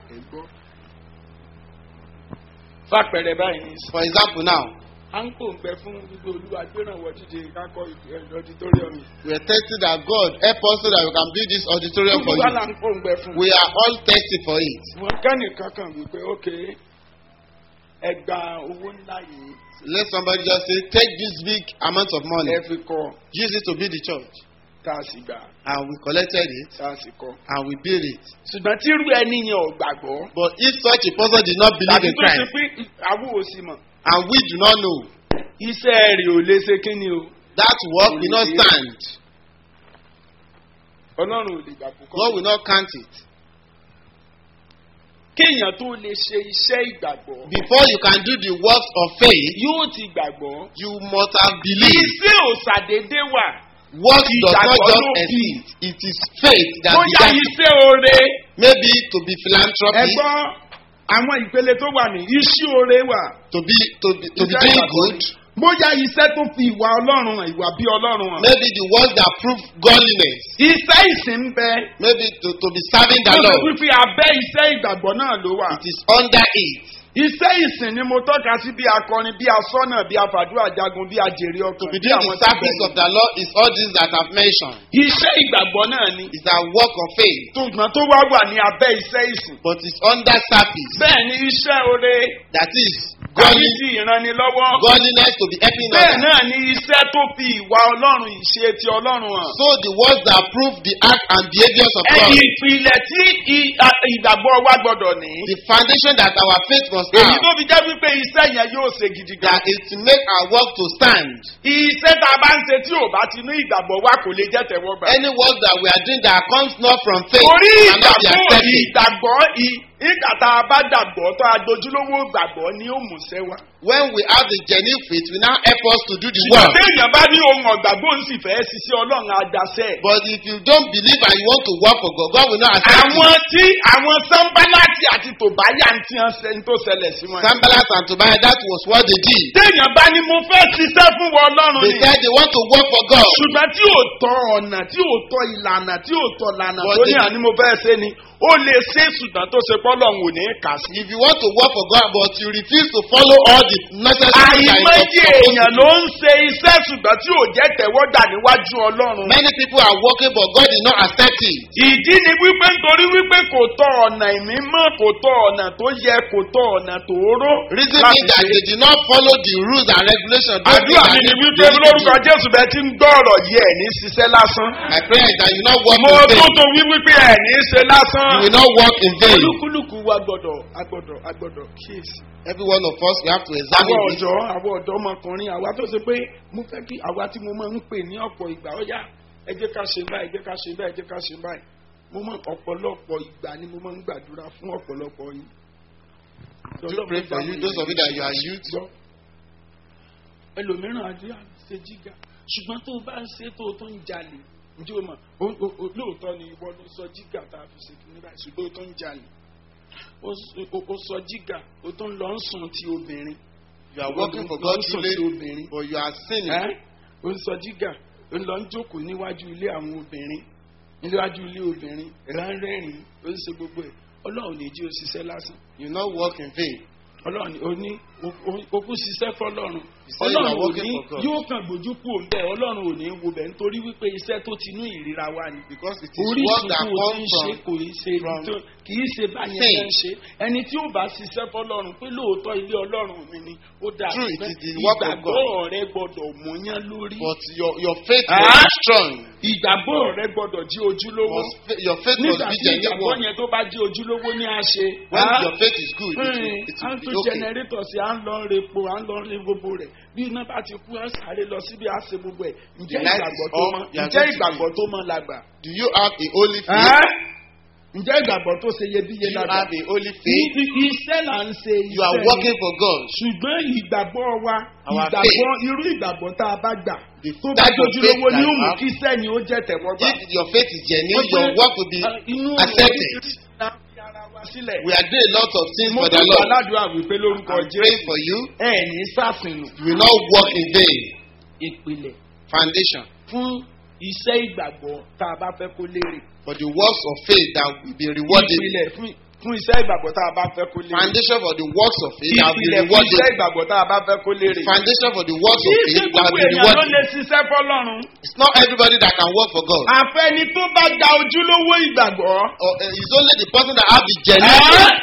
[SPEAKER 1] fàpẹ̀rẹ̀ báyìí ní
[SPEAKER 3] For example, now
[SPEAKER 1] à ń pòǹgbẹ fún gbogbo olúwa gbérànwọ́ dídé kákọ́ ọdítọ́ríọ̀m yìí.
[SPEAKER 3] we are testing that God help us so that we can build this auditorium for
[SPEAKER 1] gbogbo wa là
[SPEAKER 3] you.
[SPEAKER 1] ń pòǹgbẹ fún.
[SPEAKER 3] We are all thirsty for it.
[SPEAKER 1] wọn kẹ́nìkan kan wípé ókè ẹ gba owó ńlá yìí
[SPEAKER 3] Let somebody just say, take this big amount of money,
[SPEAKER 1] ẹ fi kọ
[SPEAKER 3] use it to build the church.
[SPEAKER 1] tá a sì gbà
[SPEAKER 3] And we collected it
[SPEAKER 1] tá a sì kọ.
[SPEAKER 3] and we built it.
[SPEAKER 1] ṣùgbọ́n tí irú ẹni yẹn ò gbàgbọ́.
[SPEAKER 3] But if such a person did not believe
[SPEAKER 1] tàbí
[SPEAKER 3] in
[SPEAKER 1] tó ṣe
[SPEAKER 3] Christ
[SPEAKER 1] pé àwọn ò sì mọ̀
[SPEAKER 3] and we do not know,
[SPEAKER 1] iṣẹ́ rẹ̀ ò lè ṣe kí ni o.
[SPEAKER 3] that work will not stand.
[SPEAKER 1] ọlọ́run ò lè gbà kó
[SPEAKER 3] God will not count it.
[SPEAKER 1] kéèyàn tó lè ṣe iṣẹ́ ìgbàgbọ́.
[SPEAKER 3] Before you can do the works of faith,
[SPEAKER 1] yóò ti gbàgbọ́.
[SPEAKER 3] you must have believed.
[SPEAKER 1] iṣẹ́ ò ṣàdédé wà.
[SPEAKER 3] Works does not
[SPEAKER 1] Ìgbàgbọ́
[SPEAKER 3] just
[SPEAKER 1] ló bí.
[SPEAKER 3] exist. It is faith that
[SPEAKER 1] bóyá
[SPEAKER 3] began.
[SPEAKER 1] iṣẹ́ oore.
[SPEAKER 3] Maybe to be philanthropy,
[SPEAKER 1] ẹgbọ́n àwọn ìpele tó wà ní iṣẹ́ oore wà.
[SPEAKER 3] to be to be to be
[SPEAKER 1] Iṣẹ́
[SPEAKER 3] doing
[SPEAKER 1] ìgbàgbọ́
[SPEAKER 3] good.
[SPEAKER 1] ni. bóyá iṣẹ́ tó fi ìwà ọlọ́run hàn ìwà bí ọlọ́run hàn.
[SPEAKER 3] Maybe the works that prove godliness.
[SPEAKER 1] iṣẹ́ ìsìn ń bẹ.
[SPEAKER 3] Maybe to, to be serving the
[SPEAKER 1] tó ṣe
[SPEAKER 3] Lord.
[SPEAKER 1] wípé abẹ́ iṣẹ́ ìgbàgbọ́ náà ló wà.
[SPEAKER 3] It is under it.
[SPEAKER 1] iṣẹ́ ìsìn ni mo tọ́ka sí bí akọrin bí asọ́nà bí afàdúrà jagun bí ajèrè
[SPEAKER 3] To
[SPEAKER 1] ọkàn
[SPEAKER 3] be
[SPEAKER 1] bí
[SPEAKER 3] doing
[SPEAKER 1] àwọn
[SPEAKER 3] the service
[SPEAKER 1] tí
[SPEAKER 3] of the Lord is all these that I've mentioned.
[SPEAKER 1] iṣẹ́ ìgbàgbọ́ náà ni
[SPEAKER 3] It's a work of faith,
[SPEAKER 1] ṣùgbọ́n tó wá wà ní abẹ́ iṣẹ́ ìsìn.
[SPEAKER 3] but it's under service.
[SPEAKER 1] bẹ́ẹ̀ ni iṣẹ́ oore
[SPEAKER 3] That is
[SPEAKER 1] kọ́ni
[SPEAKER 3] godly,
[SPEAKER 1] ti ìrànlọ́wọ́.
[SPEAKER 3] godliness to be helping
[SPEAKER 1] bẹ́ẹ̀
[SPEAKER 3] others.
[SPEAKER 1] náà ni iṣẹ́ tó fi ìwà ọlọ́run ìṣe ti ọlọ́run hàn.
[SPEAKER 3] So the words that prove the act and behaviors of God,
[SPEAKER 1] ẹ̀yìn ìpìlẹ̀ tí i- a- ìgbàgbọ́ wa gbọ́dọ̀ ní.
[SPEAKER 3] the foundation that our faith must
[SPEAKER 1] èyí
[SPEAKER 3] have,
[SPEAKER 1] tó fi jẹ́ wípé iṣẹ́ yẹn yóò ṣe gidi gan.
[SPEAKER 3] that is to make our work to stand.
[SPEAKER 1] iṣẹ́ tá a bá ń ṣe tí ò bá ti ní ìgbàgbọ́ wa kò lè jẹ́ tẹ̀wọ́gbà.
[SPEAKER 3] Any work that we are doing that comes not from faith
[SPEAKER 1] torí
[SPEAKER 3] cannot be
[SPEAKER 1] ìgbàgbọ́
[SPEAKER 3] accepted.
[SPEAKER 1] ìgbàgbọ́ ì- ìgbà tá a bá gbàgbọ́ tó a dojúlówó gbàgbọ́ ni ó mú ṣẹ́ wa.
[SPEAKER 3] When we have the genuine faith, we now help us to do the
[SPEAKER 1] ṣùgbọ́n
[SPEAKER 3] work.
[SPEAKER 1] téèyàn bá ní ohun ọ̀gbàgbọ́ ń sì fẹ́ ṣiṣẹ́ ọlọ́run àgbàṣẹ́.
[SPEAKER 3] But if you don't believe and you want to work for God, God will not accept
[SPEAKER 1] àwọn
[SPEAKER 3] it.
[SPEAKER 1] tí àwọn sanbalati àti tòbáyà ń tiẹ̀ ṣe ń tó ṣẹlẹ̀ sí wọn.
[SPEAKER 3] Sanballat and Tobiah, that was what they did.
[SPEAKER 1] téèyàn bá ní mo fẹ́ ṣiṣẹ́ fún wọn ọlọ́run
[SPEAKER 3] They
[SPEAKER 1] ni.
[SPEAKER 3] said they want to work for God.
[SPEAKER 1] ṣùgbọ́n tí ò tọ ọ̀nà tí ò tọ ìlànà tí ò tọ ìlànà
[SPEAKER 3] But
[SPEAKER 1] tó ní
[SPEAKER 3] the-
[SPEAKER 1] àní mo fẹ́ ṣe ni ó lè ṣe ṣùgbọ́n tó ṣe pọ́lọ́hún ò ní kà sí.
[SPEAKER 3] If you want to work for God but you refuse to follow all the necessary things that
[SPEAKER 1] àìmọye
[SPEAKER 3] you are supposed
[SPEAKER 1] èèyàn
[SPEAKER 3] to
[SPEAKER 1] ló
[SPEAKER 3] do,
[SPEAKER 1] ń ṣe iṣẹ́ ṣùgbọ́n tí ò jẹ́ tẹ̀wọ́gbà níwájú ọlọ́run.
[SPEAKER 3] many people are working but God did not accept it.
[SPEAKER 1] ìdí ni wípé nítorí wípé kò tọ ọ̀nà ìmímọ́ kò tọ ọ̀nà tó yẹ kò tọ ọ̀nà tó ró.
[SPEAKER 3] Reason
[SPEAKER 1] láti
[SPEAKER 3] being that
[SPEAKER 1] ṣe.
[SPEAKER 3] they did not follow the rules and regulations. those
[SPEAKER 1] àdúrà
[SPEAKER 3] things
[SPEAKER 1] mi ni
[SPEAKER 3] that
[SPEAKER 1] wípé
[SPEAKER 3] they need to
[SPEAKER 1] lórúkọ
[SPEAKER 3] do.
[SPEAKER 1] jésù bẹ́ẹ̀ ti ń gbọ́ ọ̀rọ̀ yìí ẹ̀ ní ṣiṣẹ́ lásán.
[SPEAKER 3] My prayer is that you not work
[SPEAKER 1] mo
[SPEAKER 3] in
[SPEAKER 1] tó
[SPEAKER 3] vain.
[SPEAKER 1] tó wí wípé ẹ̀ ní ṣe lásán.
[SPEAKER 3] You will not work in vain.
[SPEAKER 1] olúkúlùkù wa gbọ́dọ̀ agbọ́dọ̀ agbọ́dọ̀ kíyèsí.
[SPEAKER 3] Every one of us, we have to
[SPEAKER 1] àwọn
[SPEAKER 3] examine it.
[SPEAKER 1] ọ̀dọ́ àwọn ọ̀dọ́ ọmọkùnrin àwa tó ṣe pé mo fẹ́ kí àwa tí mo máa ń pè ní ọ̀pọ̀ ìgbà ó yá ẹ jẹ́ ká ṣe báyìí ẹ jẹ́ ká ṣe báyìí ẹ jẹ́ ká ṣe báyìí mo máa ọ̀pọ̀lọpọ̀ ìgbà ni mo máa ń gbàdúrà fún ọ̀pọ̀lọpọ̀ yín.
[SPEAKER 3] Do pray for you, those of you that you are youth.
[SPEAKER 1] Gbọ́. ẹlòmíràn àdúrà ṣe jíga ṣùgbọ́n tó o bá ń ṣe tó o tó ń jalè ǹjẹ́ o mọ̀ o- o- o- lóòótọ́ ni ìwọ ló sọ jíga tá a fi ṣe kí ní báyìí ṣùgbọ́n o tó ń jalè o s- o- o sọ jíga o tó ń lọ ń sùn ti obìnrin
[SPEAKER 3] You are working for
[SPEAKER 1] lọ
[SPEAKER 3] God
[SPEAKER 1] ń sùn ti
[SPEAKER 3] truly,
[SPEAKER 1] obìnrin
[SPEAKER 3] but you are sinning.
[SPEAKER 1] ẹ́ o ń sọ jíga o ń lọ ń jókòó níwájú ilé àwọn obìnrin níwájú ilé obìnrin ránrẹ́rìn o ń ṣe gbogbo ẹ̀ ọlọ́run ní jí o ṣiṣẹ́ lásán
[SPEAKER 3] You not work in vain.
[SPEAKER 1] ọlọ́run ní- o ní o- o- o kú ṣiṣẹ́ fọlọ́run
[SPEAKER 3] say you are
[SPEAKER 1] ọlọ́run ò
[SPEAKER 3] working
[SPEAKER 1] ní
[SPEAKER 3] for God.
[SPEAKER 1] yóò kàn gbójú kú òun bẹ́ẹ̀ ọlọ́run ò ní wo bẹ́ẹ̀ nítorí wípé iṣẹ́ tó ti inú ìríra wa ni
[SPEAKER 3] Because it is work
[SPEAKER 1] orísun
[SPEAKER 3] that
[SPEAKER 1] tó o ti ń
[SPEAKER 3] comes
[SPEAKER 1] ṣe
[SPEAKER 3] from
[SPEAKER 1] kò í ṣe
[SPEAKER 3] from
[SPEAKER 1] tó- kì í ṣe báyẹn
[SPEAKER 3] faith.
[SPEAKER 1] ṣe ń ṣe ẹni tí ó bá ṣiṣẹ́ fọlọ́run pé lóòótọ́ ilé ọlọ́run mi ni ó dáa
[SPEAKER 3] True, it
[SPEAKER 1] ṣùgbọ́n
[SPEAKER 3] is the work of
[SPEAKER 1] ìgbàgbọ́ rẹ gbọ́dọ̀ mọ́yán lórí
[SPEAKER 3] But your, your faith
[SPEAKER 1] Ah?
[SPEAKER 3] must be strong.
[SPEAKER 1] ìgbàgbọ́ rẹ gbọ́dọ̀ jí ojúlówó
[SPEAKER 3] Must, fa- your faith must
[SPEAKER 1] nígbà
[SPEAKER 3] be
[SPEAKER 1] tí ìgbàgbọ́
[SPEAKER 3] genuine.
[SPEAKER 1] yẹn tó bá jí ojúlówó ní àṣẹ
[SPEAKER 3] When
[SPEAKER 1] Ah?
[SPEAKER 3] your faith is good, it will,
[SPEAKER 1] Ẹ́ẹ̀,
[SPEAKER 3] it
[SPEAKER 1] à ń
[SPEAKER 3] will
[SPEAKER 1] tún
[SPEAKER 3] be okay.
[SPEAKER 1] jẹnẹrétọ̀ sí à ń lọ repo à ń lọ rí gbogbo rẹ̀ bí iná bá ti kú à ń sáré lọ síbi à ṣe gbogbo ẹ̀ ǹjẹ́
[SPEAKER 3] The light
[SPEAKER 1] ìgbàgbọ́
[SPEAKER 3] is
[SPEAKER 1] tó
[SPEAKER 3] off,
[SPEAKER 1] mọ
[SPEAKER 3] you are
[SPEAKER 1] ǹjẹ́
[SPEAKER 3] going to
[SPEAKER 1] ìgbàgbọ́ tó mọ làgbà.
[SPEAKER 3] Do you have a holy faith?
[SPEAKER 1] Ẹ́? ǹjẹ́ ìgbàgbọ́ tó ṣe
[SPEAKER 3] Do
[SPEAKER 1] iyebíye
[SPEAKER 3] you
[SPEAKER 1] làgbà.
[SPEAKER 3] have a holy faith?
[SPEAKER 1] Ní iṣẹ́ là ń ṣe
[SPEAKER 3] You are
[SPEAKER 1] iṣẹ́
[SPEAKER 3] working for God.
[SPEAKER 1] ṣùgbọ́n ìgbàgbọ́ wa
[SPEAKER 3] Our
[SPEAKER 1] ìgbàgbọ́ irú ìgbàgbọ́ tá a bá gbà
[SPEAKER 3] The
[SPEAKER 1] tó bá
[SPEAKER 3] type of
[SPEAKER 1] dojúlówó
[SPEAKER 3] faith
[SPEAKER 1] ní
[SPEAKER 3] that
[SPEAKER 1] òmù
[SPEAKER 3] you have.
[SPEAKER 1] kí sẹ́ni ó jẹ́ tẹ̀wọ́gbà.
[SPEAKER 3] If your faith is genuine,
[SPEAKER 1] Wọ́n
[SPEAKER 3] your
[SPEAKER 1] pé,
[SPEAKER 3] work will be
[SPEAKER 1] ah, inú
[SPEAKER 3] accepted.
[SPEAKER 1] la fi ara wa sílẹ̀.
[SPEAKER 3] We are doing a lot of things
[SPEAKER 1] mo
[SPEAKER 3] for the
[SPEAKER 1] tún
[SPEAKER 3] Lord.
[SPEAKER 1] gbàládùá wípé lórúkọ
[SPEAKER 3] I'm praying
[SPEAKER 1] jésù
[SPEAKER 3] for you.
[SPEAKER 1] ẹ ní sàfihàn
[SPEAKER 3] You will not work in vain.
[SPEAKER 1] ìpìlẹ̀
[SPEAKER 3] Foundation
[SPEAKER 1] fún iṣẹ́ ìgbàgbọ́ tá a bá fẹ́ kó lérè.
[SPEAKER 3] for the works of faith that will be rewarded.
[SPEAKER 1] ìpìlẹ̀ fún fún iṣẹ́ ìgbàgbọ́ tá a bá fẹ́ kó lérè.
[SPEAKER 3] Foundation for the works of faith that will be
[SPEAKER 1] ìpìlẹ̀ fún iṣẹ́
[SPEAKER 3] rewarded.
[SPEAKER 1] ìgbàgbọ́ tá a bá fẹ́ kó lérè.
[SPEAKER 3] Foundation for the works
[SPEAKER 1] kì
[SPEAKER 3] of
[SPEAKER 1] í ṣe
[SPEAKER 3] faith that
[SPEAKER 1] gbogbo
[SPEAKER 3] will be
[SPEAKER 1] èèyàn ló
[SPEAKER 3] rewarded.
[SPEAKER 1] lè ṣiṣẹ́ fọlọ́run.
[SPEAKER 3] It's not everybody that can work for God.
[SPEAKER 1] àfẹ́ni tó bá gba ojúlówó ìgbàgbọ́.
[SPEAKER 3] Or, uh, it's only the person that have the genuine
[SPEAKER 1] Ẹ́?
[SPEAKER 3] faith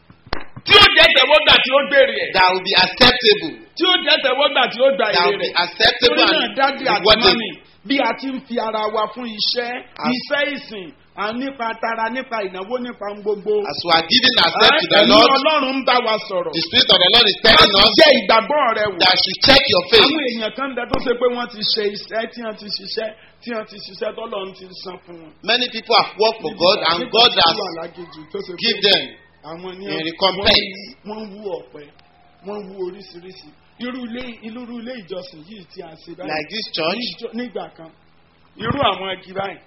[SPEAKER 1] tí ó jẹ́ tẹ̀wọ́gbà tí ó gbèrè ẹ̀.
[SPEAKER 3] that will be acceptable.
[SPEAKER 1] tí ó jẹ́ tẹ̀wọ́gbà tí ó gba
[SPEAKER 3] That
[SPEAKER 1] èrè
[SPEAKER 3] will be
[SPEAKER 1] rẹ̀.
[SPEAKER 3] acceptable
[SPEAKER 1] torí náà
[SPEAKER 3] and
[SPEAKER 1] dájú àti
[SPEAKER 3] rewarded.
[SPEAKER 1] mọ́mì bí a ti ń fi ara wa fún iṣẹ́
[SPEAKER 3] As-
[SPEAKER 1] iṣẹ́ ìsìn à nípa tara nípa ìnáwó nípa ohun gbogbo.
[SPEAKER 3] As we are giving ourselves to the
[SPEAKER 1] Ẹ̀mí
[SPEAKER 3] Lord,
[SPEAKER 1] ọlọ́run ń bá wa sọ̀rọ̀.
[SPEAKER 3] the Spirit of the Lord is telling
[SPEAKER 1] láti
[SPEAKER 3] us
[SPEAKER 1] jẹ́ ìgbàgbọ́ rẹ wò.
[SPEAKER 3] that you check your faith.
[SPEAKER 1] àwọn èèyàn kan bẹ tó ṣe pé wọ́n ti ṣe iṣẹ́ tí wọ́n ti ṣiṣẹ́ tí wọ́n ti ṣiṣẹ́ tọ́lọ́run ti san fún wọn.
[SPEAKER 3] Many people have worked for God and
[SPEAKER 1] Nígbà
[SPEAKER 3] God
[SPEAKER 1] tí wọ́n wà
[SPEAKER 3] has
[SPEAKER 1] lágéjù tó ṣe pé
[SPEAKER 3] give them
[SPEAKER 1] àwọn ní
[SPEAKER 3] in recompense.
[SPEAKER 1] wọ́n wú ọ̀pẹ wọ́n wú oríṣiríṣi irú ilé irú ilé ìjọsìn yìí tí a ṣe báyìí
[SPEAKER 3] like this church.
[SPEAKER 1] ní ìjọ- nígbà kan irú àwọn igi báyìí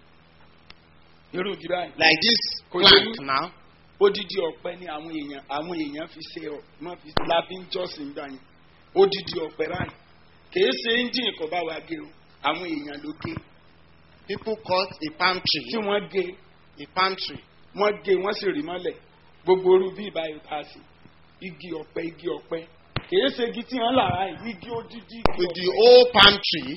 [SPEAKER 1] irú igi báyìí
[SPEAKER 3] like this
[SPEAKER 1] Kò
[SPEAKER 3] plant
[SPEAKER 1] yẹ-
[SPEAKER 3] now.
[SPEAKER 1] odidi ọ̀pẹ ni àwọn èèyàn àwọn èèyàn fi ṣe ọ wọ́n fi láfi ń jọ́sìn gbà yẹn odidi ọ̀pẹ báyìí kìí ṣe engine kò bá wa gé o àwọn èèyàn ló gé
[SPEAKER 3] People cut a palm
[SPEAKER 1] tí
[SPEAKER 3] tree.
[SPEAKER 1] wọ́n gé
[SPEAKER 3] A palm tree.
[SPEAKER 1] wọ́n gé wọ́n sì rí mọ́lẹ̀ gbogbo orú bí ìbáyìí ta sí igi ọ̀pẹ igi ọ̀pẹ kìí ṣe igi tí wọ́n là á yìí igi odidi igi
[SPEAKER 3] With the
[SPEAKER 1] ọ̀pẹ
[SPEAKER 3] old palm tree,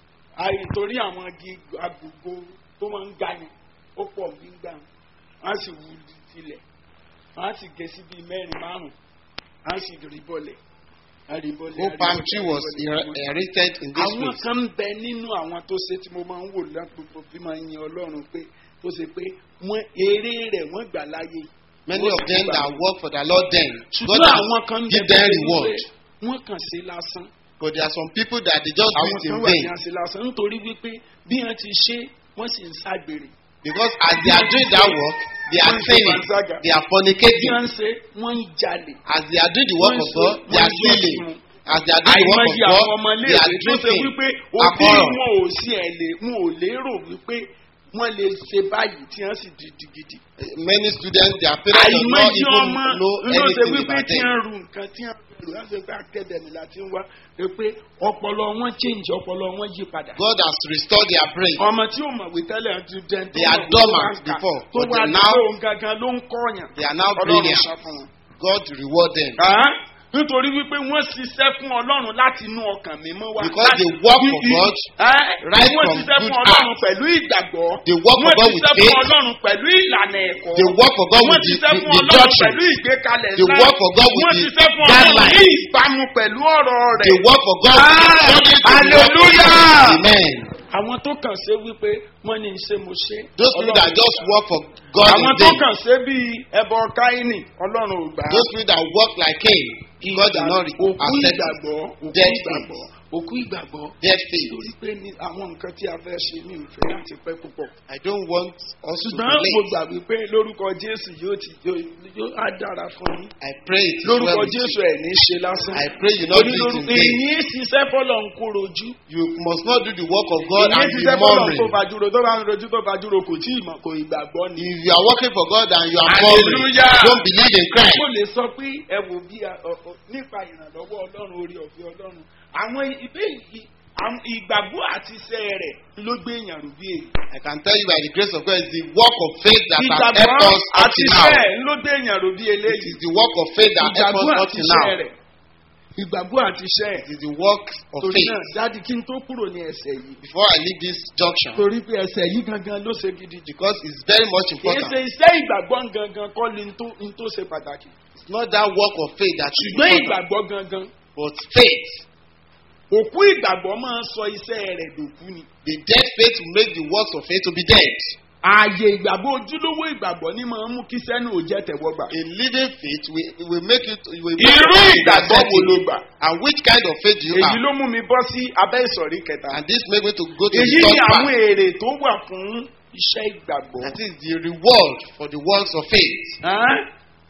[SPEAKER 1] àyè torí àwọn igi agbègbè tó máa ń ga yẹn ó pọ̀ gbígbà wọ́n á sì wú tilẹ̀ wọ́n á sì gé sí bíi mẹ́rin márùn-ún wọ́n á sì rí bọ́lẹ̀ á rí bọ́lẹ̀ á
[SPEAKER 3] old
[SPEAKER 1] rí
[SPEAKER 3] palm
[SPEAKER 1] bọ́lẹ̀,
[SPEAKER 3] tree
[SPEAKER 1] á rí
[SPEAKER 3] was
[SPEAKER 1] bọ́lẹ̀, á rí bọ́lẹ̀.
[SPEAKER 3] erected in this
[SPEAKER 1] àwọn
[SPEAKER 3] place.
[SPEAKER 1] kan ń bẹ nínú àwọn tó ṣe tí mo máa ń wò lápapọ̀ bí máa ń yin ọlọ́run pé tó ṣe pé wọ́n eré rẹ̀ wọ́n gbà láyé
[SPEAKER 3] Many of them that work for the Lord then, God
[SPEAKER 1] ṣùgbọ́n àwọn kan ń
[SPEAKER 3] has give
[SPEAKER 1] bẹ
[SPEAKER 3] them
[SPEAKER 1] tó ṣe
[SPEAKER 3] reward.
[SPEAKER 1] wípé wọ́n kàn ṣe lásán
[SPEAKER 3] But there are some people that they just do
[SPEAKER 1] àwọn
[SPEAKER 3] it in
[SPEAKER 1] kan wà ní
[SPEAKER 3] vain.
[SPEAKER 1] àṣẹ lásán nítorí wípé bí wọ́n ti ṣe wọ́n sì ń ságbèrè
[SPEAKER 3] Because as they are doing that work, they are
[SPEAKER 1] Wọ́n ń ṣe
[SPEAKER 3] sinning,
[SPEAKER 1] panṣágà.
[SPEAKER 3] they are
[SPEAKER 1] bí
[SPEAKER 3] fornicating.
[SPEAKER 1] wọ́n ń ṣe wọ́n ń jalè
[SPEAKER 3] As they are doing the work
[SPEAKER 1] Wọ́n
[SPEAKER 3] of
[SPEAKER 1] ń
[SPEAKER 3] God,
[SPEAKER 1] ṣe-
[SPEAKER 3] they are
[SPEAKER 1] wọ́n ń yọ
[SPEAKER 3] stealing.
[SPEAKER 1] ìmú.
[SPEAKER 3] As they are doing the work of
[SPEAKER 1] àìmọye àwọn
[SPEAKER 3] God,
[SPEAKER 1] ọmọ
[SPEAKER 3] they are
[SPEAKER 1] iléèwé tó ṣe
[SPEAKER 3] drinking
[SPEAKER 1] wípé òbí
[SPEAKER 3] alcohol.
[SPEAKER 1] wọn ò sí ẹ̀ lè wọn ò lérò wípé wọ́n lè ṣe báyìí tí wọ́n sì di digidi.
[SPEAKER 3] Many students, their parents do not
[SPEAKER 1] àìmọye
[SPEAKER 3] even
[SPEAKER 1] ọmọ
[SPEAKER 3] know
[SPEAKER 1] ló ṣe
[SPEAKER 3] anything
[SPEAKER 1] wípé
[SPEAKER 3] about
[SPEAKER 1] tí
[SPEAKER 3] them.
[SPEAKER 1] wọ́n ru nǹkan tí wọ́n rù wọ́n ṣe pé akẹ́dẹ̀mí la ti ń wá pé ọpọlọ wọn change ọpọlọ wọn yí padà.
[SPEAKER 3] God has restored their brain.
[SPEAKER 1] ọmọ tí ó mọ̀wé tẹ́lẹ̀ ti dẹ́n tó
[SPEAKER 3] They are
[SPEAKER 1] mọ̀wé
[SPEAKER 3] dormant
[SPEAKER 1] tó wá ń kà,
[SPEAKER 3] before,
[SPEAKER 1] tó
[SPEAKER 3] but
[SPEAKER 1] wá
[SPEAKER 3] they
[SPEAKER 1] ní
[SPEAKER 3] now-
[SPEAKER 1] lóhun gangan ló ń kọ́yàn.
[SPEAKER 3] They are now
[SPEAKER 1] ọlọ́run
[SPEAKER 3] brilliant.
[SPEAKER 1] sọ fún wọn.
[SPEAKER 3] God reward them.
[SPEAKER 1] Ah, nítorí wípé wọ́n ṣiṣẹ́ fún ọlọ́run láti inú ọkàn mímọ́ wá.
[SPEAKER 3] Because
[SPEAKER 1] láti-
[SPEAKER 3] they work for
[SPEAKER 1] i- i-
[SPEAKER 3] God,
[SPEAKER 1] Ah,
[SPEAKER 3] right
[SPEAKER 1] wọ́n
[SPEAKER 3] from
[SPEAKER 1] ṣiṣẹ́
[SPEAKER 3] good
[SPEAKER 1] fún ọlọ́run
[SPEAKER 3] heart.
[SPEAKER 1] pẹ̀lú ìgbàgbọ́.
[SPEAKER 3] They work for
[SPEAKER 1] wọ́n
[SPEAKER 3] God with
[SPEAKER 1] ṣiṣẹ́ fún
[SPEAKER 3] faith.
[SPEAKER 1] ọlọ́run pẹ̀lú ìlànà ẹ̀kọ́.
[SPEAKER 3] They work for God
[SPEAKER 1] wọ́n
[SPEAKER 3] with the,
[SPEAKER 1] ṣiṣẹ́
[SPEAKER 3] the,
[SPEAKER 1] fún
[SPEAKER 3] the
[SPEAKER 1] ọlọ́run
[SPEAKER 3] doctrine.
[SPEAKER 1] pẹ̀lú ìgbékalẹ̀
[SPEAKER 3] They
[SPEAKER 1] ńlá.
[SPEAKER 3] work for God with
[SPEAKER 1] wọ́n
[SPEAKER 3] the
[SPEAKER 1] ṣiṣẹ́ fún ọlọ́run ní
[SPEAKER 3] guidelines.
[SPEAKER 1] ìbámu pẹ̀lú ọ̀rọ̀ rẹ̀.
[SPEAKER 3] They work for God
[SPEAKER 1] Ah,
[SPEAKER 3] according to the word of
[SPEAKER 1] hallelujah.
[SPEAKER 3] God. Amen.
[SPEAKER 1] àwọn tó kàn ṣe wípé wọ́n ní ṣe mo ṣe.
[SPEAKER 3] Those people
[SPEAKER 1] Ọlọ́run
[SPEAKER 3] that just
[SPEAKER 1] gbà.
[SPEAKER 3] work for God
[SPEAKER 1] àwọn
[SPEAKER 3] in
[SPEAKER 1] tó
[SPEAKER 3] vain.
[SPEAKER 1] kàn ṣe bíi ẹbọ káínì ọlọ́run ò gbà á.
[SPEAKER 3] Those people that work like Cain, God did not
[SPEAKER 1] òkú
[SPEAKER 3] accept
[SPEAKER 1] ìgbàgbọ́ òkú
[SPEAKER 3] Dead
[SPEAKER 1] ìgbàgbọ́ òkú ìgbàgbọ́
[SPEAKER 3] their faith.
[SPEAKER 1] torí pé ní àwọn nǹkan tí a fẹ́ ṣe ní ìfẹ́ láti pẹ́ púpọ̀.
[SPEAKER 3] I don't want us to be
[SPEAKER 1] ṣùgbọ́n mo
[SPEAKER 3] late.
[SPEAKER 1] gbà wípé lórúkọ jésù yóò ti yóò yóò á dára fún yín.
[SPEAKER 3] I pray it is
[SPEAKER 1] lórúkọ
[SPEAKER 3] well with
[SPEAKER 1] jésù
[SPEAKER 3] you.
[SPEAKER 1] ẹ̀ ní ṣe lásán.
[SPEAKER 3] I pray you not do it in
[SPEAKER 1] lórúkọ
[SPEAKER 3] vain.
[SPEAKER 1] èyí ṣiṣẹ́ fọlọ́ ń kó rojú.
[SPEAKER 3] You must not do the work of God
[SPEAKER 1] èyí
[SPEAKER 3] and be
[SPEAKER 1] ṣiṣẹ́ fọlọ́ ń kó
[SPEAKER 3] murmuring.
[SPEAKER 1] fajúro tó bá ń rojú tó fajúro kò tí ì mọ̀ kò ìgbàgbọ́ ni.
[SPEAKER 3] If you are working for God and you are murmuring,
[SPEAKER 1] Hallelujah.
[SPEAKER 3] don't believe in Christ.
[SPEAKER 1] mo lè sọ pé ẹ wò bí a- ọ- ọ- nípa ìrànlọ́wọ́ ọlọ́run orí ọ̀fẹ́ ọlọ́run àwọn ibé yìí àwọn ìgbàgbọ́ àti iṣẹ́ rẹ̀ ló gbé èèyàn rú bí èyí.
[SPEAKER 3] I can tell you by the grace of God, it's the work of faith that has helped
[SPEAKER 1] ìgbàgbọ́
[SPEAKER 3] us up
[SPEAKER 1] àti
[SPEAKER 3] to
[SPEAKER 1] iṣẹ́
[SPEAKER 3] now.
[SPEAKER 1] rẹ̀ ló gbé èèyàn rú bí
[SPEAKER 3] It
[SPEAKER 1] eléyìí.
[SPEAKER 3] is the work of faith that helped
[SPEAKER 1] ìgbàgbọ́
[SPEAKER 3] us up
[SPEAKER 1] àti
[SPEAKER 3] to
[SPEAKER 1] iṣẹ́
[SPEAKER 3] now.
[SPEAKER 1] rẹ̀ ìgbàgbọ́ àti iṣẹ́
[SPEAKER 3] It
[SPEAKER 1] rẹ̀.
[SPEAKER 3] is the work of
[SPEAKER 1] torí
[SPEAKER 3] faith.
[SPEAKER 1] náà dáàdi kí n tó kúrò ní ẹsẹ̀ yìí.
[SPEAKER 3] Before I leave this junction,
[SPEAKER 1] torí pé ẹsẹ̀ yìí gangan ló ṣe gidi jù.
[SPEAKER 3] because it's very much
[SPEAKER 1] kì í ṣe
[SPEAKER 3] important.
[SPEAKER 1] iṣẹ́ ìgbàgbọ́ gangan kọ́ ni n tó- n tó ṣe pàtàkì.
[SPEAKER 3] It's not that work of faith that is
[SPEAKER 1] ṣùgbọ́n
[SPEAKER 3] important,
[SPEAKER 1] ìgbàgbọ́ gangan
[SPEAKER 3] but faith.
[SPEAKER 1] òkú ìgbàgbọ́ máa ń sọ iṣẹ́ rẹ̀ dòkú ni.
[SPEAKER 3] The dead faith will make the works of faith to be dead.
[SPEAKER 1] ààyè ìgbàgbọ́ ojúlówó ìgbàgbọ́ ni máa ń mú kí sẹ́nu ò jẹ́ tẹ̀wọ́gbà.
[SPEAKER 3] A living faith will, will make it. Will make
[SPEAKER 1] irú
[SPEAKER 3] it
[SPEAKER 1] ìgbàgbọ́ wo ló gbà.
[SPEAKER 3] And which kind of faith do you
[SPEAKER 1] èyí
[SPEAKER 3] have?
[SPEAKER 1] ló mú mi bọ́ sí abẹ́ ìsọ̀rí kẹta.
[SPEAKER 3] And this make me to go to
[SPEAKER 1] èyí
[SPEAKER 3] the
[SPEAKER 1] ni
[SPEAKER 3] third
[SPEAKER 1] àwọn
[SPEAKER 3] part.
[SPEAKER 1] èrè tó wà fún iṣẹ́ ìgbàgbọ́.
[SPEAKER 3] That is the reward for the works of faith.
[SPEAKER 1] Hàn?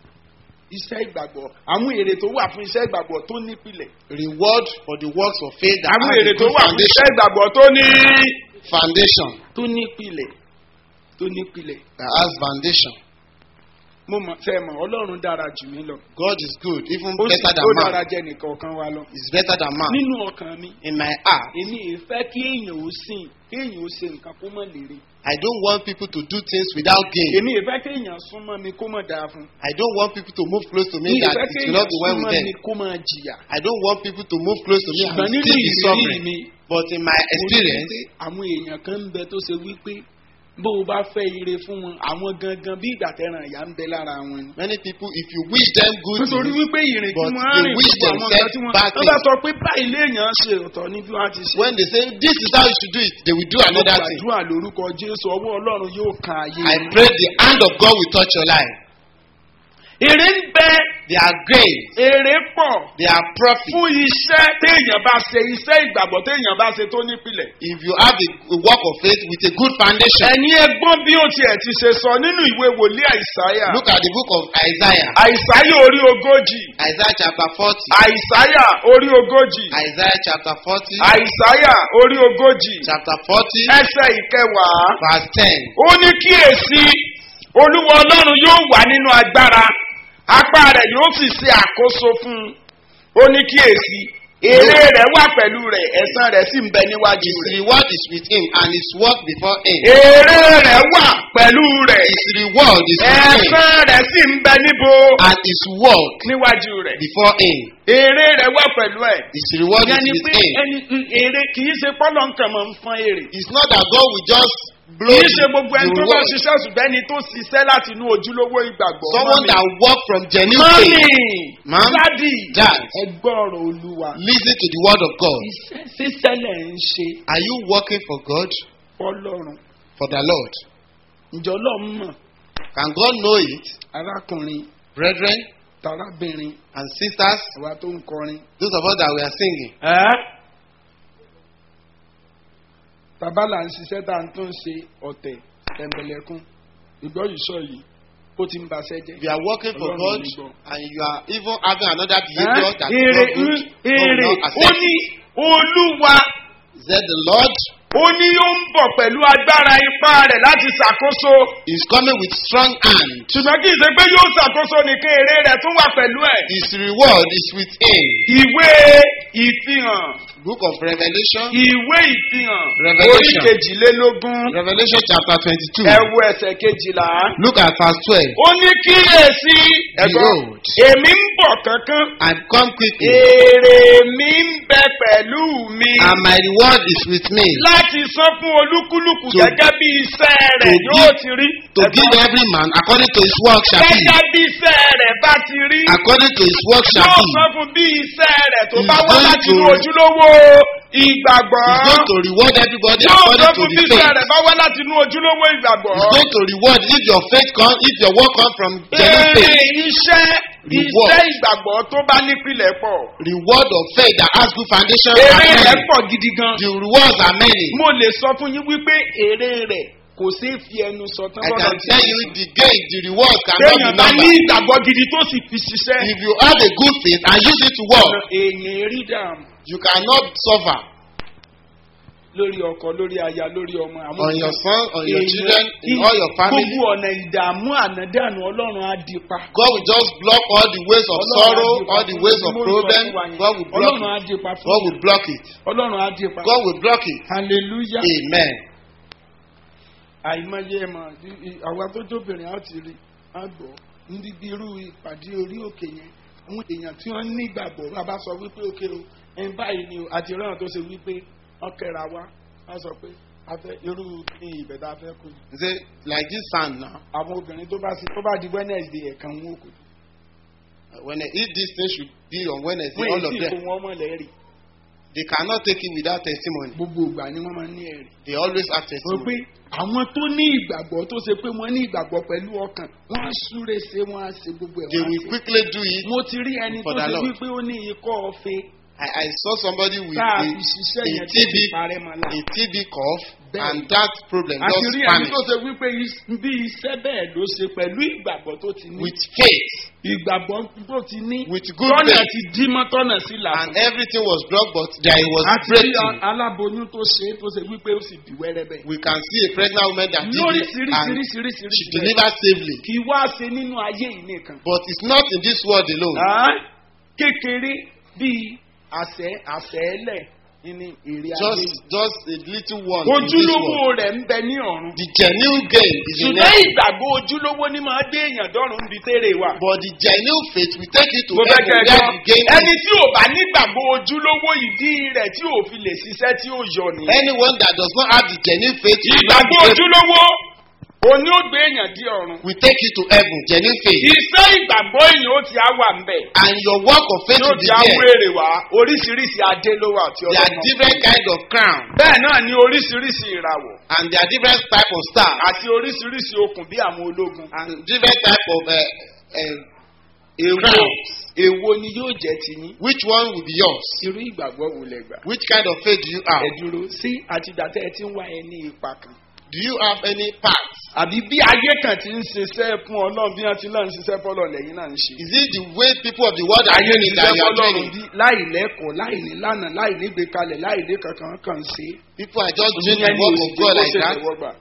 [SPEAKER 1] iṣẹ́ ìgbàgbọ́ àwọn èrè tó wà fún iṣẹ́ ìgbàgbọ́ tó nípìlẹ̀.
[SPEAKER 3] Reward for the works of faith that
[SPEAKER 1] àwọn
[SPEAKER 3] has
[SPEAKER 1] èrè
[SPEAKER 3] a
[SPEAKER 1] tó
[SPEAKER 3] good
[SPEAKER 1] wà fún
[SPEAKER 3] foundation.
[SPEAKER 1] iṣẹ́ ìgbàgbọ́ tó ní.
[SPEAKER 3] Foundation
[SPEAKER 1] tó nípìlẹ̀ tó nípìlẹ̀.
[SPEAKER 3] that has foundation.
[SPEAKER 1] mo mọ̀ fẹ́ mọ̀ ọlọ́run dára jù mí lọ.
[SPEAKER 3] God is good, even
[SPEAKER 1] ó sì
[SPEAKER 3] better than
[SPEAKER 1] ó
[SPEAKER 3] man.
[SPEAKER 1] dára jẹ́ nìkan kan wa lọ.
[SPEAKER 3] Is better than man.
[SPEAKER 1] nínú ọkàn mi
[SPEAKER 3] In my heart,
[SPEAKER 1] èmi ì fẹ́ kí èèyàn ó sìn kí èèyàn ó ṣe nǹkan kó mọ̀ lérè.
[SPEAKER 3] I don't want people to do things without gain.
[SPEAKER 1] èmi ì fẹ́ kí èèyàn súnmọ́ mi kó mọ̀ dáa fún.
[SPEAKER 3] I don't want people to move close to me
[SPEAKER 1] mi ì
[SPEAKER 3] that
[SPEAKER 1] fẹ́
[SPEAKER 3] it
[SPEAKER 1] kí
[SPEAKER 3] will
[SPEAKER 1] èèyàn
[SPEAKER 3] not be well with
[SPEAKER 1] súnmọ́
[SPEAKER 3] them.
[SPEAKER 1] mi kó mọ̀ jìyà.
[SPEAKER 3] I don't want people to move close to me and
[SPEAKER 1] ṣùgbọ́n nínú
[SPEAKER 3] still be
[SPEAKER 1] ìrírí
[SPEAKER 3] suffering.
[SPEAKER 1] mi
[SPEAKER 3] But in my
[SPEAKER 1] mo rí
[SPEAKER 3] experience,
[SPEAKER 1] pé àwọn èèyàn kan ń bẹ tó ṣe wípé bó o bá fẹ́ ire fún wọn àwọn gangan bí ìgbà tẹ̀ràn ìyá ń bẹ lára wọn ni.
[SPEAKER 3] many people, if you wish them good
[SPEAKER 1] nítorí
[SPEAKER 3] things,
[SPEAKER 1] wípé ìrìn tí
[SPEAKER 3] but
[SPEAKER 1] wọ́n á
[SPEAKER 3] they
[SPEAKER 1] rìn
[SPEAKER 3] wish
[SPEAKER 1] gbogbo àwọn nǹkan tí wọ́n
[SPEAKER 3] themselves bad
[SPEAKER 1] wọ́n bá
[SPEAKER 3] things.
[SPEAKER 1] sọ pé báyìí léèyàn ṣe ọ̀tọ̀ ní bí wọ́n ti ṣe.
[SPEAKER 3] when they say this is how you should do it, they will do
[SPEAKER 1] Mo
[SPEAKER 3] another thing.
[SPEAKER 1] gbàdúrà lórúkọ Jésù ọwọ́ Ọlọ́run yóò kan ayé.
[SPEAKER 3] I
[SPEAKER 1] yín.
[SPEAKER 3] pray the hand of God will touch your life.
[SPEAKER 1] èrè ń bẹ
[SPEAKER 3] They are great.
[SPEAKER 1] èrè pọ̀
[SPEAKER 3] They are profit.
[SPEAKER 1] fún iṣẹ́ téèyàn bá ṣe iṣẹ́ ìgbàgbọ́ téèyàn bá ṣe tó nípìnlẹ̀.
[SPEAKER 3] If you have a, a work of faith with a good foundation,
[SPEAKER 1] ẹ̀yin ẹgbọ́n bí ó tiẹ̀ ti ṣe sọ nínú ìwé wòlíì àìsáyà.
[SPEAKER 3] look at the book of Isaiah.
[SPEAKER 1] àìsáyà orí ogójì.
[SPEAKER 3] Isaiah chapter 40.
[SPEAKER 1] àìsáyà orí ogójì.
[SPEAKER 3] Isaiah chapter 40.
[SPEAKER 1] àìsáyà orí ogójì.
[SPEAKER 3] Chapter 40,
[SPEAKER 1] ẹsẹ̀ ìkẹwàá.
[SPEAKER 3] verse 10.
[SPEAKER 1] ó ní kíyèsí olúwa ọlọ́run yóò wà nínú agbára apá rẹ̀ yóò sì ṣe àkóso fún un ó ní kíyèsí èrè rẹ̀ wà pẹ̀lú rẹ̀ ẹ̀san rẹ̀ sì ń bẹ níwájú
[SPEAKER 3] His
[SPEAKER 1] rẹ̀.
[SPEAKER 3] reward is with him and his work before him.
[SPEAKER 1] èrè rẹ̀ wà pẹ̀lú rẹ̀
[SPEAKER 3] His reward is with him
[SPEAKER 1] ẹ̀san rẹ̀ sì ń bẹ níbo
[SPEAKER 3] and his work
[SPEAKER 1] níwájú rẹ̀.
[SPEAKER 3] before him.
[SPEAKER 1] èrè rẹ̀ wà pẹ̀lú ẹ̀.
[SPEAKER 3] His reward
[SPEAKER 1] ìyẹn
[SPEAKER 3] is
[SPEAKER 1] ni
[SPEAKER 3] with
[SPEAKER 1] pé
[SPEAKER 3] him.
[SPEAKER 1] ẹni èrè kì í ṣe pọ́lọ́ nǹkan máa ń fọn èrè.
[SPEAKER 3] It's not that God will just blow
[SPEAKER 1] kì í
[SPEAKER 3] the,
[SPEAKER 1] ṣe gbogbo ẹni
[SPEAKER 3] the
[SPEAKER 1] tó bá
[SPEAKER 3] reward.
[SPEAKER 1] ṣiṣẹ́ ṣùgbọ́n ẹni tó ṣiṣẹ́ láti inú ojúlówó ìgbàgbọ́.
[SPEAKER 3] Someone
[SPEAKER 1] Mọ́mì.
[SPEAKER 3] that work from genuine
[SPEAKER 1] mọ́mì
[SPEAKER 3] faith. Ma'am,
[SPEAKER 1] dádì
[SPEAKER 3] Dad.
[SPEAKER 1] ẹ gbọ́ ọ̀rọ̀ olúwa.
[SPEAKER 3] listen to the word of God.
[SPEAKER 1] iṣẹ́ sísẹ́lẹ̀ ń ṣe
[SPEAKER 3] Are you working for God,
[SPEAKER 1] fọlọ́run.
[SPEAKER 3] for the Lord?
[SPEAKER 1] ǹjọ́ lọ́ọ́ mọ̀
[SPEAKER 3] Can God know it?
[SPEAKER 1] arákùnrin
[SPEAKER 3] Brethren
[SPEAKER 1] tarábìnrin
[SPEAKER 3] and sisters,
[SPEAKER 1] àwa tó ń kọrin.
[SPEAKER 3] those of us that we are singing,
[SPEAKER 1] bàbá là ń ṣiṣẹ́ tá à ń tún ṣe ọ̀tẹ̀ tẹ̀m̀bẹ̀lẹ̀kún ìgbọ́ yìí sọ yìí ó ti ń baṣẹ́ jẹ́.
[SPEAKER 3] if you are working for
[SPEAKER 1] Ọlọ́run
[SPEAKER 3] God
[SPEAKER 1] ò ní gbọ́.
[SPEAKER 3] and you are even having another behavior that is
[SPEAKER 1] èrè
[SPEAKER 3] not good, God
[SPEAKER 1] èrè
[SPEAKER 3] will not
[SPEAKER 1] ó
[SPEAKER 3] accept
[SPEAKER 1] ní
[SPEAKER 3] it.
[SPEAKER 1] olúwa
[SPEAKER 3] He said the Lord
[SPEAKER 1] ó ní ó ń bọ̀ pẹ̀lú agbára ipá rẹ̀ láti ṣàkóso
[SPEAKER 3] is coming with strong hand.
[SPEAKER 1] ṣùgbọ́n kì í ṣe pé yóò ṣàkóso nìkan èrè rẹ̀ tún wà pẹ̀lú ẹ̀.
[SPEAKER 3] His reward is with him.
[SPEAKER 1] ìwé ìfihàn
[SPEAKER 3] Book of Revelation,
[SPEAKER 1] ìwé ìfihàn
[SPEAKER 3] Revelation.
[SPEAKER 1] orí kejìlélógún
[SPEAKER 3] Revelation chapter 22.
[SPEAKER 1] ẹ̀wù ẹsẹ̀ kejìlá.
[SPEAKER 3] Look at verse 12.
[SPEAKER 1] ó ní kíyèsí ẹ̀gbọ́n
[SPEAKER 3] Behold.
[SPEAKER 1] èmi ń bọ̀ kankan
[SPEAKER 3] And come quickly,
[SPEAKER 1] èrè mi ń bẹ pẹ̀lú mi
[SPEAKER 3] and my reward is with me,
[SPEAKER 1] láti san fún olúkúlùkù
[SPEAKER 3] To-
[SPEAKER 1] gẹ́gẹ́ bí iṣẹ́ rẹ̀
[SPEAKER 3] to
[SPEAKER 1] yóò
[SPEAKER 3] give-
[SPEAKER 1] ti rí
[SPEAKER 3] to give every man according to his work shall be.
[SPEAKER 1] gẹ́gẹ́ bí iṣẹ́ rẹ̀ bá ti rí
[SPEAKER 3] According to his work shall
[SPEAKER 1] yóò
[SPEAKER 3] be.
[SPEAKER 1] san fún bí iṣẹ́ rẹ̀ tó
[SPEAKER 3] He's
[SPEAKER 1] bá wá
[SPEAKER 3] going
[SPEAKER 1] láti
[SPEAKER 3] to-
[SPEAKER 1] inú ojúlówó ìgbàgbọ́
[SPEAKER 3] He's going to reward everybody
[SPEAKER 1] yóò san
[SPEAKER 3] according to
[SPEAKER 1] fún bí
[SPEAKER 3] the
[SPEAKER 1] iṣẹ́
[SPEAKER 3] faith.
[SPEAKER 1] rẹ̀ bá wá láti inú ojúlówó ìgbàgbọ́.
[SPEAKER 3] He's going to reward if your faith comes, if your work comes from genuine
[SPEAKER 1] Èrè
[SPEAKER 3] faith.
[SPEAKER 1] iṣẹ́
[SPEAKER 3] Reward.
[SPEAKER 1] iṣẹ́ ìgbàgbọ́ tó bá nípìnlẹ̀ pọ̀.
[SPEAKER 3] Reward of faith that has good foundation
[SPEAKER 1] Èrè
[SPEAKER 3] are
[SPEAKER 1] rẹ̀
[SPEAKER 3] many.
[SPEAKER 1] pọ̀ gidi gan.
[SPEAKER 3] The rewards are many.
[SPEAKER 1] Mo lè sọ fún yín wípé èrè rẹ̀ kò sí fi ẹnu sọ tán
[SPEAKER 3] I
[SPEAKER 1] bọ́dọ̀
[SPEAKER 3] can
[SPEAKER 1] tí
[SPEAKER 3] tell
[SPEAKER 1] ó
[SPEAKER 3] you
[SPEAKER 1] sọ.
[SPEAKER 3] the gain, the rewards cannot be
[SPEAKER 1] Téèyàn bá ní
[SPEAKER 3] numbered.
[SPEAKER 1] ìgbàgbọ́ gidi tó sì fi ṣiṣẹ́.
[SPEAKER 3] If you have a good faith and use it to work,
[SPEAKER 1] Èèyàn rí dààmú
[SPEAKER 3] you cannot suffer
[SPEAKER 1] lórí ọkọ, lórí aya, lórí ọmọ. àwọn
[SPEAKER 3] on your son, on your
[SPEAKER 1] èèyàn-
[SPEAKER 3] children, in all your family.
[SPEAKER 1] Gbogbo ọ̀nà ìdààmú ànádànù Ọlọ́run á di pa.
[SPEAKER 3] God will just block all the ways of
[SPEAKER 1] Ọlọ́run á
[SPEAKER 3] sorrow,
[SPEAKER 1] di pa
[SPEAKER 3] all the
[SPEAKER 1] fún
[SPEAKER 3] ways
[SPEAKER 1] yín.
[SPEAKER 3] of
[SPEAKER 1] Mo ń sọ
[SPEAKER 3] problem.
[SPEAKER 1] fún wa yẹn.
[SPEAKER 3] God will block
[SPEAKER 1] Ọlọ́run á
[SPEAKER 3] it.
[SPEAKER 1] di pa fún
[SPEAKER 3] God
[SPEAKER 1] yín.
[SPEAKER 3] will block it.
[SPEAKER 1] Ọlọ́run á di pa.
[SPEAKER 3] God will block it.
[SPEAKER 1] Hallelujah.
[SPEAKER 3] Amen.
[SPEAKER 1] àìmọye ẹ̀ mọ̀ àwa tó jóbìnrin á ti rí á gbọ́ níbi irú ìpàdé orí òkè yẹn àwọn èèyàn tí wọ́n ní ìgbàgbọ́ bàbá sọ wípé òkè o ẹn báyìí ni o àti ìran tó ṣe wípé wọ́n kẹ́ra wá wọ́n sọ pé a fẹ́ irú ní ibẹ̀ tá a fẹ́ kó yìí.
[SPEAKER 3] He say, like this sand now,
[SPEAKER 1] àwọn obìnrin tó bá sí tó bá di wednesday ẹ̀kan wọn kò
[SPEAKER 3] when they eat this thing should be on Wednesday,
[SPEAKER 1] wọ́n
[SPEAKER 3] all
[SPEAKER 1] èyí
[SPEAKER 3] of
[SPEAKER 1] sì kó
[SPEAKER 3] them.
[SPEAKER 1] wọn mọ̀lẹ́ rí
[SPEAKER 3] They cannot take it without testimony.
[SPEAKER 1] gbogbo ìgbà ni wọ́n máa ń ní ẹ̀rí.
[SPEAKER 3] They always have
[SPEAKER 1] wọ́n
[SPEAKER 3] testimony.
[SPEAKER 1] pé àwọn tó ní ìgbàgbọ́ tó ṣe pé wọ́n ní ìgbàgbọ́ pẹ̀lú ọkàn wọ́n á súré ṣe wọ́n á ṣe gbogbo ẹ̀
[SPEAKER 3] They
[SPEAKER 1] wọ́n á
[SPEAKER 3] will
[SPEAKER 1] ṣe.
[SPEAKER 3] quickly do it.
[SPEAKER 1] mo ti rí ẹni
[SPEAKER 3] For
[SPEAKER 1] tó
[SPEAKER 3] the
[SPEAKER 1] ṣe
[SPEAKER 3] Lord.
[SPEAKER 1] wípé ó ní ikọ́ ọ̀fẹ́
[SPEAKER 3] I, I saw somebody with
[SPEAKER 1] tá a
[SPEAKER 3] a,
[SPEAKER 1] fi ṣiṣẹ́
[SPEAKER 3] a
[SPEAKER 1] yẹn tó
[SPEAKER 3] TB,
[SPEAKER 1] ti parẹ́ mọ́ la.
[SPEAKER 3] a TB cough,
[SPEAKER 1] Bẹ́ẹ̀.
[SPEAKER 3] and that problem
[SPEAKER 1] àti
[SPEAKER 3] just
[SPEAKER 1] rí ẹni
[SPEAKER 3] vanished.
[SPEAKER 1] tó ṣe wípé is- bí iṣẹ́ bẹ́ẹ̀ ló ṣe pẹ̀lú ìgbàgbọ́ tó ti ní.
[SPEAKER 3] With faith,
[SPEAKER 1] ìgbàgbọ́ tó ti ní.
[SPEAKER 3] with good
[SPEAKER 1] tọ́nà
[SPEAKER 3] faith,
[SPEAKER 1] ti dí mọ́ tọ́nà sí là.
[SPEAKER 3] and everything was blocked, but there was
[SPEAKER 1] àti rí
[SPEAKER 3] breakthrough.
[SPEAKER 1] aláboyún tó ṣe é tó ṣe wípé ó sì bí wẹ́rẹ́ bẹ́ẹ̀.
[SPEAKER 3] We can see a pregnant woman that did
[SPEAKER 1] lórí
[SPEAKER 3] it and she
[SPEAKER 1] sírísírísírísírísí.
[SPEAKER 3] delivered safely.
[SPEAKER 1] kì í wá ṣe nínú ayé yìí nìkan.
[SPEAKER 3] But it's not in this world alone.
[SPEAKER 1] Ah, kékeré bíi àṣẹ àṣẹ́lẹ̀ ní èrè ayé
[SPEAKER 3] Just,
[SPEAKER 1] yìí.
[SPEAKER 3] just a little one in this
[SPEAKER 1] ojúlówó
[SPEAKER 3] world.
[SPEAKER 1] rẹ̀ ń bẹ ní ọ̀run.
[SPEAKER 3] The genuine gain is in
[SPEAKER 1] ṣùgbọ́n
[SPEAKER 3] heaven.
[SPEAKER 1] ìgbàgbọ́ ojúlówó ni máa dé èèyàn dọ́rùn níbi tẹ́rẹ̀ wà.
[SPEAKER 3] But the genuine faith will take you to
[SPEAKER 1] mo fẹ́
[SPEAKER 3] heaven
[SPEAKER 1] kẹ́ ẹ
[SPEAKER 3] where
[SPEAKER 1] gbọ́
[SPEAKER 3] the gain
[SPEAKER 1] ẹni
[SPEAKER 3] is.
[SPEAKER 1] tí ò bá nígbàgbọ́ ojúlówó ìdí rẹ̀ tí ò fi lè ṣiṣẹ́ tí ó yọ nìyẹn.
[SPEAKER 3] Anyone that does not have the genuine faith will not
[SPEAKER 1] ìgbàgbọ́
[SPEAKER 3] be able-
[SPEAKER 1] ojúlówó òní ó gbé èèyàn dí ọ̀run.
[SPEAKER 3] will take you to heaven. Genuine faith.
[SPEAKER 1] iṣẹ́ ìgbàgbọ́ èèyàn ó ti á wà ń bẹ̀.
[SPEAKER 3] And your work of faith
[SPEAKER 1] yóò
[SPEAKER 3] will
[SPEAKER 1] ti
[SPEAKER 3] be
[SPEAKER 1] á
[SPEAKER 3] there.
[SPEAKER 1] wéèrè wá oríṣiríṣi adé ló wà tí
[SPEAKER 3] There are
[SPEAKER 1] ọlọ́mọ.
[SPEAKER 3] different kind of crown
[SPEAKER 1] bẹ́ẹ̀ náà ni oríṣiríṣi ìràwọ̀
[SPEAKER 3] and there are different type of stars
[SPEAKER 1] àti oríṣiríṣi okùn bí àwọn ológun.
[SPEAKER 3] and different type of uh, uh,
[SPEAKER 1] èwo
[SPEAKER 3] crowns.
[SPEAKER 1] èwo ni yóò jẹ́ tiyín.
[SPEAKER 3] Which one will be yours?
[SPEAKER 1] irú ìgbàgbọ́ wo lẹ gbà.
[SPEAKER 3] Which kind of faith do you have?
[SPEAKER 1] ẹ dúró sí àtìgbà tẹ́ ẹ ti ń wá ẹ ní ipa kan.
[SPEAKER 3] Do you have any part?
[SPEAKER 1] àbí bí ayé kan ti ń ṣiṣẹ́ fún ọlọ́run bí wọ́n ti náà ń ṣiṣẹ́ fọ́lọ́ lẹ́yìn náà ń ṣe.
[SPEAKER 3] Is it the way people of the world are
[SPEAKER 1] ayé ń
[SPEAKER 3] doing it that
[SPEAKER 1] ṣiṣẹ́
[SPEAKER 3] you are
[SPEAKER 1] fọ́lọ́run
[SPEAKER 3] doing it?
[SPEAKER 1] bí láì lẹ́kọ̀ọ́ láì ní lánàá láì ní gbékalẹ̀ láì ní kankan kan ṣe.
[SPEAKER 3] People are just doing
[SPEAKER 1] Ìyẹn
[SPEAKER 3] the
[SPEAKER 1] ni
[SPEAKER 3] work of
[SPEAKER 1] òṣìṣẹ́
[SPEAKER 3] God
[SPEAKER 1] kó
[SPEAKER 3] like
[SPEAKER 1] ṣe
[SPEAKER 3] that.
[SPEAKER 1] tẹ̀wọ́gbà.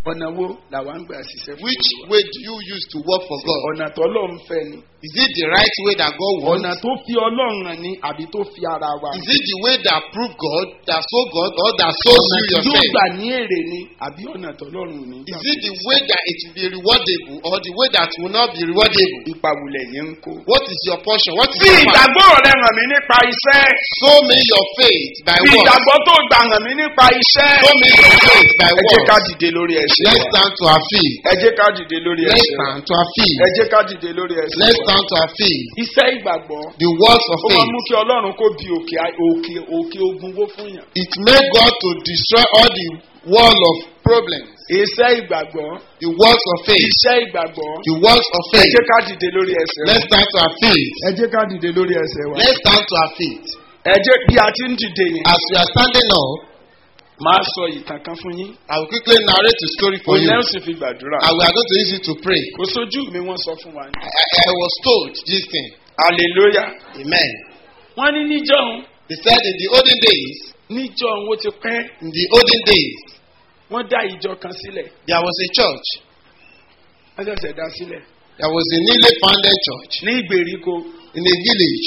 [SPEAKER 1] ọ̀nà wo làwa ń gbà ṣiṣẹ́ fún
[SPEAKER 3] Which
[SPEAKER 1] Olúwa?
[SPEAKER 3] way do you use to work for God?
[SPEAKER 1] ọ̀nà tó ọlọ́run fẹ́ ni
[SPEAKER 3] Is it the right way that God
[SPEAKER 1] ọ̀nà
[SPEAKER 3] wants?
[SPEAKER 1] tó fi ọlọ́run hàn ni àbí tó fi ara wa
[SPEAKER 3] Is it the way that prove God, that show God, or that shows
[SPEAKER 1] ọ̀nà
[SPEAKER 3] you
[SPEAKER 1] tí yóò
[SPEAKER 3] yourself?
[SPEAKER 1] gbà ní èrè ni àbí ọ̀nà tó ọlọ́run ò ní gbà
[SPEAKER 3] Is it the way that it will be rewardable, or the way that will not be rewardable?
[SPEAKER 1] ìpàwùlẹ̀ yẹn ń kó.
[SPEAKER 3] What is your portion? What is
[SPEAKER 1] fi
[SPEAKER 3] your part?
[SPEAKER 1] ìgbàgbọ́ rẹ hàn mí nípa iṣẹ́
[SPEAKER 3] Show me your faith by
[SPEAKER 1] fi
[SPEAKER 3] works.
[SPEAKER 1] ìgbàgbọ́ tó gbà hàn mí nípa iṣẹ́
[SPEAKER 3] Show me your faith by
[SPEAKER 1] ẹ jẹ́ ká
[SPEAKER 3] works.
[SPEAKER 1] dìde lórí ẹsẹ̀
[SPEAKER 3] Let's
[SPEAKER 1] wa.
[SPEAKER 3] stand to our feet.
[SPEAKER 1] ẹ jẹ́ ká dìde lórí
[SPEAKER 3] Let's
[SPEAKER 1] ẹsẹ̀ wa.
[SPEAKER 3] stand to our feet.
[SPEAKER 1] ẹ jẹ́ ká dìde lórí ẹsẹ̀
[SPEAKER 3] Let's
[SPEAKER 1] wa.
[SPEAKER 3] stand to our feet.
[SPEAKER 1] iṣẹ́ ìgbàgbọ́
[SPEAKER 3] The works of
[SPEAKER 1] ó máa
[SPEAKER 3] faith.
[SPEAKER 1] mú kí ọlọ́run kó bi òkè òkè òkè ogun wó fún yàn.
[SPEAKER 3] It made God to destroy all the wall of problems.
[SPEAKER 1] iṣẹ́ ìgbàgbọ́
[SPEAKER 3] The works of faith.
[SPEAKER 1] iṣẹ́ ìgbàgbọ́
[SPEAKER 3] The works of
[SPEAKER 1] ẹ
[SPEAKER 3] faith.
[SPEAKER 1] jẹ́ ká dìde lórí ẹsẹ̀ wa.
[SPEAKER 3] Let's stand to our feet.
[SPEAKER 1] ẹ jẹ́ ká dìde lórí ẹsẹ̀ wa.
[SPEAKER 3] Let's stand to our feet.
[SPEAKER 1] ẹ jẹ́ bí a ti ń dìde yẹn.
[SPEAKER 3] As we are standing up,
[SPEAKER 1] máa sọ ìtàn kan fún yín.
[SPEAKER 3] I will quickly narrate a story for
[SPEAKER 1] òun
[SPEAKER 3] you.
[SPEAKER 1] náà sì fi gbàdúrà.
[SPEAKER 3] And we are going to use it to pray.
[SPEAKER 1] kò sójú mi wọ́n sọ fún wa.
[SPEAKER 3] I, I, I was told this thing.
[SPEAKER 1] hallelujah.
[SPEAKER 3] Amen.
[SPEAKER 1] wọ́n ní níjọ́hun
[SPEAKER 3] They said in the olden days,
[SPEAKER 1] níjọ́hun ó ti pẹ́
[SPEAKER 3] in the olden days,
[SPEAKER 1] wọ́n dá ìjọ kan sílẹ̀
[SPEAKER 3] there was a church.
[SPEAKER 1] wọ́n ṣẹ̀ṣẹ̀ dá sílẹ̀
[SPEAKER 3] There was a newly founded church
[SPEAKER 1] ní ìgbèríko
[SPEAKER 3] in a village.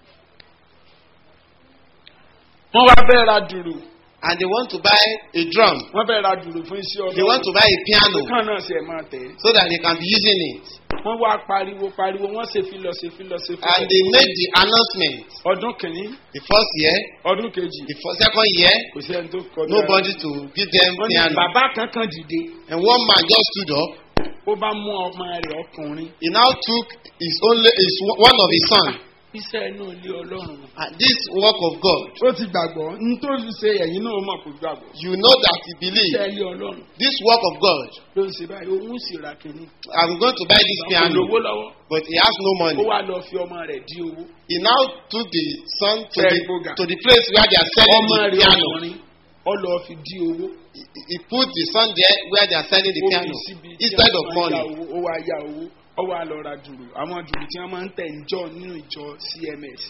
[SPEAKER 1] wọ́n wá bẹ́ẹ̀ ra dùrù
[SPEAKER 3] And they want to buy a drum.
[SPEAKER 1] wọ́n bẹ́ẹ̀ ra dùrù fún iṣẹ́
[SPEAKER 3] They want
[SPEAKER 1] ọlọ́run
[SPEAKER 3] to buy a piano
[SPEAKER 1] kàn náà ṣe máa tẹ̀
[SPEAKER 3] so that they can be using it.
[SPEAKER 1] wọ́n wá pariwo pariwo wọ́n ṣe fi lọ ṣe fi lọ ṣe fi
[SPEAKER 3] And they made the announcement.
[SPEAKER 1] ọdún kìíní
[SPEAKER 3] The first year,
[SPEAKER 1] ọdún kejì
[SPEAKER 3] the first, second year,
[SPEAKER 1] kò sí ẹni tó kọjá
[SPEAKER 3] nobody to give them
[SPEAKER 1] wọ́n ní
[SPEAKER 3] piano.
[SPEAKER 1] bàbá kankan dìde
[SPEAKER 3] And one man just stood up.
[SPEAKER 1] ó bá mú ọmọ rẹ̀ ọkùnrin
[SPEAKER 3] He now took his only his one of his son.
[SPEAKER 1] iṣẹ́ inú ilé ọlọ́run
[SPEAKER 3] And this work of God,
[SPEAKER 1] ó ti gbàgbọ́ nítorí ṣe ẹ̀yin náà mọ̀ kó gbàgbọ́
[SPEAKER 3] you know that he believed.
[SPEAKER 1] iṣẹ́ ilé ọlọ́run
[SPEAKER 3] This work of God,
[SPEAKER 1] ló ń ṣe báyìí òun sì ra kìíní
[SPEAKER 3] I'm going to buy this piano,
[SPEAKER 1] olówó lọ́wọ́
[SPEAKER 3] but he has no
[SPEAKER 1] ó
[SPEAKER 3] money.
[SPEAKER 1] wá lọ fi ọmọ rẹ̀ dí owó
[SPEAKER 3] He now took the son to
[SPEAKER 1] Very
[SPEAKER 3] the,
[SPEAKER 1] boga.
[SPEAKER 3] to the place where they are selling
[SPEAKER 1] ọmọ
[SPEAKER 3] the
[SPEAKER 1] rẹ̀
[SPEAKER 3] piano.
[SPEAKER 1] ọkùnrin ó lọ fi dí owó
[SPEAKER 3] He, he put the son there where they are selling the
[SPEAKER 1] ó fi
[SPEAKER 3] piano
[SPEAKER 1] síbi tí
[SPEAKER 3] instead
[SPEAKER 1] wọ́n
[SPEAKER 3] of
[SPEAKER 1] máa ń yá
[SPEAKER 3] money.
[SPEAKER 1] owó ó wá yá owó ó wá lọ ra dùrù àwọn dùrù tí wọ́n máa ń tẹ̀ ń jọ nínú ìjọ cms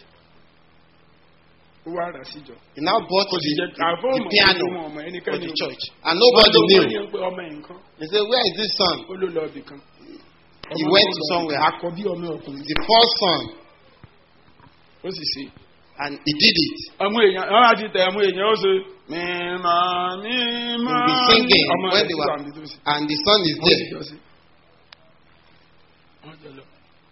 [SPEAKER 1] ó wá rà síjọ.
[SPEAKER 3] He now bought
[SPEAKER 1] kò sì
[SPEAKER 3] the,
[SPEAKER 1] jẹ́ àfọ́
[SPEAKER 3] the
[SPEAKER 1] ọmọ
[SPEAKER 3] piano
[SPEAKER 1] ọmọ ọmọ
[SPEAKER 3] for
[SPEAKER 1] ẹnikẹ́ni
[SPEAKER 3] the
[SPEAKER 1] ò mọ̀.
[SPEAKER 3] church. And
[SPEAKER 1] Wọ́n
[SPEAKER 3] nobody
[SPEAKER 1] ló
[SPEAKER 3] knew.
[SPEAKER 1] wọ́n ní pé ọmọ ẹ̀ nǹkan
[SPEAKER 3] He said, Where is this son?
[SPEAKER 1] ó ló lọ ibì kan.
[SPEAKER 3] He
[SPEAKER 1] Ọmọ
[SPEAKER 3] went
[SPEAKER 1] tó
[SPEAKER 3] to
[SPEAKER 1] lọ
[SPEAKER 3] somewhere.
[SPEAKER 1] àkọ́bí ọmọ ọkùnrin
[SPEAKER 3] The first son.
[SPEAKER 1] ó sì ṣe.
[SPEAKER 3] And he did it.
[SPEAKER 1] àwọn èèyàn àwọn àti tẹ àwọn èèyàn ó ṣe mímọ́ mímọ́
[SPEAKER 3] He will be singing
[SPEAKER 1] ọmọ
[SPEAKER 3] when
[SPEAKER 1] rẹ̀
[SPEAKER 3] they
[SPEAKER 1] sì
[SPEAKER 3] were-
[SPEAKER 1] wà níbi tó ṣe.
[SPEAKER 3] And the son is
[SPEAKER 1] Wọ́n sì
[SPEAKER 3] there.
[SPEAKER 1] jọ sí. Wọ́n jọ lọ.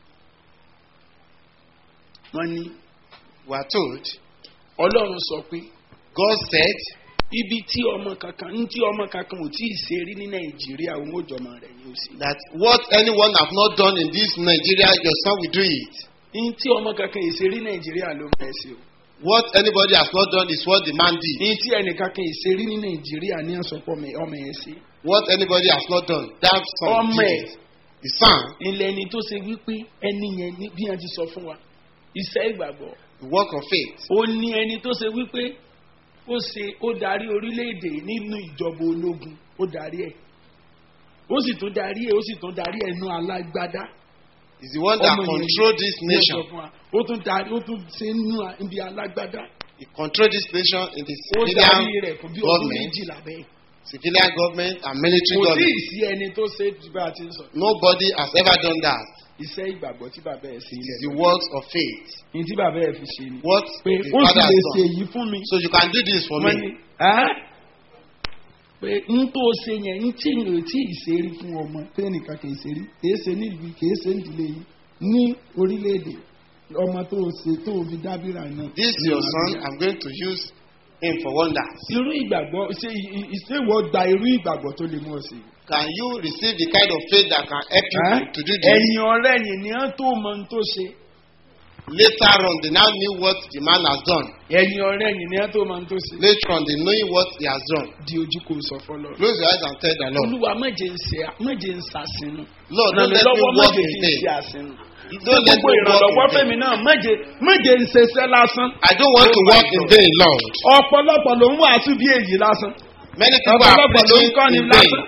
[SPEAKER 1] wọ́n ní
[SPEAKER 3] We are told,
[SPEAKER 1] ọlọ́run sọ pé
[SPEAKER 3] God said,
[SPEAKER 1] ibi tí ọmọ kankan ní tí ọmọ kankan ò tí ì ṣe rí ní nàìjíríà òun ò jọmọ rẹ̀ ni ó sì.
[SPEAKER 3] that what anyone have not done in this Nigeria, your son will do it.
[SPEAKER 1] ní tí ọmọ kankan ì ṣe rí nàìjíríà ló ń bẹ̀ sí o.
[SPEAKER 3] What anybody has not done is what the man did.
[SPEAKER 1] ní tí ẹnìkankan ì ṣe rí ní nàìjíríà ní àsọpọ̀ ọmọ ẹ̀ sí.
[SPEAKER 3] What anybody has not done, that son
[SPEAKER 1] ọmọ
[SPEAKER 3] did
[SPEAKER 1] ẹ̀
[SPEAKER 3] it. The son,
[SPEAKER 1] ilẹ̀ ẹni tó ṣe wípé ẹni yẹn ní bí wọ́n ti sọ fún wa iṣẹ́ ìgbàgbọ́
[SPEAKER 3] the work of faith.
[SPEAKER 1] ó ní ẹni tó ṣe wípé ó ṣe ó darí orílẹ̀-èdè nínú ìjọba ológun ó darí ẹ̀ ó sì tún darí ẹ̀ ó sì tún darí ẹ̀ nú alágbádá
[SPEAKER 3] Is the one that
[SPEAKER 1] Ọmọ yẹn
[SPEAKER 3] control this
[SPEAKER 1] ní ó sọ
[SPEAKER 3] nation.
[SPEAKER 1] fún wa. ó tún darí ó tún ṣe nú ibi alágbádá
[SPEAKER 3] He control this nation in the
[SPEAKER 1] ó darí
[SPEAKER 3] civilian
[SPEAKER 1] rẹ̀ fún bí ọdún
[SPEAKER 3] government,
[SPEAKER 1] méjìlá bẹ́ẹ̀
[SPEAKER 3] civilian government and military
[SPEAKER 1] kò tí ì
[SPEAKER 3] government.
[SPEAKER 1] sí ẹni tó ṣe jù bá a ti ń sọ
[SPEAKER 3] Nobody has ever done that.
[SPEAKER 1] iṣẹ́ ìgbàgbọ́ tí bàbá ẹ̀ ṣe
[SPEAKER 3] It is
[SPEAKER 1] ilẹ̀
[SPEAKER 3] the works of faith.
[SPEAKER 1] ní tí bàbá ẹ̀ fi ṣe ni
[SPEAKER 3] What
[SPEAKER 1] pé
[SPEAKER 3] the
[SPEAKER 1] ó sì
[SPEAKER 3] father
[SPEAKER 1] lè
[SPEAKER 3] has
[SPEAKER 1] ṣe
[SPEAKER 3] done.
[SPEAKER 1] èyí fún mi
[SPEAKER 3] So you can do this for
[SPEAKER 1] wọ́n ní
[SPEAKER 3] me.
[SPEAKER 1] ẹ́ pé n tó ṣe yẹn n tí n ò tí ì ṣe rí fún ọmọ tẹ́nìkan kì í ṣe rí kì í ṣe ní ìlú kì í ṣe ní ìdílé yìí ní orílẹ̀-èdè ọmọ tó ṣe tó fi dábìrà náà.
[SPEAKER 3] This your son, I'm going to use him for wonders.
[SPEAKER 1] irú ìgbàgbọ́ ṣé ìṣèwọ́ gba irú ìgbàgbọ́ tó lè mú ọ sí i.
[SPEAKER 3] Can you receive the kind of faith that can help you
[SPEAKER 1] Ẹ́?
[SPEAKER 3] to do this?
[SPEAKER 1] ẹ̀yìn ọ̀rẹ́ yìí ni wọ́n tó mọ ohun tó ṣe.
[SPEAKER 3] Later on, they now knew what the man has done.
[SPEAKER 1] ẹ̀yìn ọ̀rẹ́ yìí ni wọ́n tó mọ ohun tó ṣe.
[SPEAKER 3] Later on, they knowing what he has done.
[SPEAKER 1] di ojú kò sọ fọlọ.
[SPEAKER 3] Close your eyes and tell the Lord,
[SPEAKER 1] olúwa méje ń ṣe méje ń ṣàṣìnú.
[SPEAKER 3] Lord, don't let me
[SPEAKER 1] lọ́wọ́
[SPEAKER 3] walk
[SPEAKER 1] méje
[SPEAKER 3] in
[SPEAKER 1] kì í
[SPEAKER 3] vain.
[SPEAKER 1] ṣe àṣìnú.
[SPEAKER 3] Don't let
[SPEAKER 1] gbogbo
[SPEAKER 3] me walk
[SPEAKER 1] ìrànlọ́wọ́
[SPEAKER 3] in
[SPEAKER 1] fẹ́mi
[SPEAKER 3] vain.
[SPEAKER 1] náà méje méje ń ṣeṣẹ́ lásán.
[SPEAKER 3] I don't want to
[SPEAKER 1] Oh my
[SPEAKER 3] walk in
[SPEAKER 1] God.
[SPEAKER 3] vain, Lord.
[SPEAKER 1] ọ̀pọ̀lọpọ̀ ló ń wàásù bí èyí lásán.
[SPEAKER 3] Many people are
[SPEAKER 1] ọ̀pọ̀lọpọ̀ ló ń
[SPEAKER 3] preaching
[SPEAKER 1] kọ́ni
[SPEAKER 3] in vain.
[SPEAKER 1] lásán.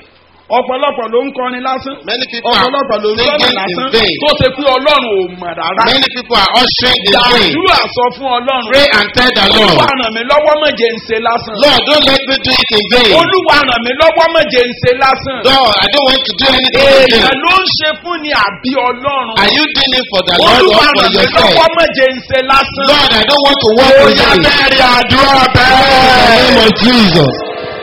[SPEAKER 1] ọ̀pọ̀lọpọ̀ ló ń kọrin lásán
[SPEAKER 3] Many people are
[SPEAKER 1] ọ̀pọ̀lọpọ̀ ló ń sọ̀rọ̀
[SPEAKER 3] singing
[SPEAKER 1] lásán
[SPEAKER 3] in vain.
[SPEAKER 1] tó ṣe pé ọlọ́run ò mọ̀ rárá.
[SPEAKER 3] Many people are ushering in vain.
[SPEAKER 1] Dàdúrà sọ fún ọlọ́run.
[SPEAKER 3] Pray and tell the
[SPEAKER 1] Olúwa
[SPEAKER 3] Lord,
[SPEAKER 1] ràn mí lọ́wọ́ má jẹ́ ń ṣe lásán.
[SPEAKER 3] Lord, don't let me do it in vain.
[SPEAKER 1] Olúwa ràn mí lọ́wọ́ má jẹ́ ń ṣe lásán.
[SPEAKER 3] Lord, I don't want to do anything in
[SPEAKER 1] Èèyàn
[SPEAKER 3] vain.
[SPEAKER 1] ló ń ṣe fún ni àbí ọlọ́run.
[SPEAKER 3] Are you doing it for the Lord or
[SPEAKER 1] Olúwa
[SPEAKER 3] for
[SPEAKER 1] ràn mí
[SPEAKER 3] yourself?
[SPEAKER 1] lọ́wọ́ má jẹ́ ń ṣe lásán.
[SPEAKER 3] Lord, I don't want to work
[SPEAKER 1] Ó
[SPEAKER 3] with
[SPEAKER 1] yá
[SPEAKER 3] you.
[SPEAKER 1] bẹ́ẹ̀rẹ̀ àdúrà
[SPEAKER 3] In the name
[SPEAKER 1] bẹ́ẹ̀.
[SPEAKER 3] of Jesus.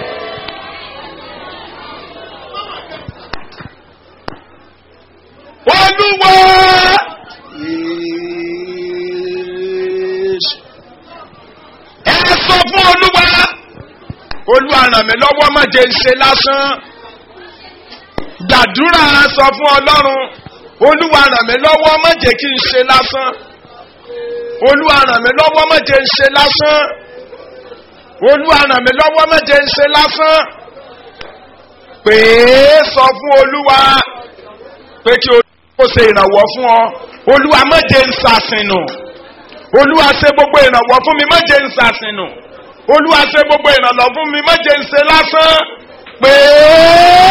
[SPEAKER 1] Olúwa. Ẹ sọ fún Olúwa. Olúwa ràn mí lọ́wọ́ má jẹ́ ń ṣe lásán. Gbàdúrà sọ fún Ọlọ́run. Olúwa ràn mí lọ́wọ́ má jẹ́ kí n ṣe lásán. Olúwa ràn mí lọ́wọ́ má jẹ́ ń ṣe lásán. Olúwa ràn mí lọ́wọ́ má jẹ́ ń ṣe lásán. Pè é sọ fún Olúwa pé kí Olúwa ṣe ìrànwọ́ fún ọ. Olúwa má jẹ́ ń ṣàṣìnù. Olúwa ṣe gbogbo ìrànwọ́ fún mi má jẹ́ ń ṣàṣìnù. Olúwa ṣe gbogbo ìrànlọ́ fún mi má jẹ́ ń ṣe lásán. Pè é.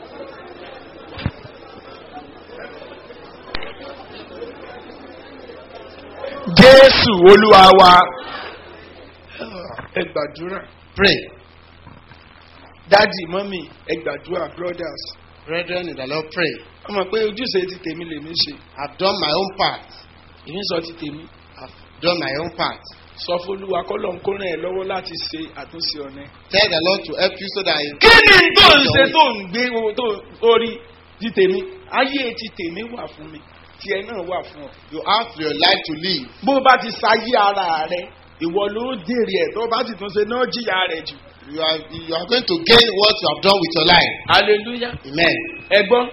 [SPEAKER 1] Jésù Olúwa wa. Ẹ gbàdúrà.
[SPEAKER 3] Pray.
[SPEAKER 1] Dádì mọ́mì ẹ gbàdúrà brothers.
[SPEAKER 3] Brethren in the Lord, pray.
[SPEAKER 1] Wọ́n mọ̀ pé ojúṣe ti tèmi lèmi ṣe.
[SPEAKER 3] I've done my own part.
[SPEAKER 1] Èmi sọ ti tèmi.
[SPEAKER 3] I've done my own part.
[SPEAKER 1] Sọ fún Olúwa kọ́lọ̀ ń kó ràn ẹ́ lọ́wọ́ láti ṣe àtúnṣe ọ̀nà.
[SPEAKER 3] Tell the Lord to help you so that you
[SPEAKER 1] Kí ni tó ń ṣe tó ń gbé owó tó orí ti tèmi? Ayé ti tèmi wà fún mi. Tiẹ̀ náà wà fún ọ.
[SPEAKER 3] you have your life to live.
[SPEAKER 1] Bó o bá ti ṣayé ara rẹ, ìwọ ló dèrè ẹ̀ tó o bá sì tún ṣe náà jìyà rẹ̀ jù.
[SPEAKER 3] You are you are going to gain what you have done with your life.
[SPEAKER 1] Hallelujah.
[SPEAKER 3] Amen.
[SPEAKER 1] Ẹ̀gbọ́n.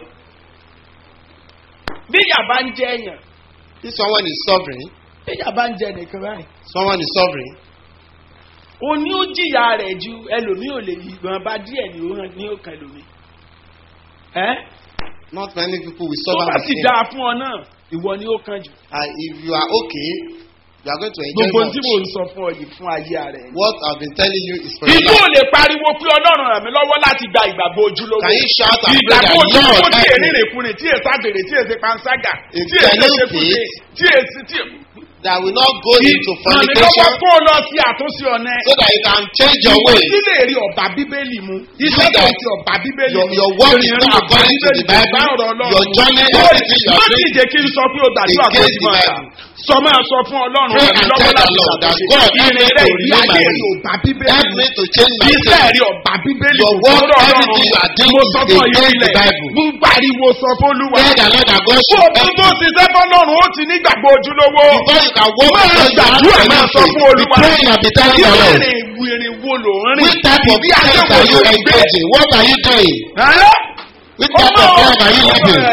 [SPEAKER 1] Bí ìyà bá ń jẹ èèyàn,
[SPEAKER 3] If someone is sovereign,
[SPEAKER 1] bí ìyà bá ń jẹ nìkan báyìí.
[SPEAKER 3] someone is sovereign,
[SPEAKER 1] o ní ó jìyà rẹ̀ ju ẹlòmíì ò lè yìnbọn bá díẹ̀ ní ó hàn ní òkè lómi. ẹ́
[SPEAKER 3] not many people will
[SPEAKER 1] tó
[SPEAKER 3] suffer
[SPEAKER 1] bá
[SPEAKER 3] with
[SPEAKER 1] sì
[SPEAKER 3] him.
[SPEAKER 1] dáa fún ọ náà ìwọ ni ó kàn jù.
[SPEAKER 3] And if you are okay, you are going to enjoy
[SPEAKER 1] gbogbo
[SPEAKER 3] much.
[SPEAKER 1] tí mò ń sọ fún ọ yìí fún ayé rẹ̀.
[SPEAKER 3] What I've been telling you is for your
[SPEAKER 1] ìlú ò
[SPEAKER 3] life.
[SPEAKER 1] lè pariwo pé ọlọ́run ràn mí lọ́wọ́ láti gba ìgbàgbọ́ ojúlówó.
[SPEAKER 3] Can you shout and pray
[SPEAKER 1] ìgbàgbọ́
[SPEAKER 3] that
[SPEAKER 1] ojúlówó
[SPEAKER 3] Lord
[SPEAKER 1] tí
[SPEAKER 3] help
[SPEAKER 1] èrí
[SPEAKER 3] me
[SPEAKER 1] rèkúrin tí èsì àgbèrè tí èsì panṣágà
[SPEAKER 3] If
[SPEAKER 1] tí èsì
[SPEAKER 3] genuine
[SPEAKER 1] ṣekúṣe
[SPEAKER 3] faith,
[SPEAKER 1] tí èsì tí.
[SPEAKER 3] that will not go into
[SPEAKER 1] ràn mí lọ́wọ́
[SPEAKER 3] fornication
[SPEAKER 1] kó o lọ sí àtúnṣe ọ̀nà ẹ̀.
[SPEAKER 3] so that you can change your
[SPEAKER 1] Ìwọ
[SPEAKER 3] way.
[SPEAKER 1] sílè rí ọ̀bà bíbélì mu. Iṣẹ́ tó
[SPEAKER 3] that
[SPEAKER 1] ti ọ̀bà bíbélì
[SPEAKER 3] your-
[SPEAKER 1] mu.
[SPEAKER 3] your work is
[SPEAKER 1] Ìrìn
[SPEAKER 3] not
[SPEAKER 1] ọ̀bà
[SPEAKER 3] according to the
[SPEAKER 1] bíbélì
[SPEAKER 3] Bible.
[SPEAKER 1] bá ọ̀rọ̀ Ọlọ́run
[SPEAKER 3] Your
[SPEAKER 1] mu.
[SPEAKER 3] journey,
[SPEAKER 1] Ó-
[SPEAKER 3] everything you are
[SPEAKER 1] Má
[SPEAKER 3] doing
[SPEAKER 1] sì jẹ́ kí n sọ pé o gbàdúrà kó
[SPEAKER 3] against
[SPEAKER 1] ti
[SPEAKER 3] the
[SPEAKER 1] máa rà.
[SPEAKER 3] Bible.
[SPEAKER 1] Sọ máa sọ fún Ọlọ́run
[SPEAKER 3] Pray
[SPEAKER 1] ràn mí
[SPEAKER 3] and
[SPEAKER 1] lọ́wọ́
[SPEAKER 3] tell the
[SPEAKER 1] láti
[SPEAKER 3] Lord that
[SPEAKER 1] ṣàtúnṣe.
[SPEAKER 3] God help
[SPEAKER 1] Ìrìn
[SPEAKER 3] me
[SPEAKER 1] rẹ̀
[SPEAKER 3] to
[SPEAKER 1] ìgbé
[SPEAKER 3] renew my
[SPEAKER 1] ayé
[SPEAKER 3] way.
[SPEAKER 1] rí ọ̀bà bíbélì
[SPEAKER 3] Help
[SPEAKER 1] mu.
[SPEAKER 3] me to change my
[SPEAKER 1] Iṣẹ́
[SPEAKER 3] way.
[SPEAKER 1] rí ọ̀bà bíbélì
[SPEAKER 3] Your
[SPEAKER 1] mu.
[SPEAKER 3] work,
[SPEAKER 1] Sọ̀rọ̀ Ọlọ́run
[SPEAKER 3] everything you are doing
[SPEAKER 1] Mo
[SPEAKER 3] is
[SPEAKER 1] sọ fún ọ
[SPEAKER 3] against
[SPEAKER 1] yìí
[SPEAKER 3] the
[SPEAKER 1] ilẹ̀.
[SPEAKER 3] Bible.
[SPEAKER 1] Mo pariwo sọ fún Olúwa.
[SPEAKER 3] Tell the Lord that God
[SPEAKER 1] Bó o
[SPEAKER 3] should
[SPEAKER 1] tún
[SPEAKER 3] help
[SPEAKER 1] tó
[SPEAKER 3] you.
[SPEAKER 1] ṣiṣẹ́ fọ́lọ́run ó ti nígbàgbọ́ ojúlówó.
[SPEAKER 3] Before you can walk
[SPEAKER 1] Máa
[SPEAKER 3] with God, you have
[SPEAKER 1] gbàdúrà
[SPEAKER 3] to
[SPEAKER 1] máa
[SPEAKER 3] have
[SPEAKER 1] sọ
[SPEAKER 3] faith.
[SPEAKER 1] fún
[SPEAKER 3] Be
[SPEAKER 1] Olúwa.
[SPEAKER 3] praying and be telling the Lord.
[SPEAKER 1] Ìrìn ìrìn wo lò ń rìn?
[SPEAKER 3] Which type of
[SPEAKER 1] Ìdí ayé
[SPEAKER 3] life
[SPEAKER 1] wo
[SPEAKER 3] are you
[SPEAKER 1] lò ń gbé?
[SPEAKER 3] engaging? What are you doing?
[SPEAKER 1] Ẹ́?
[SPEAKER 3] Which type of life are you living?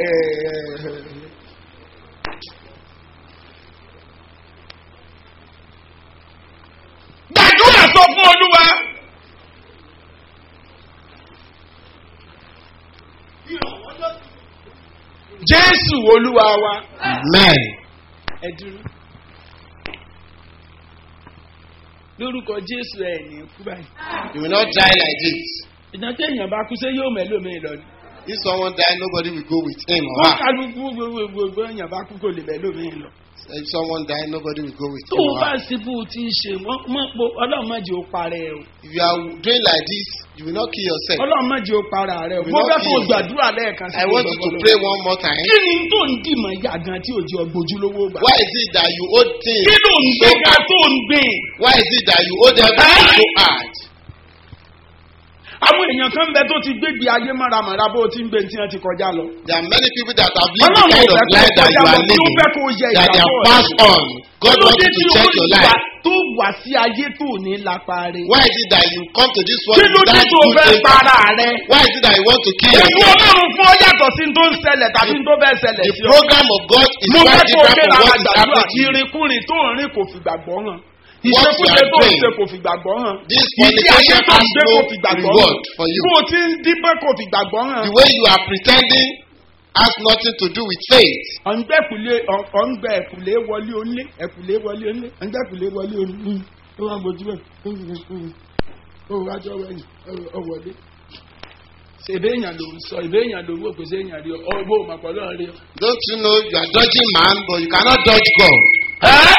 [SPEAKER 1] Gbàdúrà sọ fún Olúwa. Jésù Olúwa wa.
[SPEAKER 3] Amen.
[SPEAKER 1] Ẹ dúró. Lórúkọ Jésù ẹ̀ ní kú báyìí.
[SPEAKER 3] You will not die like this.
[SPEAKER 1] Ìdájọ́ èèyàn bá kú sé yóò mẹ́lòmíì lọ ni.
[SPEAKER 3] If someone die, nobody will go with him or
[SPEAKER 1] Wọ́n
[SPEAKER 3] her.
[SPEAKER 1] kálukú gbogbo èèyàn bá kú kò lè mẹ́lòmíì lọ.
[SPEAKER 3] If someone die, nobody will go with
[SPEAKER 1] Tó
[SPEAKER 3] him
[SPEAKER 1] o
[SPEAKER 3] or
[SPEAKER 1] bá
[SPEAKER 3] her.
[SPEAKER 1] ṣe bó o ti ń ṣe, wọ́n- mọ́ po ọlọ́run má jẹ́ o parẹ́ o.
[SPEAKER 3] If you are doing like this, you will not kill yourself.
[SPEAKER 1] Ọlọ́run má jẹ́ o para rẹ o.
[SPEAKER 3] We
[SPEAKER 1] Mo
[SPEAKER 3] not
[SPEAKER 1] fẹ́ kó o
[SPEAKER 3] kill.
[SPEAKER 1] gbàdúrà lẹ́ẹ̀kan sí
[SPEAKER 3] I want you to
[SPEAKER 1] gbogbo
[SPEAKER 3] pray
[SPEAKER 1] ọlọ́run.
[SPEAKER 3] one more time.
[SPEAKER 1] Kí ni tó ń dìmọ̀ yà gan tí òjò gbójúlówó gbà?
[SPEAKER 3] Why is it that you owe things
[SPEAKER 1] Kí ló ń
[SPEAKER 3] so
[SPEAKER 1] gbé ga
[SPEAKER 3] hard?
[SPEAKER 1] tó ń gbìn?
[SPEAKER 3] Why is it that you owe them
[SPEAKER 1] Ah!
[SPEAKER 3] so hard?
[SPEAKER 1] Àwọn èèyàn kan bẹ tó ti gbégbé ayé máramàra bó o ti ń gbé tí wọ́n ti kọjá lọ.
[SPEAKER 3] There are many people that have lived the
[SPEAKER 1] Ọlọ́run ò
[SPEAKER 3] kind of
[SPEAKER 1] fẹ́ kó
[SPEAKER 3] life that
[SPEAKER 1] kọjá
[SPEAKER 3] you
[SPEAKER 1] lọ
[SPEAKER 3] are
[SPEAKER 1] tí ó
[SPEAKER 3] living,
[SPEAKER 1] fẹ́ kó yẹ
[SPEAKER 3] that they have
[SPEAKER 1] ìgbàgbọ́ rẹ.
[SPEAKER 3] passed on. God wants you to check your life.
[SPEAKER 1] tó wà sí ayé tó ní lápá rẹ.
[SPEAKER 3] Why is it that you come to this world
[SPEAKER 1] Kí ló dé
[SPEAKER 3] without
[SPEAKER 1] tó
[SPEAKER 3] good
[SPEAKER 1] fẹ́
[SPEAKER 3] impact?
[SPEAKER 1] para rẹ?
[SPEAKER 3] Why is it that you want to kill
[SPEAKER 1] Èmi
[SPEAKER 3] yourself?
[SPEAKER 1] ọlọ́run fún ọ yàtọ̀ sí tó ń ṣẹlẹ̀ tàbí tó bẹ́ẹ̀ ṣẹlẹ̀
[SPEAKER 3] The
[SPEAKER 1] sí ọ.
[SPEAKER 3] program of God is
[SPEAKER 1] Mo
[SPEAKER 3] quite
[SPEAKER 1] fẹ́ kó o
[SPEAKER 3] different
[SPEAKER 1] gbéra
[SPEAKER 3] from what is
[SPEAKER 1] àgbàdua
[SPEAKER 3] happening to you.
[SPEAKER 1] ìrìnkúrìn tó ń rìn kò fìgbàgbọ́ hàn.
[SPEAKER 3] What
[SPEAKER 1] Ìṣekúṣe
[SPEAKER 3] you are
[SPEAKER 1] tó ń
[SPEAKER 3] doing,
[SPEAKER 1] ṣe kò fìgbàgbọ́ hàn.
[SPEAKER 3] This
[SPEAKER 1] Ìdí ayé
[SPEAKER 3] fornication
[SPEAKER 1] tó ń
[SPEAKER 3] has
[SPEAKER 1] gbé
[SPEAKER 3] no
[SPEAKER 1] kò fìgbàgbọ́ hàn.
[SPEAKER 3] reward for you.
[SPEAKER 1] Bó o ti ń dípẹ́ kò fìgbàgbọ́ hàn.
[SPEAKER 3] The way you are pretending has nothing to do with faith.
[SPEAKER 1] ọ̀ngbẹ́kùlé ọ̀ngbẹ́ ẹ̀kùlé wọlé onílé ẹ̀kùlé wọlé onílé ọ̀ngbẹ́kùlé wọlé onílé ó wà gbójú ẹ̀ ó wájú ọ̀wẹ́yìn ọ̀wọ́lé.
[SPEAKER 4] ṣèbé èèyàn ló ń sọ ìbé èèyàn ló ń wò pé ṣé èèyàn rí ọ ọgbó òmàpọ̀ lọ́run rí ọ.
[SPEAKER 3] Don't you know you are dodging man, but you cannot dodge God?
[SPEAKER 4] ẹ́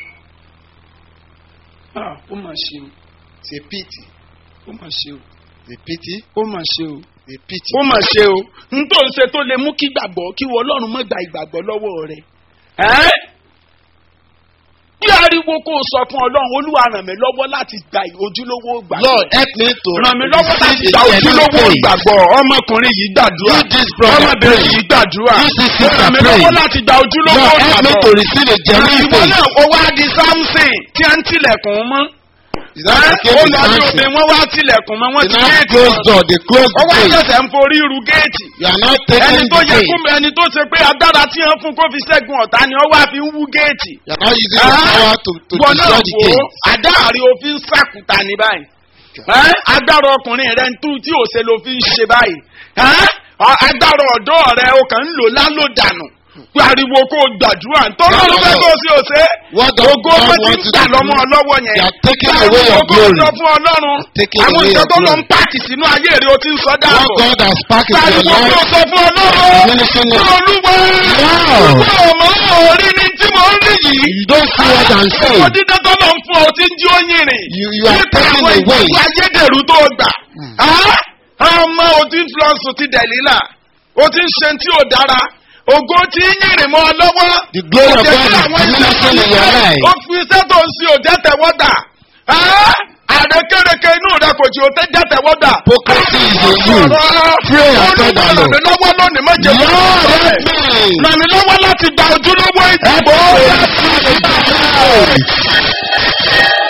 [SPEAKER 4] Ah, ó mà ṣe o
[SPEAKER 3] It's a pity.
[SPEAKER 4] ó mà ṣe o
[SPEAKER 3] It's a pity.
[SPEAKER 4] ó mà ṣe o
[SPEAKER 3] It's a pity.
[SPEAKER 4] ó mà ṣe o n tó ń ṣe tó lè mú kí gbàgbọ́ kí wọ́n ọlọ́run mọ́ gba ìgbàgbọ́ lọ́wọ́ rẹ̀ ẹ́ bí ariwo kò sọ fún ọlọ́run olúwa ràn mí lọ́wọ́ láti gba ojúlówó gbàgbọ́
[SPEAKER 3] Lord, help me to
[SPEAKER 4] ràn mí lọ́wọ́ láti
[SPEAKER 3] receive
[SPEAKER 4] gba
[SPEAKER 3] a genuine
[SPEAKER 4] ojúlówó
[SPEAKER 3] faith.
[SPEAKER 4] ìgbàgbọ́ ọmọkùnrin yìí gbàdúrà
[SPEAKER 3] You this brother
[SPEAKER 4] ọmọbìnrin
[SPEAKER 3] pray.
[SPEAKER 4] yìí gbàdúrà
[SPEAKER 3] You this sister
[SPEAKER 4] ràn mí
[SPEAKER 3] pray.
[SPEAKER 4] lọ́wọ́ láti gba ojúlówó
[SPEAKER 3] Lord, help me to
[SPEAKER 4] ìgbàgbọ́
[SPEAKER 3] receive a genuine
[SPEAKER 4] ìwọ
[SPEAKER 3] faith.
[SPEAKER 4] náà ó wá di samson tí a ń tilẹ̀kùn mọ́
[SPEAKER 3] Is that the
[SPEAKER 4] ó
[SPEAKER 3] case with
[SPEAKER 4] lọ ní
[SPEAKER 3] Samson?
[SPEAKER 4] obìnrin wọn wá tilẹ̀kùn mọ́ wọn
[SPEAKER 3] They
[SPEAKER 4] ti
[SPEAKER 3] now
[SPEAKER 4] géètì
[SPEAKER 3] close
[SPEAKER 4] wọn.
[SPEAKER 3] door, they close
[SPEAKER 4] ó
[SPEAKER 3] the
[SPEAKER 4] wá
[SPEAKER 3] gate.
[SPEAKER 4] ṣẹ̀ṣẹ̀ ń forí ru géètì
[SPEAKER 3] You are not
[SPEAKER 4] ẹni
[SPEAKER 3] taking
[SPEAKER 4] tó
[SPEAKER 3] the
[SPEAKER 4] yẹ
[SPEAKER 3] gate.
[SPEAKER 4] kú ẹni tó ṣe pé agbára tí wọ́n fún kó fi ṣẹ́gun ọ̀tá ni ó wá fi ń wú géètì.
[SPEAKER 3] You are not using your power to, to
[SPEAKER 4] wọn náà
[SPEAKER 3] destroy the
[SPEAKER 4] wò ó
[SPEAKER 3] gate.
[SPEAKER 4] àdáàrí òfin sàkúta ní báyìí Ẹ́, agbára ọkùnrin rẹ ń tú tí òṣè ló fi ń ṣe báyìí Ẹ́, ọ- agbára ọ̀dọ́ rẹ o kàn ń lò lálòdànù pariwo kó o gbàdúrà nítorí
[SPEAKER 3] No, no,
[SPEAKER 4] olú fẹ́
[SPEAKER 3] no.
[SPEAKER 4] kó o sí òṣè
[SPEAKER 3] What does
[SPEAKER 4] ògo
[SPEAKER 3] God
[SPEAKER 4] pé ti ń
[SPEAKER 3] want you
[SPEAKER 4] gbà
[SPEAKER 3] to
[SPEAKER 4] lọ́mọ
[SPEAKER 3] do?
[SPEAKER 4] ọlọ́wọ́ yẹn
[SPEAKER 3] They are taking
[SPEAKER 4] Pariwo
[SPEAKER 3] away your
[SPEAKER 4] kó o
[SPEAKER 3] glory.
[SPEAKER 4] sọ fún ọlọ́run
[SPEAKER 3] Taking
[SPEAKER 4] àwọn
[SPEAKER 3] away
[SPEAKER 4] ìjọ
[SPEAKER 3] your
[SPEAKER 4] tó lọ ń
[SPEAKER 3] glory.
[SPEAKER 4] pààkì sínú ayé rẹ o ti ń sọ
[SPEAKER 3] What
[SPEAKER 4] dáàbò
[SPEAKER 3] God has packed in your
[SPEAKER 4] pariwo kó o
[SPEAKER 3] life,
[SPEAKER 4] sọ fún ọlọ́run
[SPEAKER 3] finishing it.
[SPEAKER 4] olúwa
[SPEAKER 3] Wow.
[SPEAKER 4] olúwa ọmọ orí ni tí mo ń rí yìí
[SPEAKER 3] You don't see what I'm
[SPEAKER 4] ọmọ
[SPEAKER 3] saying.
[SPEAKER 4] dídá tó lọ ń fún ọ tí ń jí ó yìnrìn.
[SPEAKER 3] You, you are
[SPEAKER 4] nípa
[SPEAKER 3] taking
[SPEAKER 4] àwọn
[SPEAKER 3] away.
[SPEAKER 4] ìwé ayédèrú tó gbà. Á, ọmọ òtí flọ́ọ̀sì ti dẹ̀lílà o ti ń ṣe tí ò dára ògo tí ń yìnrìn mọ́ ọ lọ́wọ́.
[SPEAKER 3] The glory of
[SPEAKER 4] Kò jẹ́
[SPEAKER 3] God
[SPEAKER 4] kí
[SPEAKER 3] is
[SPEAKER 4] àwọn iṣẹ́
[SPEAKER 3] diminishing in
[SPEAKER 4] tó
[SPEAKER 3] your
[SPEAKER 4] ń ṣe,
[SPEAKER 3] life.
[SPEAKER 4] ó fi iṣẹ́ tó ń ṣe òjẹ́ tẹ̀wọ́dà. Á, àrékérekè inú rẹ kò tí ò tẹ́ jẹ́ tẹ̀wọ́dà.
[SPEAKER 3] Hypocrisy is in you. Pray and tell the
[SPEAKER 4] Olúwa ràn
[SPEAKER 3] Lord.
[SPEAKER 4] mí lọ́wọ́ lónìí má jẹ́ kí
[SPEAKER 3] Lord,
[SPEAKER 4] n
[SPEAKER 3] help
[SPEAKER 4] sọ
[SPEAKER 3] me.
[SPEAKER 4] bẹ́ẹ̀. ràn mí lọ́wọ́ láti gba ojúlówó ìdìbò.
[SPEAKER 3] Help me.